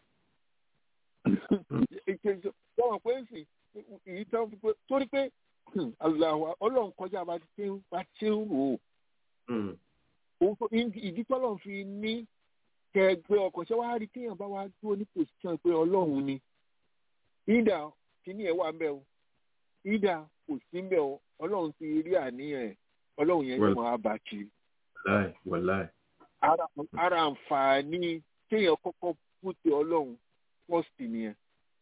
ìkejì wọ́n pé ń sìn èyí tán fi pé torí pé aláwa ọlọ́run kọjá bá ti ń bá ti ń rò ó Mm, òun tó ìdí tọ́lọ́run fi ní kẹgbẹ́ ọkọ̀ ṣé wàá rí kéèyàn bá wá dúró ní pòsíṣàn pé ọlọ́run ni ìdá kíní ẹ̀ wà ń bẹ̀ o ìdá kò sí ń bẹ̀ o ọlọ́run ti rí àníyàn ẹ̀ ọlọ́run yẹn Well. ní wọn á bá kiri wàláì wàláì ara ara àǹfààní kéèyàn kọ́kọ́ pútẹ ọlọ́run fọ́ọ̀sì nìyẹn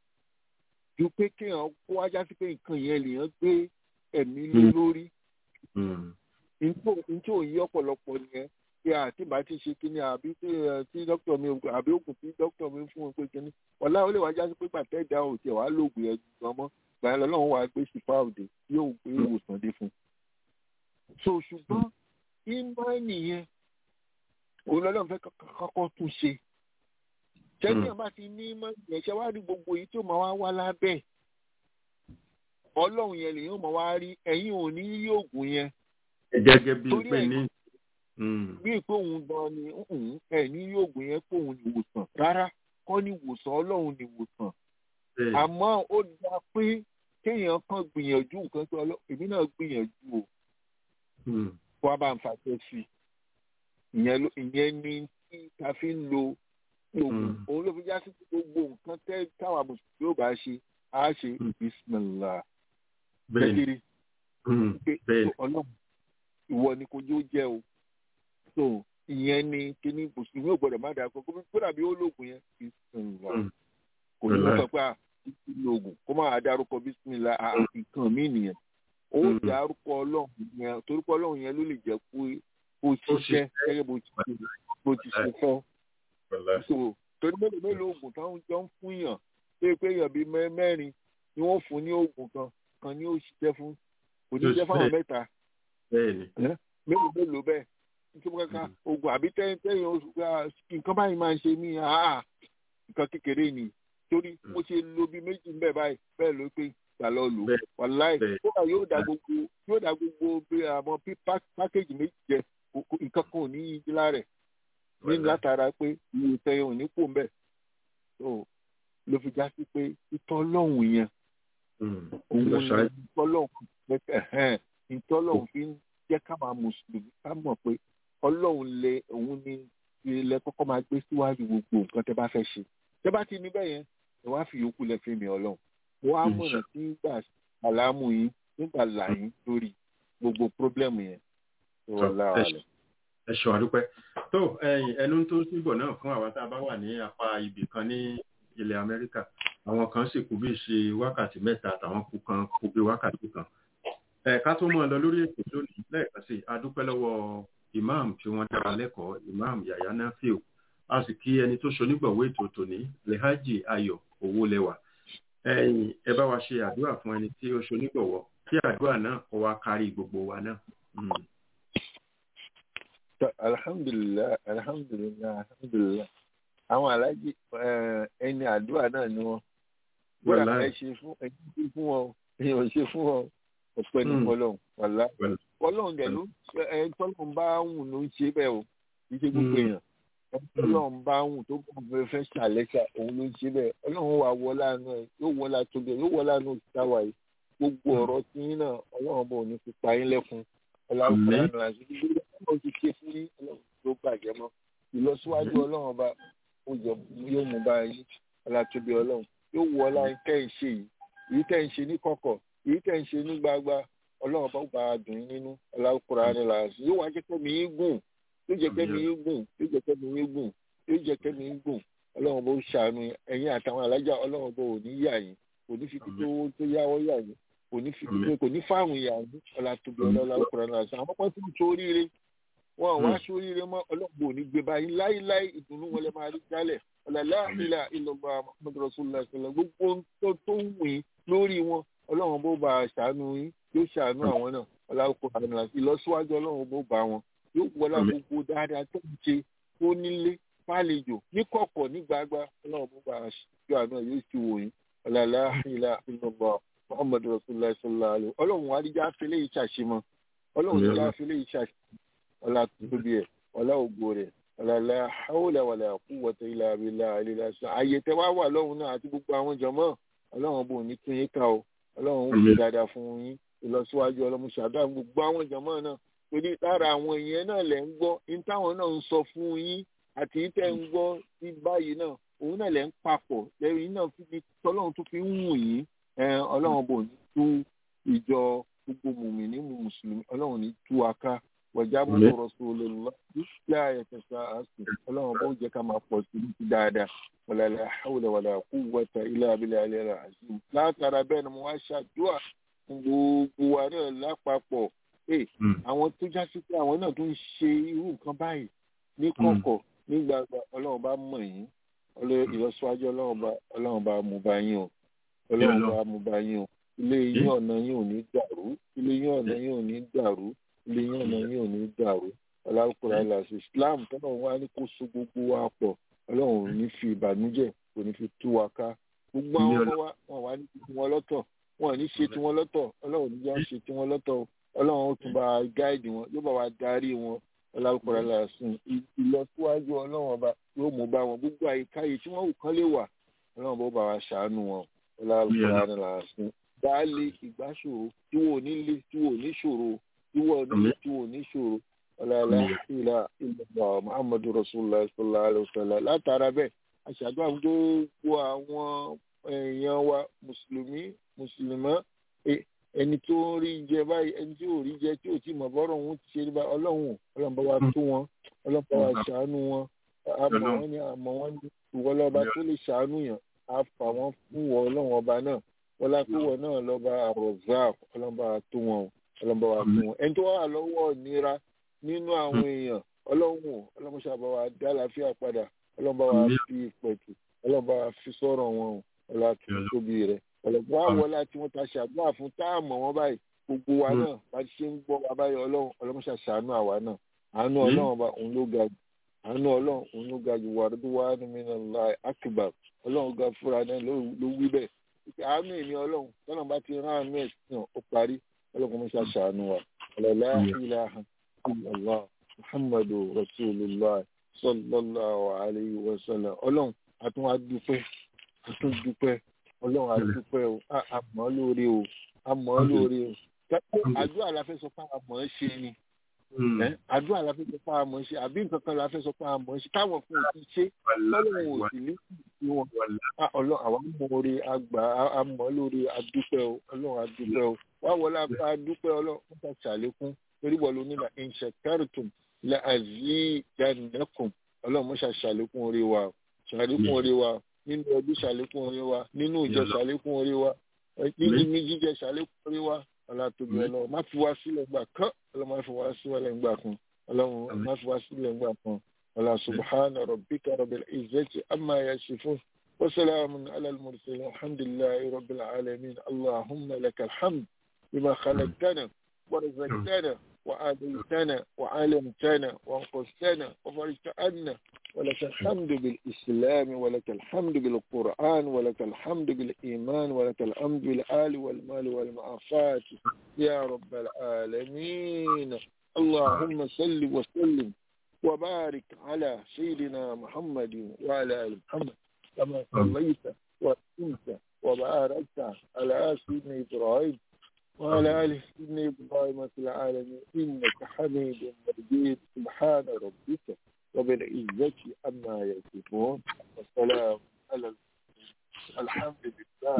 ju pé kéèyàn kó wájá sí pé nǹkan yẹn lèèyàn gbé ẹ̀mí lé Mm. lórí Mm, ntí ò yí ọ̀pọ̀lọpọ̀ nìyẹn pé àti bá ti ṣe kíní àbí tí ẹ, tí dókítà mi ò- àbí òkú tí dókítà mi fún un pé kíní ọ̀la ó lè wájá sí pé pàtẹ́ ìdá ò tiẹ̀ wá lóògùn yẹn jù gan mọ́ gbà yẹn lọ́wọ́ wàá gbé sífà òde yóò gbé ìwòsàn dé fún un. so ṣùgbọ́n ìmọ̀ nìyẹn òun lọ́lọ́run fẹ́ kọ́kọ́ kọ́kọ́ tún ṣe ṣẹ́ni Mm. àbá ti ní ìmọ̀ nìyẹn ṣe wá rí gbogbo èyí tó máa wá wá lábẹ́ ọlọ́run yẹn lèyìn ó máa wá rí ẹ̀yin ò ní yí oògùn yẹn gẹ́gẹ́ bíi Torí pé ẹ̀- ní Mm, bí pé òun gan ni ǹhùn, ẹ ní yóògùn yẹn pé òun ní ìwòsàn rárá kọ́ ní ìwòsàn ọlọ́run ní ìwòsàn bẹ́ẹ̀ àmọ́ ó dá pé kéèyàn kan gbìyànjú nǹkan tó ọlọ́ èmi náà gbìyànjú o Mm, wá bá ń fàṣẹ sí i ìyẹn ló- ìyẹn ni tí ta fi ń lo oògùn Mm. òun ló fi já sí pé gbogbo nǹkan tẹ́ táwa mùsùlùmí yóò bá ṣe á ṣe Mm. bisimilá bẹ́ẹ̀ ni kékeré Mm, pé bẹ́ẹ̀ ni ọlọ́run ìwọ ni kò yóò jẹ́ o so ìyẹn ni kíní mùsùlùmí ò gbọdọ̀ má dà kó kó dàbí ó lóògùn yẹn bisimilá Mm, kò ní Wàláì. sọ pé à ìlú oògùn kó máa dárúkọ bisimilá à nǹkan mí nìyẹn ó Mm. dárúkọ ọlọ́run yẹn torúkọ ọlọ́run yẹn ló lè jẹ́ kó kó Ó ṣiṣẹ́ ṣiṣẹ́. gẹ́gẹ́ bó ti ṣe bó ti ṣe fọ́ wàláì so torí mélòó mélòó oògùn táwọn jọ ń fún yàn pé pé èèyàn bíi mẹ́- mẹ́rin ni wọ́n fún ní oògùn kan kan ni ó ṣiṣẹ́ fún kò ní Yóò jẹ́ fáwọn ṣiṣẹ́. mẹ́ta bẹ́ẹ̀ ni mélòó mélòó bẹ́ẹ̀ nítorí kankan oògùn àbí tẹ́yìn tẹ́yìn oṣù pé ah, nǹkan báyìí máa ń ṣe mí àá nǹkan kékeré ni torí mo ṣe lo bí méjì ń bẹ̀ báyìí bẹ́ẹ̀ ló pé gbà lọ lò Bẹ́ẹ̀. wàláì Bẹ́ẹ̀. kódà yóò da gbogbo yóò da gbogbo bí àwọn bí pá- pákéjì méjì jẹ kò- kò- nǹkan kan ò ní í di lára ẹ̀ ní Wàláì. látara pé iye tẹyìn ò ní kó ń bẹ̀ so ló fi já sí pé ìtọ́lọ́hùn yẹn Mm, òun lọ ni ṣáájú. ìtọ́lọ́hùn ẹ̀hẹ́n ìtọ́lọ́hùn fi ń jẹ́ ká máa mùsùlùmí ká mọ̀ pé ọlọ́hun lẹ òun ni ilẹ̀ kọ́kọ́ máa gbé síwájú gbogbo nǹkan tẹ́ bá fẹ́ ṣe tẹ́ bá ti ní bẹ́ẹ̀ yẹn ẹ wá fi yòókù lẹ fi mi ọlọ́run mo wá mọ̀nà tí gbà àlámù yín nígbà là yín lórí gbogbo pírọ́blẹ́mù yẹn tó wà lára rẹ̀. ẹ ṣọ àdúpẹ́ tó ẹ̀yin ẹnu tó síbọ̀ náà fún àwa tá a bá wà ní apá ibì kan ní ilẹ̀ Amẹ́ríkà àwọn kan sì kú bí ṣe wákàtí mẹ́ta àtàwọn kú kan kú bí wákàtí kan ẹ ká tó mọ̀ ọ́ lọ lórí ètò lónìí lẹ́ẹ̀kan sí i a dúpẹ́ lọ́wọ́ imam tí wọ́n dára lẹ́kọ̀ọ́ imam yahya nafiu a sì kí ẹni tó ṣonígbọ̀wọ́ ètò tòní lehaji ayọ̀ owó lẹ́wà ẹ̀yin ẹ bá wa ṣe àdúrà fún ẹni tí ó ṣonígbọ̀wọ́ kí àdúrà náà kó wa kárí gbogbo wa náà. Mm. Tọ́, alhamdulilayi alhamdulilayi alhamdulilayi àwọn alájí eh, ẹni àdúrà náà ni wọn bóyá Wàláì. ẹ ṣe fún ẹ ṣe fún wọn èèyàn ò ṣe fún wọn ọpẹ́ ní Mm. Ọlọ́run wàlá Wàláì. Ọlọ́run dẹ ló ẹ tọlọ́run bá wùn ló ń ṣe bẹ́ẹ̀ o kì í ṣe gbogbo Mm. èèyàn ẹ tọlọ́run bá wùn tó bọ fẹ́ fẹ́ ṣàlẹṣà òun ló ń ṣe bẹ́ẹ̀ Ọlọ́run wà wọlá àánú ẹ yóò wọlá tóbi ẹ yóò wọlá àánú òṣìṣẹ́ wa yìí gbogbo Mm. ọ̀rọ̀ tí yín náà Ọlọ́run bò ní fi pa yín lẹ́kun Ọlọ́run Àmín. kò lánàá àti gbogbo Ọlọ́run ti ṣe fún yín Ọlọ́run tó bàjẹ́ mọ́ ìlọsíwájú Ọlọ́run ọba ó jẹ yóò mú bá yín ọlátúbí Ọlọ́run yóò wọ ọlá tẹ́ ń ṣe yìí èyí tẹ́ ń ṣe ní kọ̀kọ̀ èyí tẹ́ ń ṣe ní gbagba Ọlọ́run bá gba dùn yín nínú ọlákùnrin àni làásì yóò wá jẹ́ kẹ́mi yín gùn yóò jẹ́ kẹ́mi yín gùn yóò jẹ́ kẹ́mi yín gùn yóò jẹ́ kẹ́mi yín gùn Ọlọ́run bó ṣàánú yín. ẹ̀yin àtàwọn alájà Ọlọ́run bó ò ní yà yín kò ní fi títí owó tó yáwọ́ yà yín kò ní fi títí kò ní fáwọn yà yín ọlátúbí ọlọ́kùnrin àni làásì àwọn pọ́n tí ń toríire wọn ò wá Mm. sóríire mọ́ Ọlọ́run ò ní gbé báyìí láíláí ìdùnnú wọn lè máa rí jálẹ̀ ọ̀làlá ìlà ìlọ̀gbà Muhammadu Rasulullah sallam gbogbo ohun tó tó ń wìn lórí wọn Ọlọ́run bó bá ṣàánú yín yóò ṣàánú àwọn náà ọlọ́run àmì ìlọsíwájú Ọlọ́run bó bá wọn yóò wọlá Àmín. gbogbo dáadáa tó ń ṣe ó nílé fàlejò ní kọ̀kọ̀ ní gbagba Ọlọ́run bó bá ṣàánú àná yóò sì wò yín ọ̀làlá ìlà ìlọ̀gbà Muhammadu Rasulullah sallallahu alaihi Ọlọ́run àdíjà fẹlẹ́ ìṣàṣemọ Ọlọ́run Àmín. àdíjà fẹlẹ́ ìṣàṣemọ ọlá tóbi ẹ̀ ọlá ògo rẹ̀ ọ̀làlà haúlà wàlà quwwata illa billahi àlelà sàn àyè tẹ wá wà lọ́hùn náà àti gbogbo àwọn jọmọ́ ọlọ́run bò ní tún yín ká o ọlọ́run ó fi dáadáa fún yín ìlọsíwájú ọlọ́mùsàdá gbogbo àwọn jọmọ́ náà torí lára àwọn èèyàn náà lẹ̀ ń gbọ́ ní táwọn náà ń sọ fún yín àti tẹ́ ń gbọ́ sí báyìí náà òun náà lẹ̀ ń papọ̀ lẹ́yìn náà fi ní tọ́lọ́run tó fi ń wù yín ọlọ́run bò ní tú ìjọ gbogbo mùmìnì mùsùlùmí ọlọ́run ní tú aká wọ̀já bọ́lá rasulullah ìṣẹ́ àyẹ̀tẹ̀sà àṣù ọlọ́run bó jẹ́ ká máa pọ̀ sí ní ti dáadáa wàlàlà hawla wàlà quwwata illa billahi alẹ́ àṣù látara bẹ́ẹ̀ ni mo wá ṣàdúrà fún gbogbo wa náà lápapọ̀ àwọn tó já sí pé àwọn náà tó ń ṣe irú nǹkan báyìí ní kọ̀kọ̀ ní gbàgbà ọlọ́run bá mọ̀ yín ìlọsíwájú ọlọ́run bá mú bá yín o ọlọ́run bá mú bá yín o ilé yín ọ̀nà yín ò ní dàrú ilé yín ọ̀nà yín ò ní dàrú ilé yín ọ̀nà yín ò ní dàrú ọlọ́kùnrin aláṣẹ islam tọ́nà wá ní kó so gbogbo wa pọ̀ ọlọ́run ò ní fi ìbànújẹ́ kò ní fi tú wa ká gbogbo àwọn ọmọ wa wọn wá ní tiwọn lọ́tọ̀ wọn ò ní ṣe tiwọn lọ́tọ̀ ọlọ́run ò ní já ṣe tiwọn lọ́tọ̀ ọlọ́run ó tún bá gáìdì wọn yóò bá wa darí wọn ọlọ́kùnrin aláṣẹ ìlọsíwájú ọlọ́run ọba yóò mú bá wọn gbogbo àyíká yìí tí wọ́n wù kán lè wà ọlọ́run bó bá wa ṣàánú wọn ọlọ́kùnrin aláṣẹ baálé ìgbàṣòro tí wò ní lé tí wò ní ṣòro tí wò ní tí wò ní ṣòro ọlọ́lá ìlà ìlà muhammadu rasulillah sallallahu alayhi wa sallam látara bẹ́ẹ̀ aṣàdúrà gbogbo àwọn èèyàn wa mùsùlùmí mùsùlùmọ́ ẹni tó ń rí jẹ báyìí ẹni tí ò rí jẹ tí ò tí mọ̀ bọ́rọ̀ òun ti ṣe bá ọlọ́run ọlọ́run bá wa tó wọn ọlọ́run bá wa ṣàánú wọn àmọ́ wọn ni àmọ́ wọn ni ìwọlọ́ba tó lè ṣàánú yàn á fà wọ́n fún wọn ọlọ́run ọba náà wọlá pé wọn náà lọba rozak ọlọmọba tó wọn ọlọmọba wa tó wọn ẹni tó wà lọ́wọ́ nira nínú àwọn èèyàn ọlọ́run ọlọmọṣàbà wa dá àlàáfíà padà ọlọmọba wa fi pẹ̀tù ọlọmọba wa fi sọ̀rọ̀ wọn ọlá tó tóbi rẹ̀ ọlọmọba wa wọlá tí wọ́n ta ṣàdúrà fún táàmù wọn báyìí gbogbo wa náà bá ti ṣe ń gbọ́ wa báyìí ọlọ́run ọlọmọṣà ṣàánú àwa náà àánú ọlọ́run ọba òun ló ga jù àánú ọlọ́run òun ló ga jù wàdúrà wà nínú ilẹ̀ akíbar ọlọ́run ga fúra náà ló wí bẹ́ẹ̀ àánú èmi ọlọ́run tọ́nà bá ti rán àánú ẹ̀ sàn ó parí ọlọ́run mọ́ṣá ṣàánú wa ọ̀làlá ilaha illallah muhammadu rasulillah sallallahu alayhi wa sallam ọlọ́run àtún wá dúpẹ́ àtún dúpẹ́ ọlọ́run àdúpẹ́ o àmọ́ lórí o àmọ́ lórí o àdúrà la fẹ́ sọ fún àmọ́ ṣe ni àdúrà la fẹ́ sọ pé àmọ́ ṣe àbí nǹkan kan la fẹ́ sọ pé àmọ́ ṣe táwọn kan ò ti ṣe lọ́lọ́run ò sì ní sí wọn ọlọ́run àwọn amóore àgbà àmọ́ lórí adúpẹ́ o ọlọ́run adúpẹ́ o wá wọlé adúpẹ́ ọlọ́run wọ́n ta ṣàlékún torí wọ́n ló ní la ìṣẹ̀kẹ́rìtùm la àzí ìdánilẹ́kùn ọlọ́run mọ́ṣá ṣàlékún orí wa ṣàlékún orí wa nínú ọdún ṣàlékún orí wa nínú ìjọ ṣàlékún orí wa nínú jíjẹ ṣàlékún orí wa ọlátòbí ọlọ́run má fi wá sílẹ̀ gbà kán ọlọ́run má fi wá sílẹ̀ gbà kan ọlọ́run má fi wá sílẹ̀ gbà kan ọlá subhana rabbika rabbil izzati amma yasifun wa salamun ala al-mursalin alhamdulillahi rabbil alamin allahumma lakal hamd bima khalaqtana wa razaqtana wa adaytana wa alamtana wa anqastana wa farajta anna ولك الحمد بالإسلام ولك الحمد بالقرآن ولك الحمد بالإيمان ولك الحمد بالآل والمال والمعافات يا رب العالمين اللهم صل وسلم وبارك على سيدنا محمد وعلى آل محمد كما صليت وسلمت وباركت على سيدنا إبراهيم وعلى آل سيدنا إبراهيم في العالمين إنك حميد مجيد سبحان ربك وبالعزة أما يصفون والسلام على الحمد لله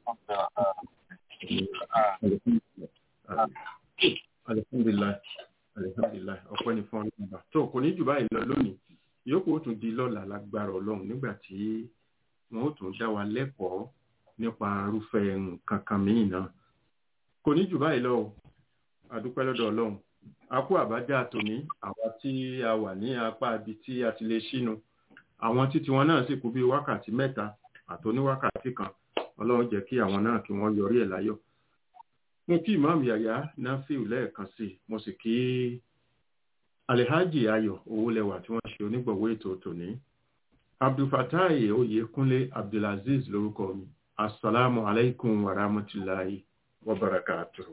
alihamdulilayi alihamdulilayi ọpẹ́ ní fún ọlọ́mọba tó kò ní jù báyìí lọ lónìí yòókù ó tún di lọ́la lágbára Ọlọ́run nígbà tí wọn ó tún dá wa lẹ́kọ̀ọ́ nípa irúfẹ́ nǹkan kan míì náà kò ní jù báyìí lọ o àdúpẹ́ lọ́dọ̀ Ọlọ́run a kú àbájá tòní àwa tí a wà ní apá ibi tí a ti lè ṣínu àwọn títí wọn náà sì kú bí wákàtí mẹ́ta àtòní wákàtí kan Ọlọ́run jẹ́ kí àwọn náà kí wọ́n yọrí ẹ̀ láyọ̀ mo kí ìmáàmù yàyà náfíù lẹ́ẹ̀kan sí mo sì kí alihaji ayọ̀ owólẹwà tí wọ́n ṣe onígbọ̀wọ́ ètò tòní abdulfatai oyèkúnlé abdulaziz lórúkọ mi assalamu alaikum wa rahmatulahi wa barakatuhu.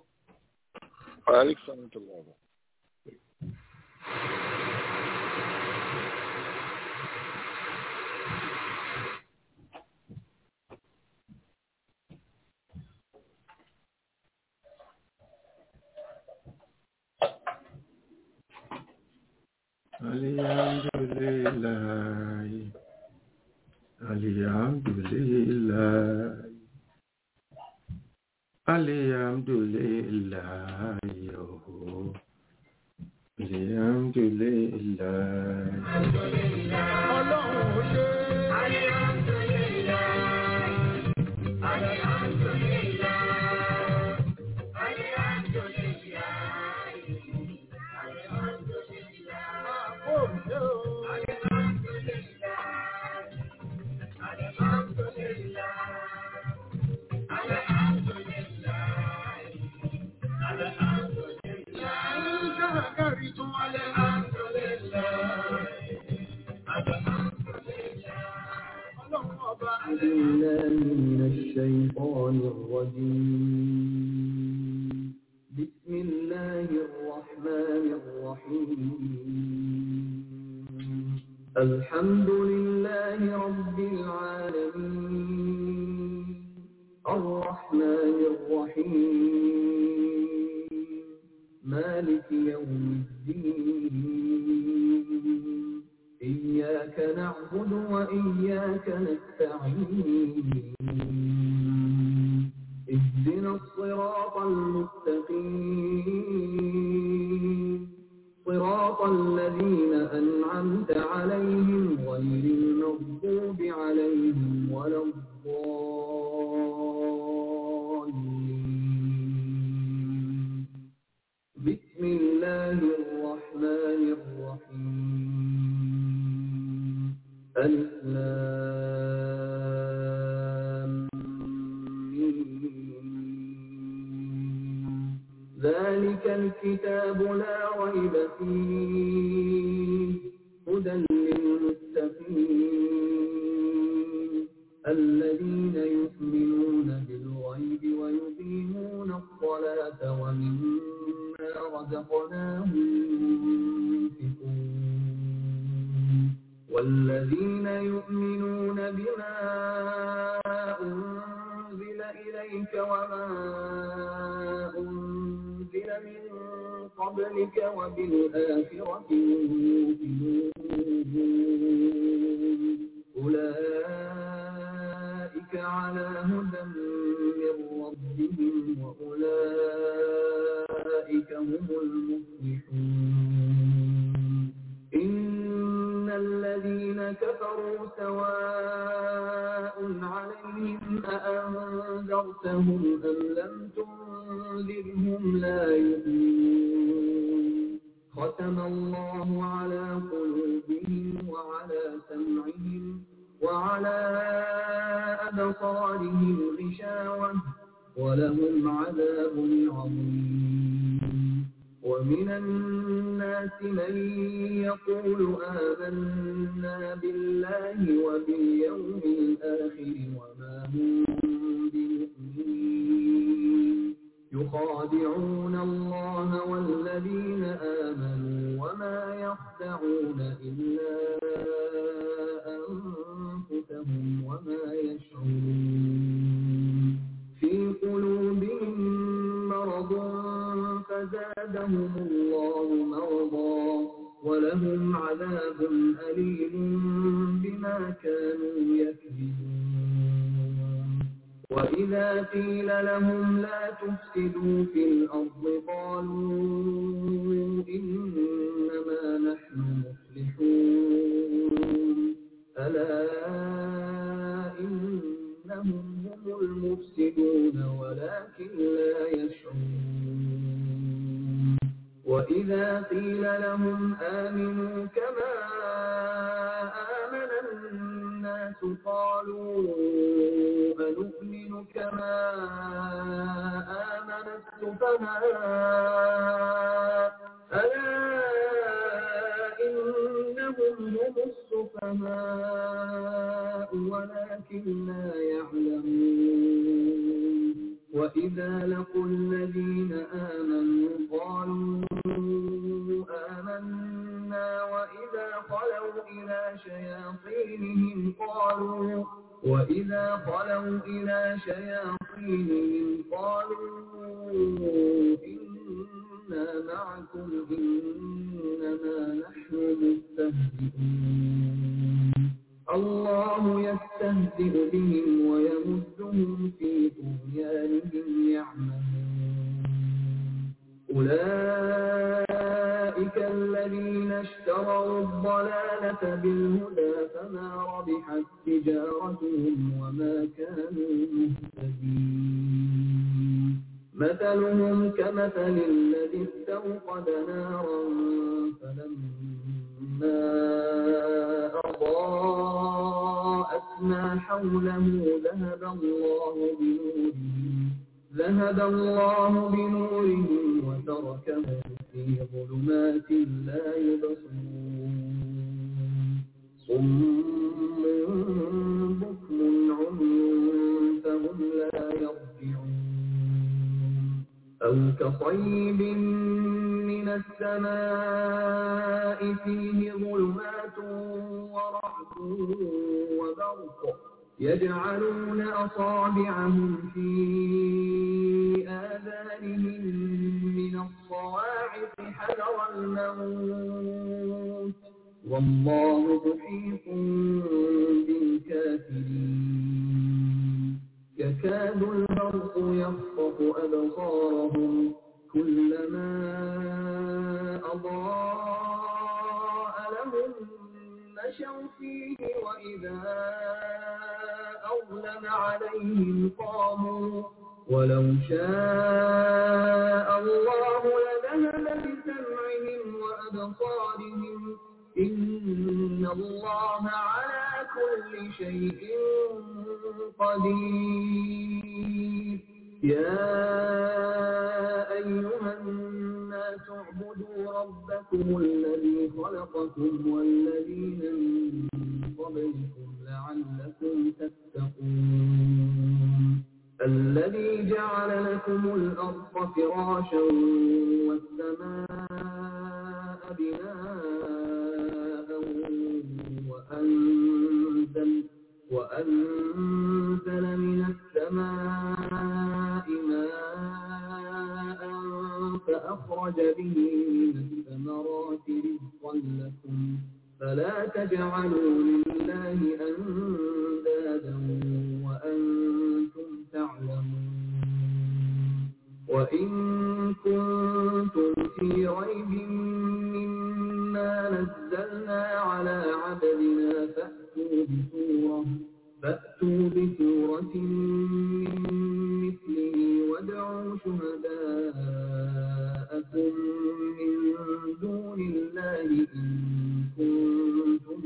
Wa alaikum salam. Alhamdulillahi. Alhamdulillahi. Alhamdulillahi. oh. Alhamdulillahi. بالله من الشيطان الرجيم بسم الله الرحمن الرحيم الحمد لله رب العالمين الرحمن الرحيم مالك يوم الدين إياك نعبد وإياك نستعين اهدنا الصراط المستقيم صراط الذين أنعمت عليهم غير المغضوب عليهم ولا الضالين بسم الله الرحمن الرحيم ألف لام ميم. ذلك الكتاب لا ريب فيه هدى للمتقين الذين يؤمنون بالغيب ويقيمون الصلاة ومما رزقناهم ينفقون والذين يؤمنون بما أنزل إليك وما أنزل من قبلك وبالآخرة هم يوقنون أولئك على هدى من ربهم وأولئك هم المفلحون إن الذين كفروا سواء عليهم أأنذرتهم أم لم تنذرهم لا يؤمنون ختم الله على قلوبهم وعلى سمعهم وعلى أبصارهم غشاوة ولهم عذاب عظيم ومن الناس من يقول آمنا بالله وباليوم الآخر وما هم بمؤمنين يخادعون الله والذين آمنوا وما يخدعون إلا أنفسهم وما يشعرون في قلوبهم مرض فزادهم الله مرضا ولهم عذاب أليم بما كانوا يكذبون وإذا قيل لهم لا تفسدوا في الأرض قالوا إنما نحن مصلحون ألا إنهم هم المفسدون ولكن لا يشعرون وإذا قيل لهم آمنوا كما آمن الناس قالوا أنؤمن كما آمن السفهاء ألا إنهم هم السفهاء ولكن لا يعلمون وإذا لقوا الذين آمنوا قالوا آمنا وإذا خلوا إلى شياطينهم قالوا وإذا خلوا إلى شياطينهم قالوا إنا معكم إنما نحن مستهزئون الله يستهزئ بهم ويمدهم في طغيانهم يعمهون أولئك الذين اشتروا الضلالة بالهدى فما ربحت تجارتهم وما كانوا مهتدين مثلهم كمثل الذي استوقد نارا فلما أضاءت ما حوله ذهب الله بنورهم ذهب الله بنورهم وتركهم في ظلمات لا يبصرون صم بكم عمي فهم لا يرجعون أو كصيب من السماء فيه ظلمات ورعد وبرق يجعلون أصابعهم في آذانهم من الصواعق حذر الموت والله محيط بالكافرين يكاد البرق يخطف أبصارهم كلما أضاء لهم مشوا فيه وإذا أظلم عليهم قاموا ولو شاء الله لذهب بسمعهم وأبصارهم إن الله على كل شيء قدير يا أيها الناس اعبدوا ربكم الذي خلقكم والذين من قبلكم لعلكم تتقون الذي جعل لكم الأرض فراشا والسماء بناء وأنزل, وأنزل من السماء ماء فأخرج به من الثمرات رزقا لكم فلا تجعلوا لله أندادا وأنتم تعلمون وإن كنتم في ريب مما نزلنا على عبدنا فأتوا بسورة فأتوا بسورة من مثله وادعوا شهداءكم من دون الله إن كنتم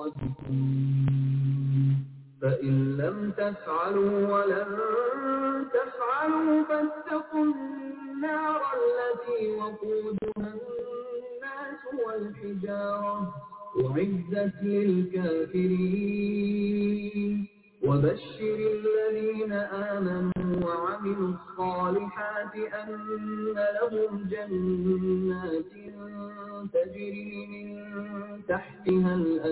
صادقين فإن لم تفعلوا ولن تفعلوا فاتقوا النار التي وقودها الناس والحجارة أعزت للكافرين وبشر الذين آمنوا وعملوا الصالحات أن لهم جنات تجري من تحتها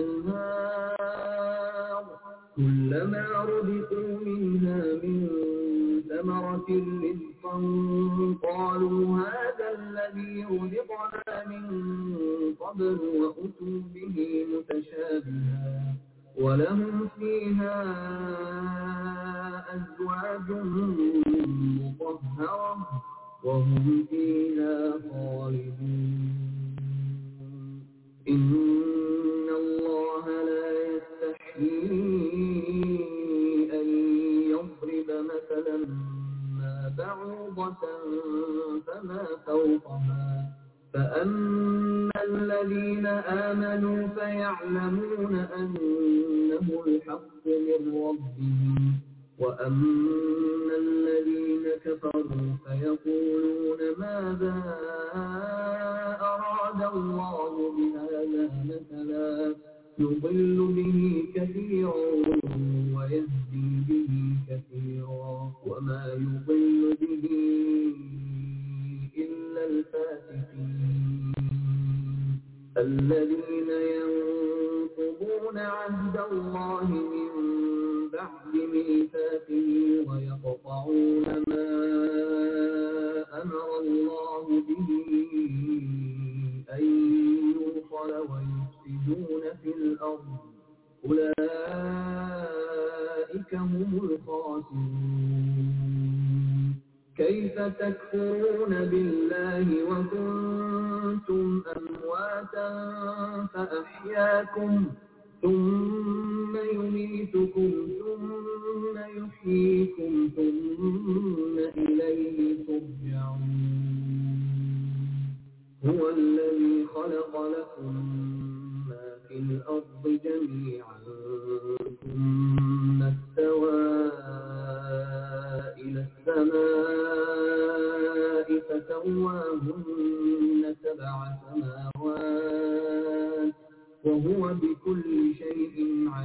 الأنهار كلما رزقوا منها من ثمرة رزقا قالوا هذا الذي رزقنا من قبل وأتوا به متشابها ولهم فيها أزواج مطهرة وهم فيها خالدون إن الله لا يستحيي أن يضرب مثلا ما بعوضة فما فوقها فأما الذين آمنوا فيعلمون أنه الحق من ربهم وأما الذين كفروا فيقولون ماذا أراد الله بهذا مثلا يضل به كثيرا ويهدي به كثيرا وما يضل به إلا الفاسقين الذين ينقضون عهد الله من بعد ميثاقه ويقطعون ما أمر الله به الأرض أولئك هم الخاسرون كيف تكفرون بالله وكنتم أمواتا فأحياكم ثم يميتكم ثم يحييكم ثم إليه ترجعون هو الذي خلق لكم ما في الأرض جميعا ثم استوى إلى السماء فسواهن سبع سماوات وهو بكل شيء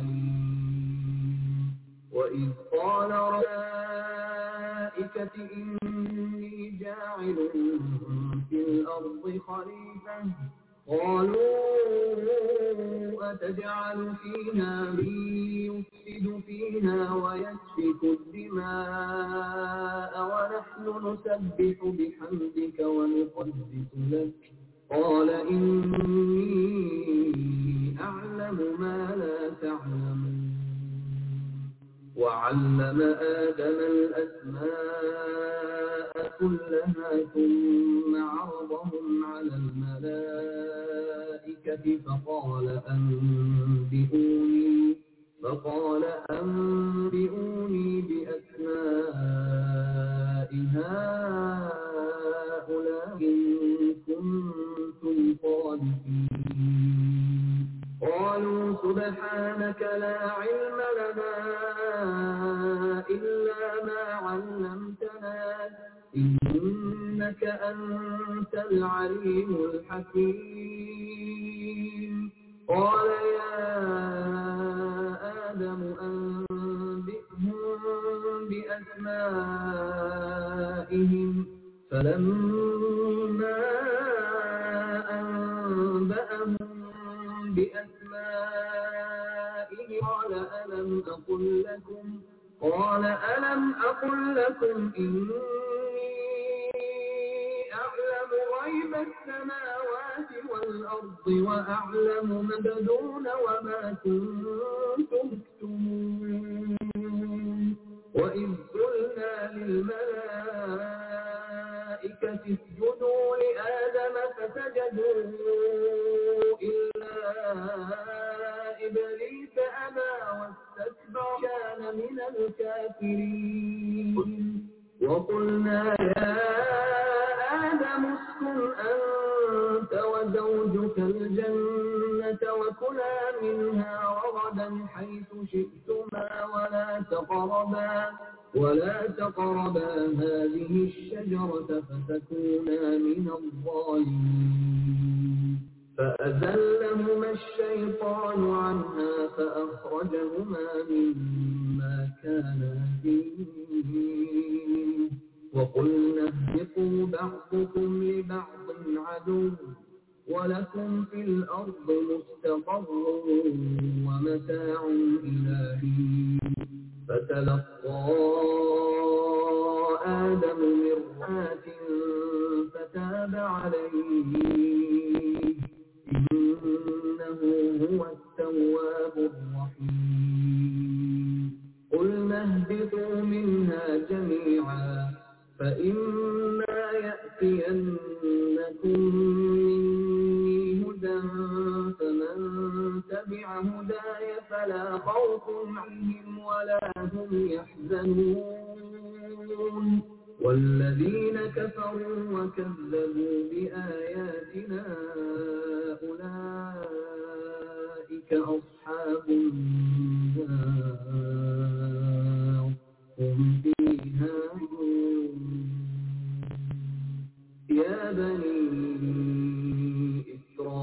عليم وإذ قال الملائكة إني جاعل في الأرض خليفة قالوا أتجعل فيها من يفسد فيها ويسفك الدماء ونحن نسبح بحمدك ونقدس لك قال إني أعلم ما لا تعلمون وعلم آدم الأسماء كلها ثم عرضهم على الملائكة فقال أنبئوني فقال أنبئوني بأسماء هؤلاء إن كنتم صادقين قالوا سبحانك لا علم لنا إلا ما علمتنا إنك أنت العليم الحكيم قال يا آدم أنبئهم بأسمائهم فلما أنبأهم بأسمائه قال ألم أقل لكم قال ألم أقل لكم إني أعلم غيب السماوات والأرض وأعلم ما تبدون وما كنتم تكتمون وإذ قلنا للملائكة اسجدوا لآدم فسجدوا إلا إبليس أبى واستكبر كان من الكافرين وقلنا يا آدم اسكن أنت وزوجك الجنة وكلا منها رغدا حيث شئتما ولا تقربا ولا تقربا هذه الشجرة فتكونا من الظالمين فأزلهما الشيطان عنها فأخرجهما مما كانا فيه وقلنا اهبطوا بعضكم لبعض عدو ولكم في الأرض مستقر ومتاع إلى حين فتلقى آدم من رات فتاب عليه إنه هو التواب الرحيم قلنا اهبطوا منها جميعا فإما يأتينكم مني هدى فمن تبع هداي فلا خوف عليهم ولا هم يحزنون والذين كفروا وكذبوا بآياتنا أولئك أصحاب النار هم فيها يا بني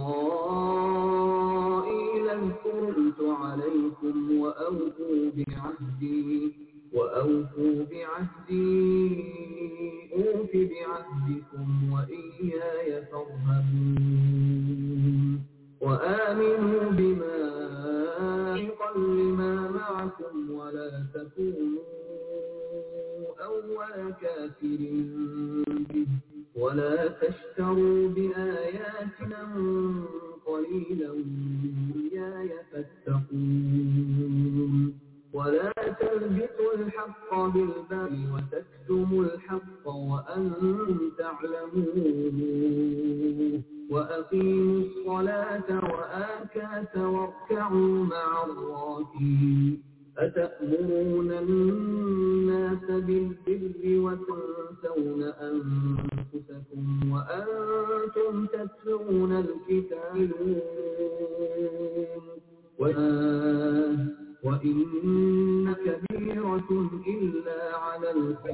إسرائيل اذكروا عليكم وأوفوا بعهدي وأوفوا بعهدي أوف بعهدكم وإياي فارهبون وآمنوا بما لما معكم ولا تكونوا أول كافر به ولا تشتروا بآياتنا قليلا إياي فاتقون الحق وأن تعلموا وأقيموا الصلاة وآتات واركعوا مع الراكعين أتأمرون الناس بالبر وتنسون أنفسكم وأنتم تتلون الكتاب وإن كبيرة إلا على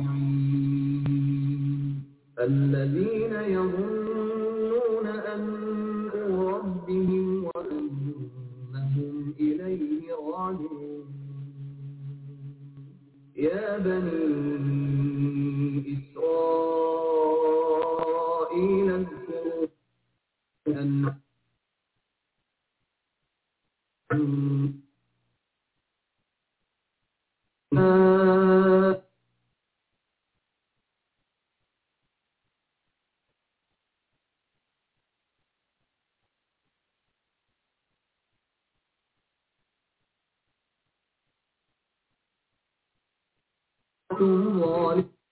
الخعين الذين يظنون أنهم ربهم وأنهم إليه راجعون يا بني إسرائيل اذكروا أن ظالم